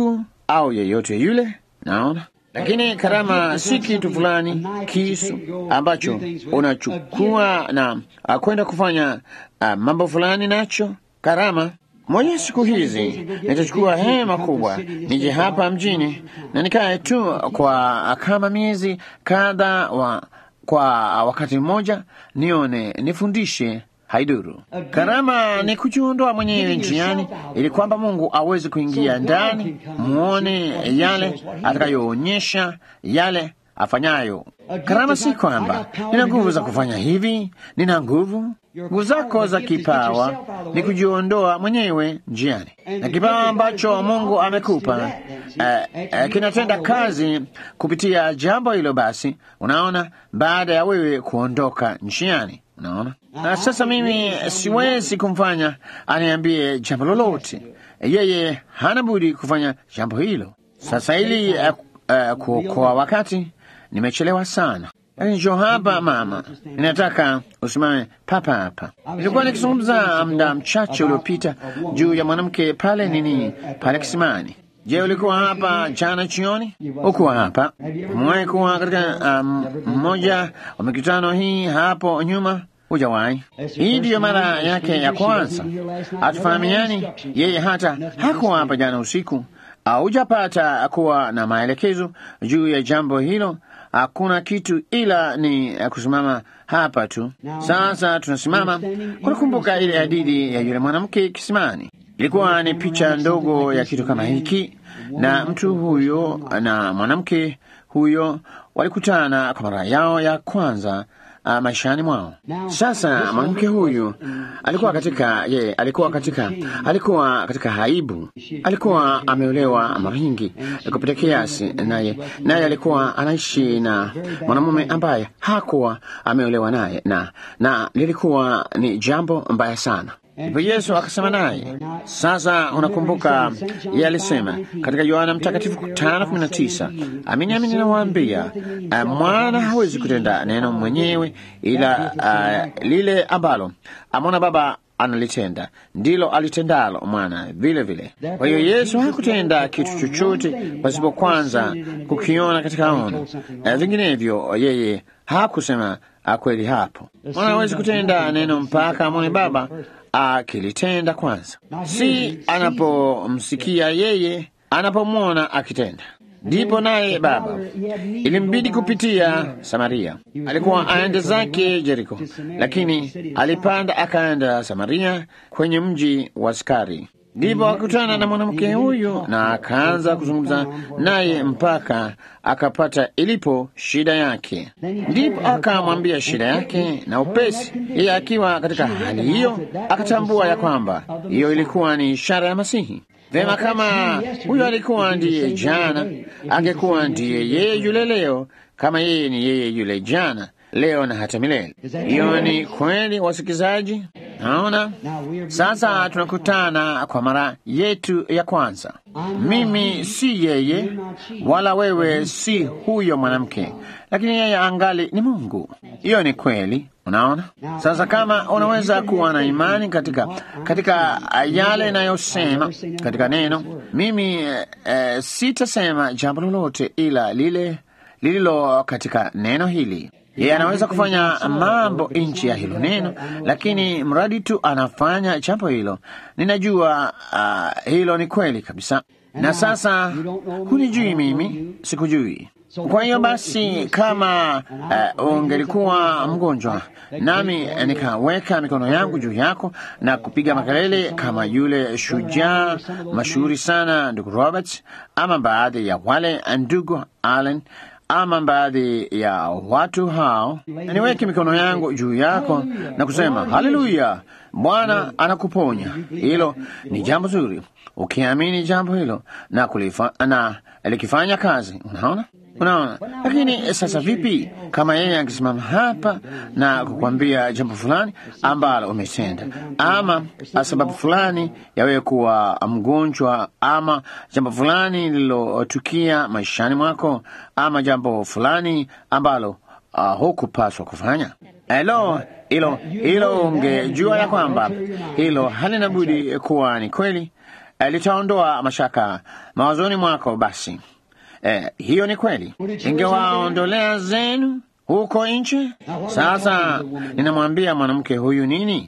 au yeyote yule, naona lakini karama si kitu fulani kisu ambacho unachukua na uh, kwenda kufanya uh, mambo fulani nacho. Karama moja siku hizi nitachukua hema kubwa nije hapa mjini na nikae tu kwa kama miezi kadha wa, kwa wakati mmoja nione nifundishe haiduru. Karama ni kujiondoa mwenyewe njiani, ili kwamba Mungu aweze kuingia ndani, muone yale atakayoonyesha, yale afanyayo. Karama si kwamba nina nguvu za kufanya hivi, nina nguvu. Nguvu zako za kipawa ni kujiondoa mwenyewe njiani, na kipawa ambacho Mungu amekupa eh, eh, kinatenda kazi kupitia jambo hilo. Basi unaona, baada ya wewe kuondoka njiani Unaona, na sasa mimi siwezi kumfanya aniambie jambo lolote. Yeye hana budi kufanya jambo hilo. Sasa ili uh, uh, kuokoa wakati, nimechelewa sana, lakini njoo hapa mama, ninataka usimame papa hapa. Nilikuwa nikizungumza muda mchache uliopita juu ya mwanamke pale nini, pale kisimani. Je, ulikuwa hapa jana jioni? Ukuwa hapa? Umewahi kuwa katika mmoja um, wa mikutano hii hapo nyuma? Hujawahi. Hii ndiyo mara yake ya kwanza. Hatufahamiani, yeye hata hakuwa hapa jana usiku. Hujapata kuwa na maelekezo juu ya jambo hilo. Hakuna kitu ila ni kusimama hapa tu. Sasa tunasimama kunakumbuka ile hadithi ya yule mwanamke kisimani. Ilikuwa ni picha ndogo ya kitu kama hiki, na mtu huyo na mwanamke huyo walikutana kwa mara yao ya kwanza Uh, maishani mwao. Sasa mwanamke huyu alikuwa katika ye, alikuwa katika alikuwa katika haibu, alikuwa ameolewa mara nyingi kupita kiasi, naye naye alikuwa anaishi na mwanamume ambaye hakuwa ameolewa naye, na na lilikuwa ni jambo mbaya sana. Ndipo Yesu akasema naye. Sasa unakumbuka yeye alisema katika Yohana Mtakatifu tano kumi na tisa amini amini nawaambia, uh, mwana hawezi kutenda neno mwenyewe, ila uh, lile ambalo amona Baba analitenda ndilo alitendalo mwana vile vile. Kwa hiyo Yesu hakutenda kitu chochote pasipo kwanza kukiona katika ono, uh, vinginevyo yeye hakusema kweli. Hapo mwana hawezi kutenda neno mpaka amone Baba akilitenda kwanza, si anapomsikia yeye, anapomwona akitenda, ndipo naye Baba. Ilimbidi kupitia Samaria. Alikuwa aende zake Jeriko, lakini alipanda akaenda Samaria, kwenye mji wa Sikari. Ndipo akutana na mwanamke huyu na akaanza kuzungumza naye mpaka akapata ilipo shida yake. Ndipo akamwambia shida yake, na upesi yeye akiwa katika hali hiyo akatambua ya kwamba hiyo ilikuwa ni ishara ya Masihi. Vema, kama huyo alikuwa ndiye jana, angekuwa ndiye yeye yule leo, kama yeye ni yeye yule jana, leo na hata milele. Hiyo ni kweli, wasikizaji. Naona sasa tunakutana kwa mara yetu ya kwanza. Mimi si yeye, wala wewe si huyo mwanamke, lakini yeye angali ni Mungu. Hiyo ni kweli. Unaona sasa, kama unaweza kuwa na imani katika katika yale inayosema katika neno, mimi eh, sitasema jambo lolote ila lile lililo katika neno hili. Yeye anaweza kufanya mambo nchi ya hilo neno, lakini mradi tu anafanya jambo hilo, ninajua uh, hilo ni kweli kabisa. Na sasa hunijui mimi, sikujui. Kwa hiyo basi, kama uh, ungelikuwa mgonjwa nami nikaweka mikono yangu juu yako na kupiga makelele kama yule shujaa mashuhuri sana ndugu Robert, ama baadhi ya wale ndugu Allen ama baadhi ya watu hao, niweke mikono yangu juu yako na kusema haleluya, Bwana anakuponya. Hilo ni jambo zuri, ukiamini jambo hilo na kulifa, na likifanya kazi. Unaona, unaona. Lakini sasa vipi kama yeye angesimama hapa na kukwambia jambo fulani ambalo umetenda, ama sababu fulani ya wewe kuwa mgonjwa, ama jambo fulani lililotukia maishani mwako, ama jambo fulani ambalo uh, hukupaswa kufanya? Helo, hilo hilo, ungejua ya kwamba hilo halina budi kuwa ni kweli. eh, litaondoa mashaka mawazoni mwako. Basi eh, hiyo ni kweli, ingewaondolea zenu huko nje. Sasa ninamwambia mwanamke huyu nini?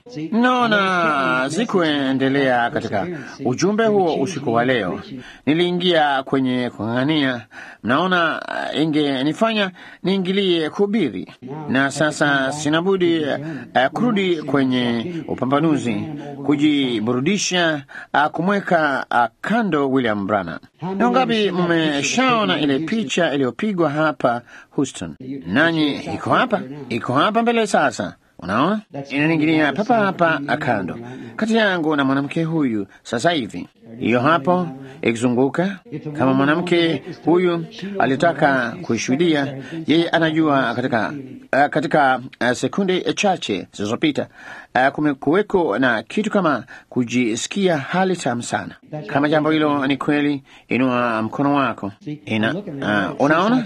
Naona sikuendelea katika ujumbe huo usiku wa leo, niliingia kwenye kung'ang'ania. Mnaona, uh, ingenifanya niingilie kuhubiri, na sasa sinabudi uh, kurudi kwenye upambanuzi, kujiburudisha, uh, kumweka uh, kando William Branham. Na ngapi mmeshaona ile picha iliyopigwa hapa Houston? Nanyi iko hapa, iko hapa mbele sasa. Unaona, inaningilia papa hapa kando kati yangu na mwanamke huyu sasa hivi, hiyo hapo ikizunguka. Kama mwanamke huyu alitaka kuishuhudia, yeye anajua katika, uh, katika uh, sekunde chache zilizopita uh, kumekuweko na kitu kama kujisikia hali tamu sana. Kama jambo hilo ni kweli, inua mkono wako. Ina, uh, unaona,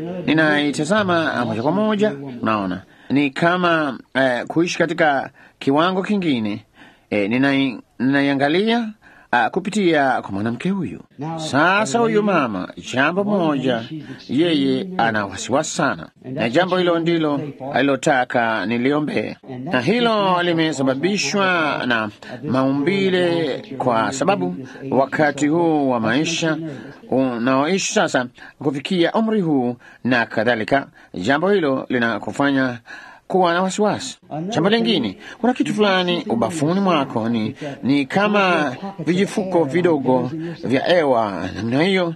ninaitazama moja kwa moja, unaona ni kama uh, kuishi katika kiwango kingine. E, ninaiangalia uh, kupitia kwa mwanamke huyu. Sasa huyu mama, jambo moja, yeye ana wasiwasi sana, na jambo hilo ndilo alilotaka niliombee, na hilo limesababishwa na maumbile, kwa sababu wakati huu wa maisha unaoishi sasa, kufikia umri huu na kadhalika, jambo hilo linakufanya kuwa na wasiwasi. Jambo lingine, kuna kitu fulani ubafuni mwako, ni, ni kama vijifuko vidogo vya hewa namna hiyo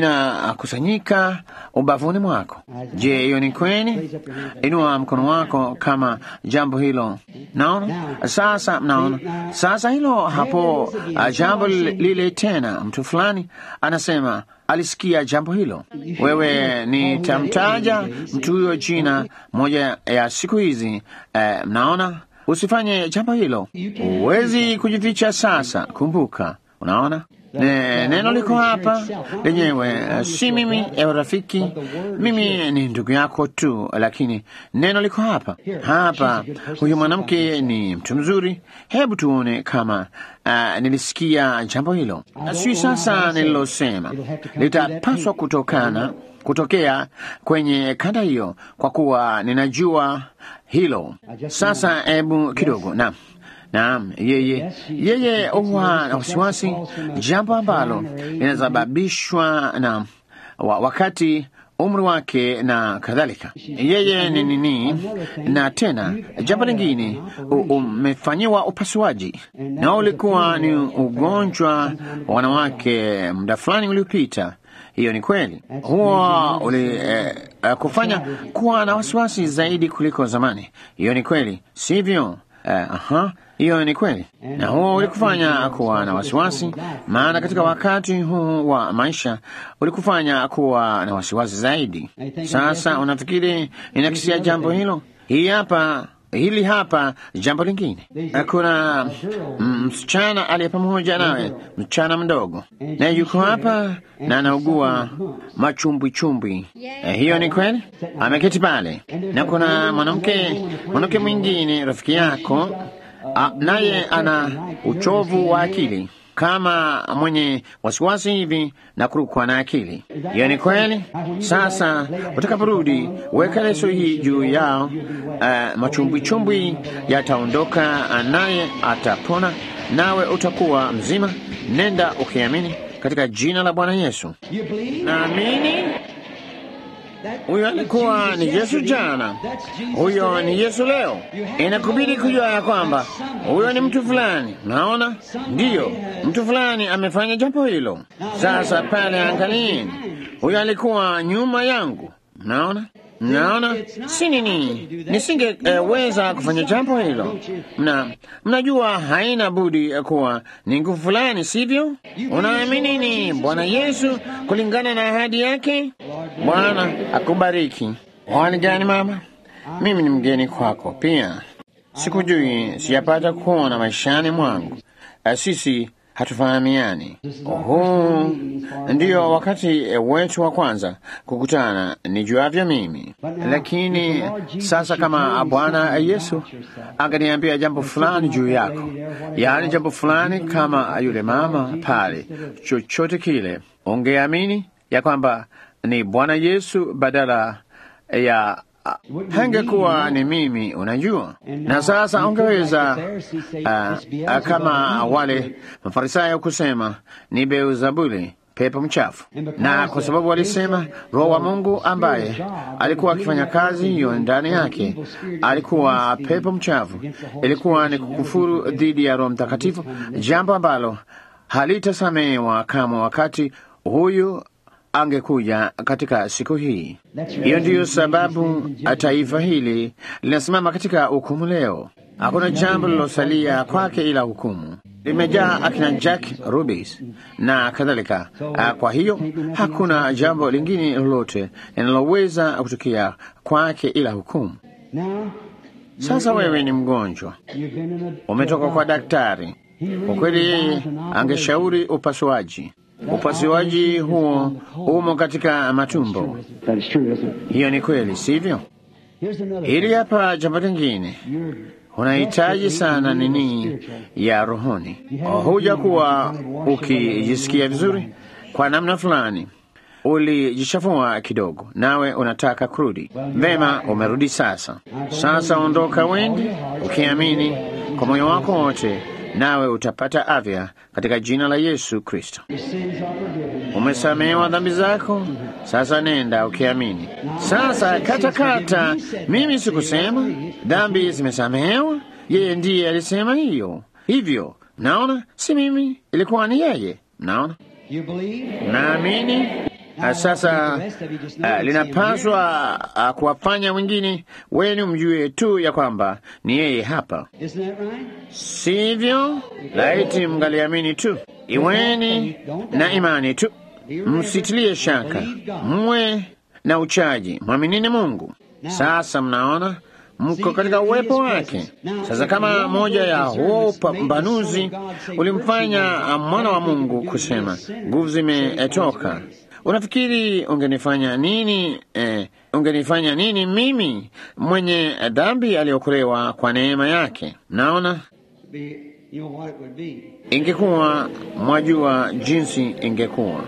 vinakusanyika ubavuni mwako. Je, hiyo ni kweli? Inua mkono wako kama jambo hilo. Naona sasa, mnaona sasa hilo hapo, uh, jambo lile tena. Mtu fulani anasema alisikia jambo hilo. Wewe nitamtaja mtu huyo jina moja ya siku hizi. Eh, mnaona, usifanye jambo hilo, huwezi kujificha sasa. Kumbuka, unaona ne, neno liko hapa lenyewe, si mimi ewe rafiki, mimi ni ndugu yako tu, lakini neno liko hapa hapa. Huyu mwanamke ni mtu mzuri. Hebu tuone kama uh, nilisikia jambo hilo. Si sasa nililosema litapaswa kutokana kutokea kwenye kanda hiyo, kwa kuwa ninajua hilo. Sasa hebu kidogo na Naam, yeye yeye huwa na wasiwasi, jambo ambalo linasababishwa na wa, wakati umri wake na kadhalika. Yeye ni nini? Na tena jambo lingine, umefanyiwa upasuaji na ulikuwa ni ugonjwa wa wanawake muda fulani uliopita. Hiyo ni kweli, huwa uli eh, kufanya kuwa na wasiwasi zaidi kuliko zamani. Hiyo ni kweli, sivyo? Eh, aha hiyo ni kweli, na huo ulikufanya kuwa na wasiwasi, maana katika wakati huu wa maisha ulikufanya kuwa na wasiwasi zaidi. Sasa unafikiri ninakisia jambo hilo? Hii hapa hili hapa jambo lingine. Kuna msichana aliye pamoja nawe, msichana mdogo, na yuko hapa na anaugua machumbwichumbwi. Eh, hiyo ni kweli, ameketi pale, na kuna mwanamke mwanamke mwingine rafiki yako naye ana uchovu wa akili kama mwenye wasiwasi hivi na kurukwa na akili. Hiyo ni kweli. Sasa utakaporudi, weka leso hii juu yao. Uh, machumbwichumbwi yataondoka, naye atapona, nawe utakuwa mzima. Nenda ukiamini katika jina la Bwana Yesu. Naamini huyo alikuwa ni Yesu jana, huyo ni Yesu leo. Inakubidi kujua ya kwamba huyo ni mtu fulani. Naona ndiyo, mtu fulani amefanya jambo hilo. Sasa pale, angalieni, huyo alikuwa nyuma yangu. Naona Mnaona, si nini, nisingeweza uh, kufanya jambo hilo. Mna mnajua, haina budi kuwa ni nguvu fulani, sivyo? Unaamini ni Bwana Yesu kulingana na ahadi yake. Bwana akubariki. Hali gani mama? Mimi ni mgeni kwako pia, sikujui, sijapata kuona maishani mwangu. Uh, sisi hatufahamiani. Huu ndiyo wakati wetu wa kwanza kukutana, nijuavyo mimi. Lakini sasa kama Bwana Yesu angeniambia jambo fulani juu yako, yaani jambo fulani kama yule mama pale, chochote kile, ungeamini ya kwamba ni Bwana Yesu badala ya hangekuwa ni mimi, unajua. Na sasa ungeweza uh, uh, kama wale Mafarisayo kusema ni Beelzebuli, pepo mchafu, na kwa sababu walisema Roho wa Mungu ambaye alikuwa akifanya kazi hiyo ndani yake alikuwa pepo mchafu, ilikuwa ni kukufuru dhidi ya Roho Mtakatifu, jambo ambalo halitasamehewa kama wakati huyu angekuja katika siku hii. Hiyo ndiyo sababu taifa hili linasimama katika hukumu leo. Hakuna jambo lilosalia kwake ila hukumu. Limejaa akina Jack Rubis na kadhalika. Kwa hiyo hakuna jambo lingine lolote linaloweza kutukia kwake ila hukumu. Sasa wewe ni mgonjwa, umetoka kwa daktari. Kwa kweli, yeye angeshauri upasuaji upasuaji huo umo katika matumbo. Hiyo ni kweli, sivyo? Hili hapa jambo lingine, unahitaji sana nini ya rohoni. Huja kuwa ukijisikia vizuri kwa namna fulani, ulijichafua kidogo, nawe unataka kurudi. Vema, umerudi sasa. Sasa ondoka, wende ukiamini kwa moyo wako wote nawe utapata afya katika jina la Yesu Kristo. Umesamehewa dhambi zako, sasa nenda ukiamini. Sasa katakata, mimi sikusema dhambi zimesamehewa, yeye ndiye alisema hiyo. Hivyo mnaona, si mimi, ilikuwa ni yeye. Mnaona, naamini sasa uh, linapaswa uh, kuwafanya wengine wenu mjue tu ya kwamba ni yeye hapa, sivyo? Laiti mngaliamini tu. Iweni na imani tu, msitilie shaka, mwe na uchaji, mwaminini Mungu. Sasa mnaona mko katika uwepo wake. Sasa kama moja ya huo upambanuzi ulimfanya mwana wa Mungu kusema nguvu zimetoka Unafikiri ungenifanya nini? Eh, ungenifanya nini mimi mwenye dhambi aliokolewa kwa neema yake? Naona ingekuwa, mwajua jinsi ingekuwa.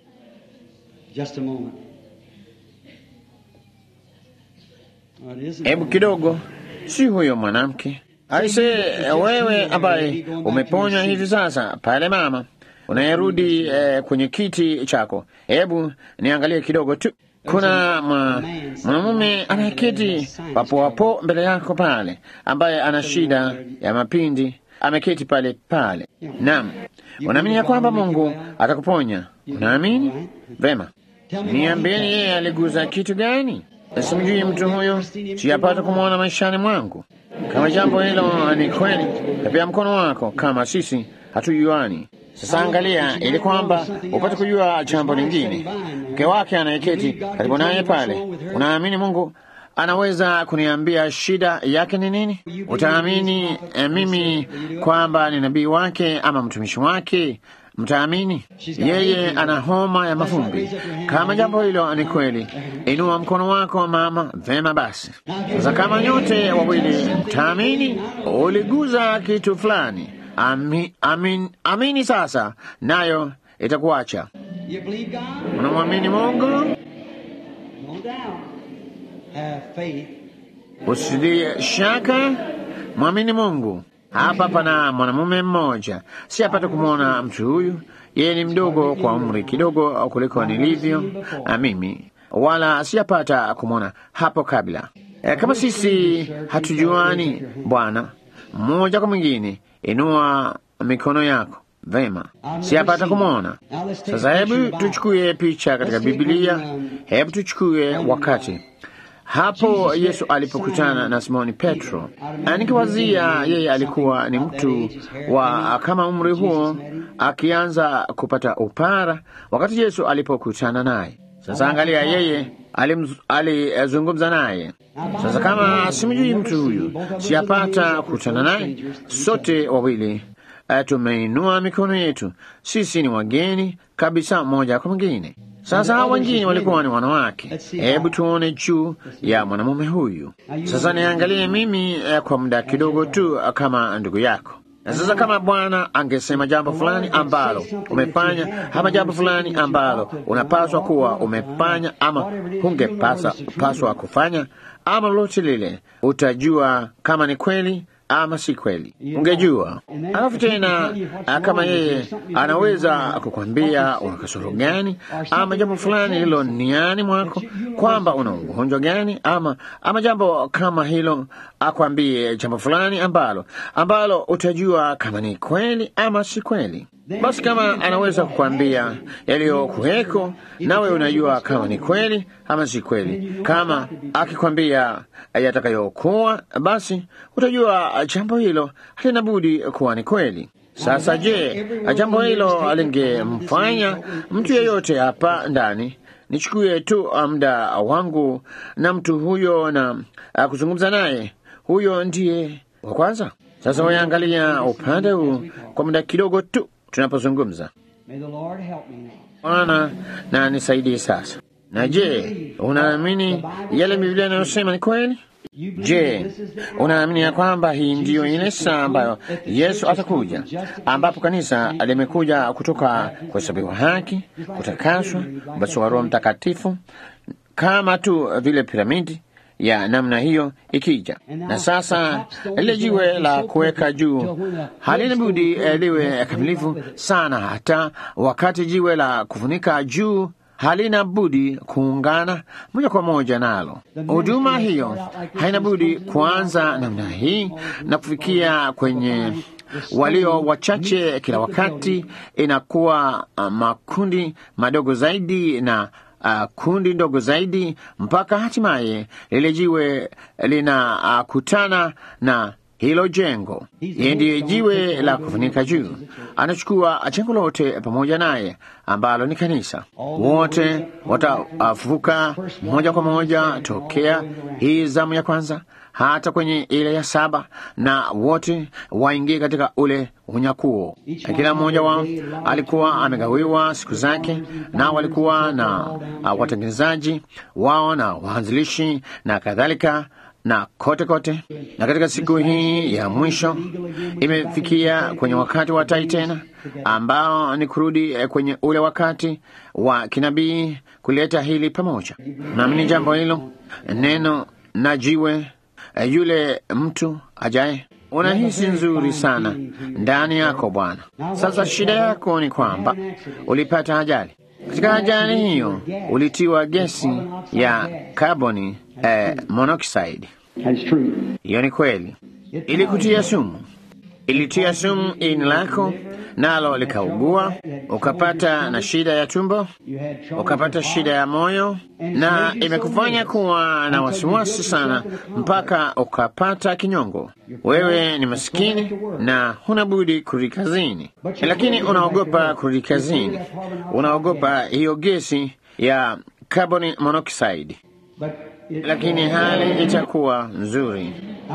Hebu kidogo, si huyo mwanamke aise, wewe ambaye umeponywa hivi sasa pale, mama unayerudi eh, kwenye kiti chako, hebu niangalie kidogo tu. Kuna mwanamume anayeketi papo hapo mbele yako pale, ambaye ana shida ya mapindi, ameketi pale pale. Naam, unaamini ya kwamba Mungu atakuponya? Unaamini? Vema, niambieni, yeye aliguza kitu gani? Simjui mtu huyo, siyapata kumwona maishani mwangu. Kama jambo hilo ni kweli, pepea mkono wako, kama sisi hatujuani. Sasa angalia, ili kwamba upate kujua jambo lingine. Mke wake anayeketi karibu naye pale, unaamini Mungu anaweza kuniambia shida yake ni nini? Utaamini eh, mimi kwamba ni nabii wake ama mtumishi wake? Mtaamini yeye ana homa ya mafumbi. Kama jambo hilo ni kweli, inua mkono wako mama. Vema basi, sasa kama nyote wawili mtaamini, uliguza kitu fulani Ami, amin, amini sasa, nayo itakuacha. Unamwamini Mungu, usilie shaka, mwamini Mungu. Hapa pana mwanamume mmoja, si apata kumwona mtu huyu. Yeye ni mdogo kwa umri kidogo kuliko nilivyo na mimi, wala siyapata kumwona hapo kabla. E, kama sisi hatujuani, Bwana, mmoja kwa mwingine Inua mikono yako. Vema, siyapata kumwona. Sasa hebu tuchukue picha katika Biblia. Hebu tuchukue wakati hapo Yesu alipokutana na Simoni Petro. Nikiwazia yeye alikuwa ni mtu wa kama umri huo, akianza kupata upara wakati Yesu alipokutana naye. Sasa angalia, yeye alizungumza naye. Sasa kama simjui mtu huyu, siyapata kukutana naye, sote wawili uh, tumeinua mikono yetu. Sisi ni wageni kabisa moja kwa mwingine. Sasa hao wengine walikuwa ni wanawake. Hebu tuone juu ya mwanamume huyu sasa. Niangalie mimi uh, kwa muda kidogo tu uh, kama ndugu yako na sasa kama Bwana angesema jambo fulani ambalo umefanya ama jambo fulani ambalo unapaswa kuwa umefanya ama hungepasa paswa kufanya ama lolote lile, utajua kama ni kweli ama si kweli, ungejua. Alafu tena kama yeye anaweza kukwambia una kasoro gani ama jambo fulani hilo niani mwako, kwamba una ugonjwa gani ama ama jambo kama hilo, akwambie jambo fulani ambalo ambalo utajua kama ni kweli ama si kweli. Basi kama anaweza kukwambia yaliyokuweko, nawe unajua kama ni kweli ama si kweli. Kama akikwambia yatakayokuwa, basi utajua jambo hilo halina budi kuwa ni kweli. Sasa je, jambo hilo alingemfanya mtu yeyote hapa ndani nichukue tu muda wangu na mtu huyo na kuzungumza naye, huyo ndiye wa kwanza. Sasa waangalia upande huu kwa muda kidogo tu tunapozungumza. Bwana na nisaidie sasa. Na je, unaamini yale Biblia inayosema ni kweli? Je, unaamini ya kwamba hii ndiyo ile saa ambayo Yesu atakuja, ambapo kanisa limekuja kutoka kuhesabiwa haki, kutakaswa, ubatizo wa Roho Mtakatifu, kama tu vile piramidi ya namna hiyo ikija. Na sasa lile jiwe la kuweka juu halina budi liwe kamilifu sana, hata wakati jiwe la kufunika juu halina budi kuungana moja kwa moja nalo. Huduma hiyo haina budi kuanza namna hii na kufikia kwenye walio wachache kila wakati, inakuwa uh, makundi madogo zaidi na uh, kundi ndogo zaidi mpaka hatimaye lile jiwe linakutana uh, na hilo jengo. Yeye ndiye jiwe la kufunika juu, anachukua jengo lote pamoja naye ambalo ni kanisa. Wote watafufuka moja kwa moja tokea hii zamu ya kwanza hata kwenye ile ya saba, na wote waingie katika ule unyakuo. Kila mmoja wao alikuwa amegawiwa siku zake, na walikuwa na uh, watengenezaji wao na waanzilishi na kadhalika na kote kote. Na katika siku hii ya mwisho imefikia kwenye wakati wa tai tena, ambao ni kurudi kwenye ule wakati wa kinabii kuleta hili pamoja. Naamini jambo hilo, neno na jiwe, yule mtu ajaye unahisi nzuri sana ndani yako Bwana. Sasa shida yako ni kwamba ulipata ajali. Katika ajali hiyo ulitiwa gesi ya kaboni eh, monoxide. Hiyo ni kweli, ilikutia sumu, ilitia sumu ini lako, nalo likaugua, ukapata na shida ya tumbo, ukapata shida ya moyo, na imekufanya kuwa na wasiwasi sana mpaka ukapata kinyongo. Wewe ni masikini na huna budi kurudi kazini, lakini unaogopa kurudi kazini, unaogopa hiyo gesi ya carbon monoxide, lakini hali itakuwa nzuri.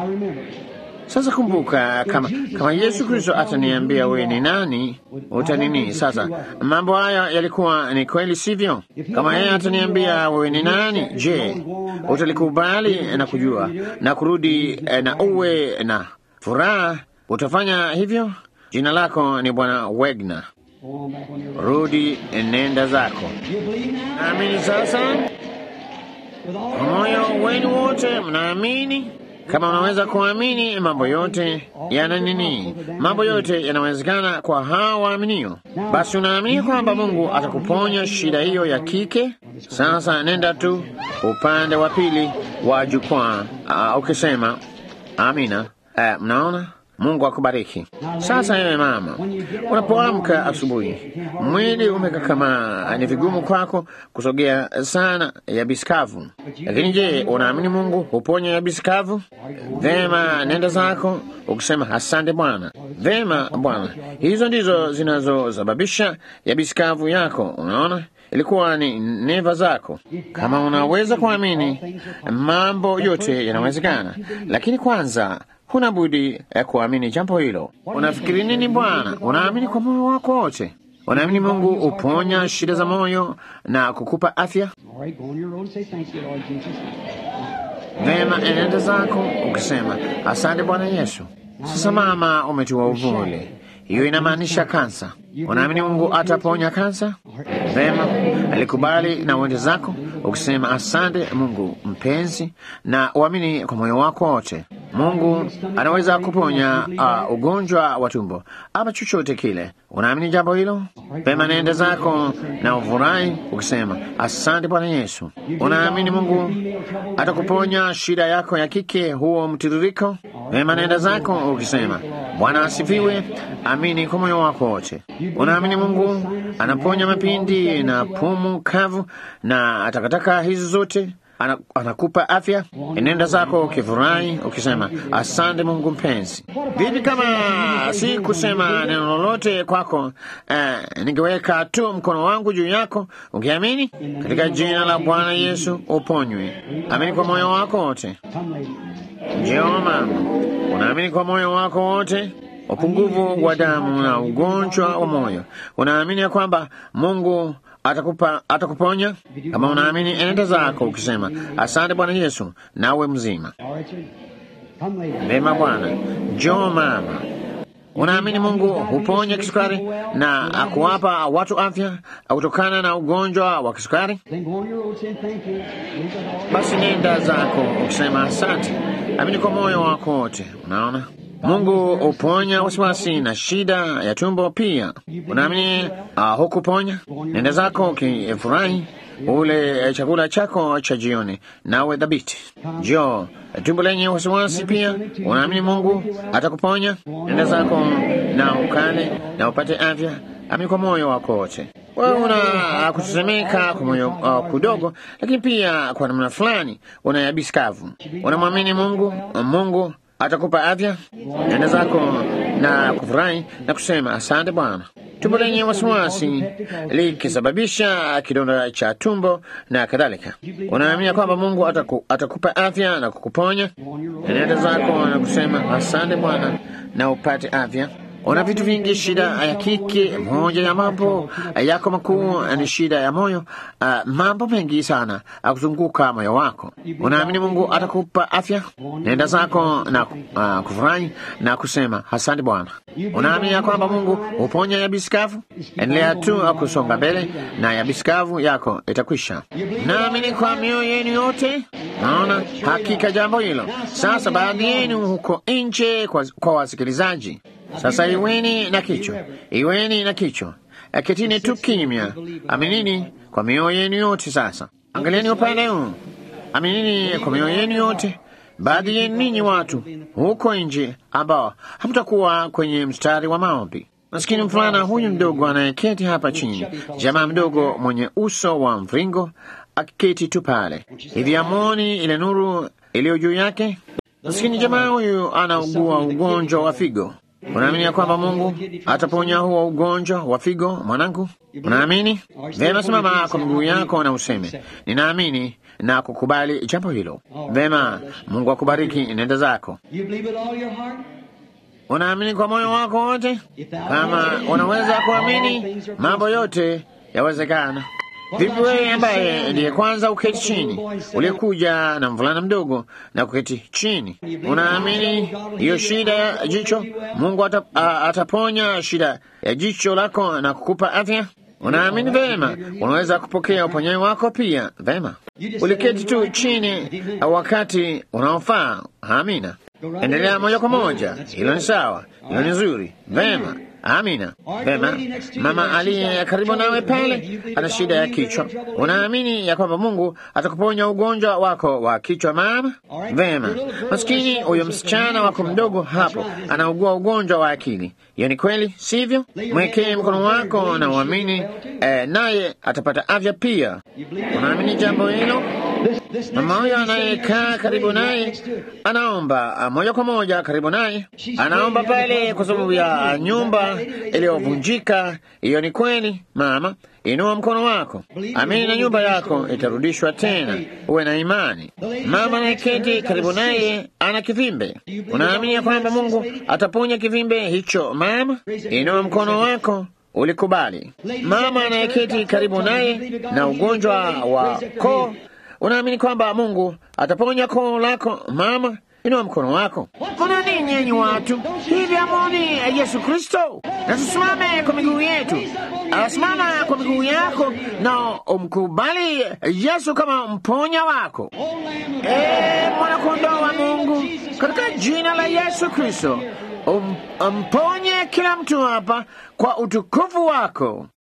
Sasa kumbuka, kama kama Yesu Kristo ataniambia wewe ni nani, utanini? Sasa mambo haya yalikuwa ni kweli, sivyo? Kama yeye ataniambia wewe ni nani, je, utalikubali na kujua na kurudi na uwe na furaha? Utafanya hivyo? Jina lako ni Bwana Wegner. Rudi, nenda zako. Naamini sasa kwa moyo wenu wote, mnaamini kama unaweza kuamini, mambo yote yana nini? Mambo yote yanawezekana kwa hawa waaminio. Basi unaamini kwamba Mungu atakuponya shida hiyo ya kike? Sasa nenda tu upande wa pili wa jukwaa, uh, ukisema amina. Uh, mnaona? Mungu akubariki. Sasa yewe mama, unapoamka asubuhi, mwili umekakamaa, ni vigumu kwako kusogea sana yabisi kavu. Lakini je, unaamini Mungu huponya yabisi kavu? Vema, nenda zako ukisema asante Bwana. Vema Bwana, hizo ndizo zinazosababisha yabisi kavu yako. Unaona, ilikuwa ni neva zako. Kama unaweza kuamini, mambo yote yanawezekana, lakini kwanza huna budi eh, kuamini jambo hilo. Unafikiri nini Bwana? Unaamini kwa moyo wako wote? Unaamini Mungu uponya shida za moyo na kukupa afya? All right, go on your road and say thank you, Lord Jesus. Vema, enenda zako ukisema asante Bwana Yesu. Sasa mama, umetiwa uvuli, hiyo inamaanisha kansa. Unaamini Mungu ataponya kansa? Vema, alikubali na uende zako ukisema asante Mungu mpenzi, na uamini kwa moyo wako wote. Mungu anaweza kuponya uh, ugonjwa wa tumbo ama chochote kile. Unaamini jambo hilo? Vema, nenda zako na ufurahi ukisema asante Bwana Yesu. Unaamini Mungu atakuponya shida yako ya kike, huo mtiririko? Vema, nenda zako ukisema Bwana asifiwe. Amini kwa moyo wako wote. Unaamini Mungu anaponya mapindi na pumu kavu na takataka hizi zote ana, anakupa afya. Nenda zako ukifurahi ukisema asante Mungu mpenzi. Vipi kama si kusema neno lolote kwako, eh, ningeweka tu mkono wangu juu yako ukiamini katika jina la Bwana Yesu uponywe. Amini kwa moyo wako wote. Come, lady. Njoo mama, unaamini kwa moyo wako wote upungufu wa damu na ugonjwa wa moyo. Unaamini ya kwamba Mungu atakupa atakuponya? Kama unaamini, enenda zako ukisema asante Bwana Yesu, nawe mzima. All right, sir. Come, lady. Vema Bwana, njoo mama. Unaamini Mungu huponya kisukari na akuwapa watu afya kutokana na ugonjwa wa kisukari? Then go on your road saying thank you. Leave it all. Basi nenda zako ukisema asante. Amini kwa moyo wako wote. Unaona, Mungu huponya wasiwasi na shida ya tumbo pia. Unaamini uh, hukuponya? Nenda zako ukifurahi ule chakula chako cha jioni, nawe dhabiti. Jo, tumbo lenye wasiwasi pia, unaamini Mungu atakuponya? Nenda zako na ukale na upate afya. Amini kwa moyo wako wote. Wewe una kutetemeka kwa moyo uh, kudogo, lakini pia kwa namna fulani una yabisi kavu. Unamwamini Mungu, Mungu atakupa afya. Nenda zako na kufurahi na kusema asante Bwana. Tumbo lenye wasiwasi likisababisha kidonda cha tumbo na kadhalika, unaamini kwamba Mungu ataku, atakupa afya na kukuponya. Nenda zako na kusema asante Bwana na upate afya. Una vitu vingi, shida ya kike. Moja ya mambo yako makuu ni shida ya moyo. Uh, mambo mengi sana akuzunguka moyo wako. Unaamini Mungu atakupa afya? Nenda zako na uh, kufurahi na kusema asante Bwana. Unaamini ya kwamba Mungu huponya yabisi kavu? Endelea tu kusonga mbele na yabisi kavu yako itakwisha. Naamini kwa mioyo yenu yote. Naona hakika jambo hilo. Sasa baadhi yenu huko nje kwa, kwa wasikilizaji sasa iweni na kichwa, iweni na kichwa, ketini tu kimya, aminini kwa mioyo yenu yote. Sasa angalieni upande huu, aminini kwa mioyo yenu yote. Baadhi yenu ninyi watu huko nje ambao hamtakuwa kwenye mstari wa maombi. Maskini mvulana huyu mdogo anayeketi hapa chini, jamaa mdogo mwenye uso wa mviringo akiketi tu pale hivi, amoni ile nuru iliyo juu yake. Maskini jamaa huyu anaugua ugonjwa wa figo. Unaamini ya kwamba Mungu ataponya huo ugonjwa wa figo, mwanangu? Unaamini? Vema, simama kwa miguu yako na useme ninaamini na kukubali jambo hilo. Vema, Mungu akubariki, nenda zako. You believe with all your heart? Unaamini kwa moyo wako wote? Kama unaweza kuamini, mambo yote yawezekana. Vipi wewe ambaye ndiye kwanza uketi chini, uliyekuja na mvulana mdogo na kuketi chini, unaamini hiyo shida ya jicho, Mungu ata, a, ataponya shida ya jicho lako na kukupa afya? Unaamini vema, unaweza kupokea uponyaji wako pia. Vema, uliketi tu chini wakati unaofaa. Amina, endelea moja kwa moja. Hilo ni sawa, hilo ni nzuri. Vema. Amina. Vema, mama aliye karibu nawe pale ana shida ya kichwa. Unaamini ya kwamba Mungu atakuponya ugonjwa wako wa kichwa, mama? Vema, maskini huyo msichana wako mdogo hapo anaugua ugonjwa wa akili. Hiyo ni kweli, sivyo? Mwekee mkono wako na uamini, eh, naye atapata afya pia. Unaamini jambo hilo? Mama huyo anayekaa karibu naye anaomba moja kwa moja karibu naye, anaomba pale kwa sababu ya nyumba iliyovunjika. Hiyo ni kweli mama, inua mkono wako, amini na nyumba yako itarudishwa tena. Uwe na imani. Mama anayeketi karibu naye ana kivimbe, unaamini ya kwamba Mungu ataponya kivimbe hicho? Mama, inua mkono wako ulikubali. Mama anayeketi karibu naye na ugonjwa wa koo Unaamini kwamba Mungu ataponya koo lako? Mama, inua mkono wako. Kuna nini yenyi watu hivi? Amoni Yesu Kristo, na tusimame kwa miguu yetu. Asimama kwa miguu yako na umkubali Yesu kama mponya wako. E, mwanakondoo wa Mungu, katika jina la Yesu Kristo, um, umponye kila mtu hapa kwa utukufu wako.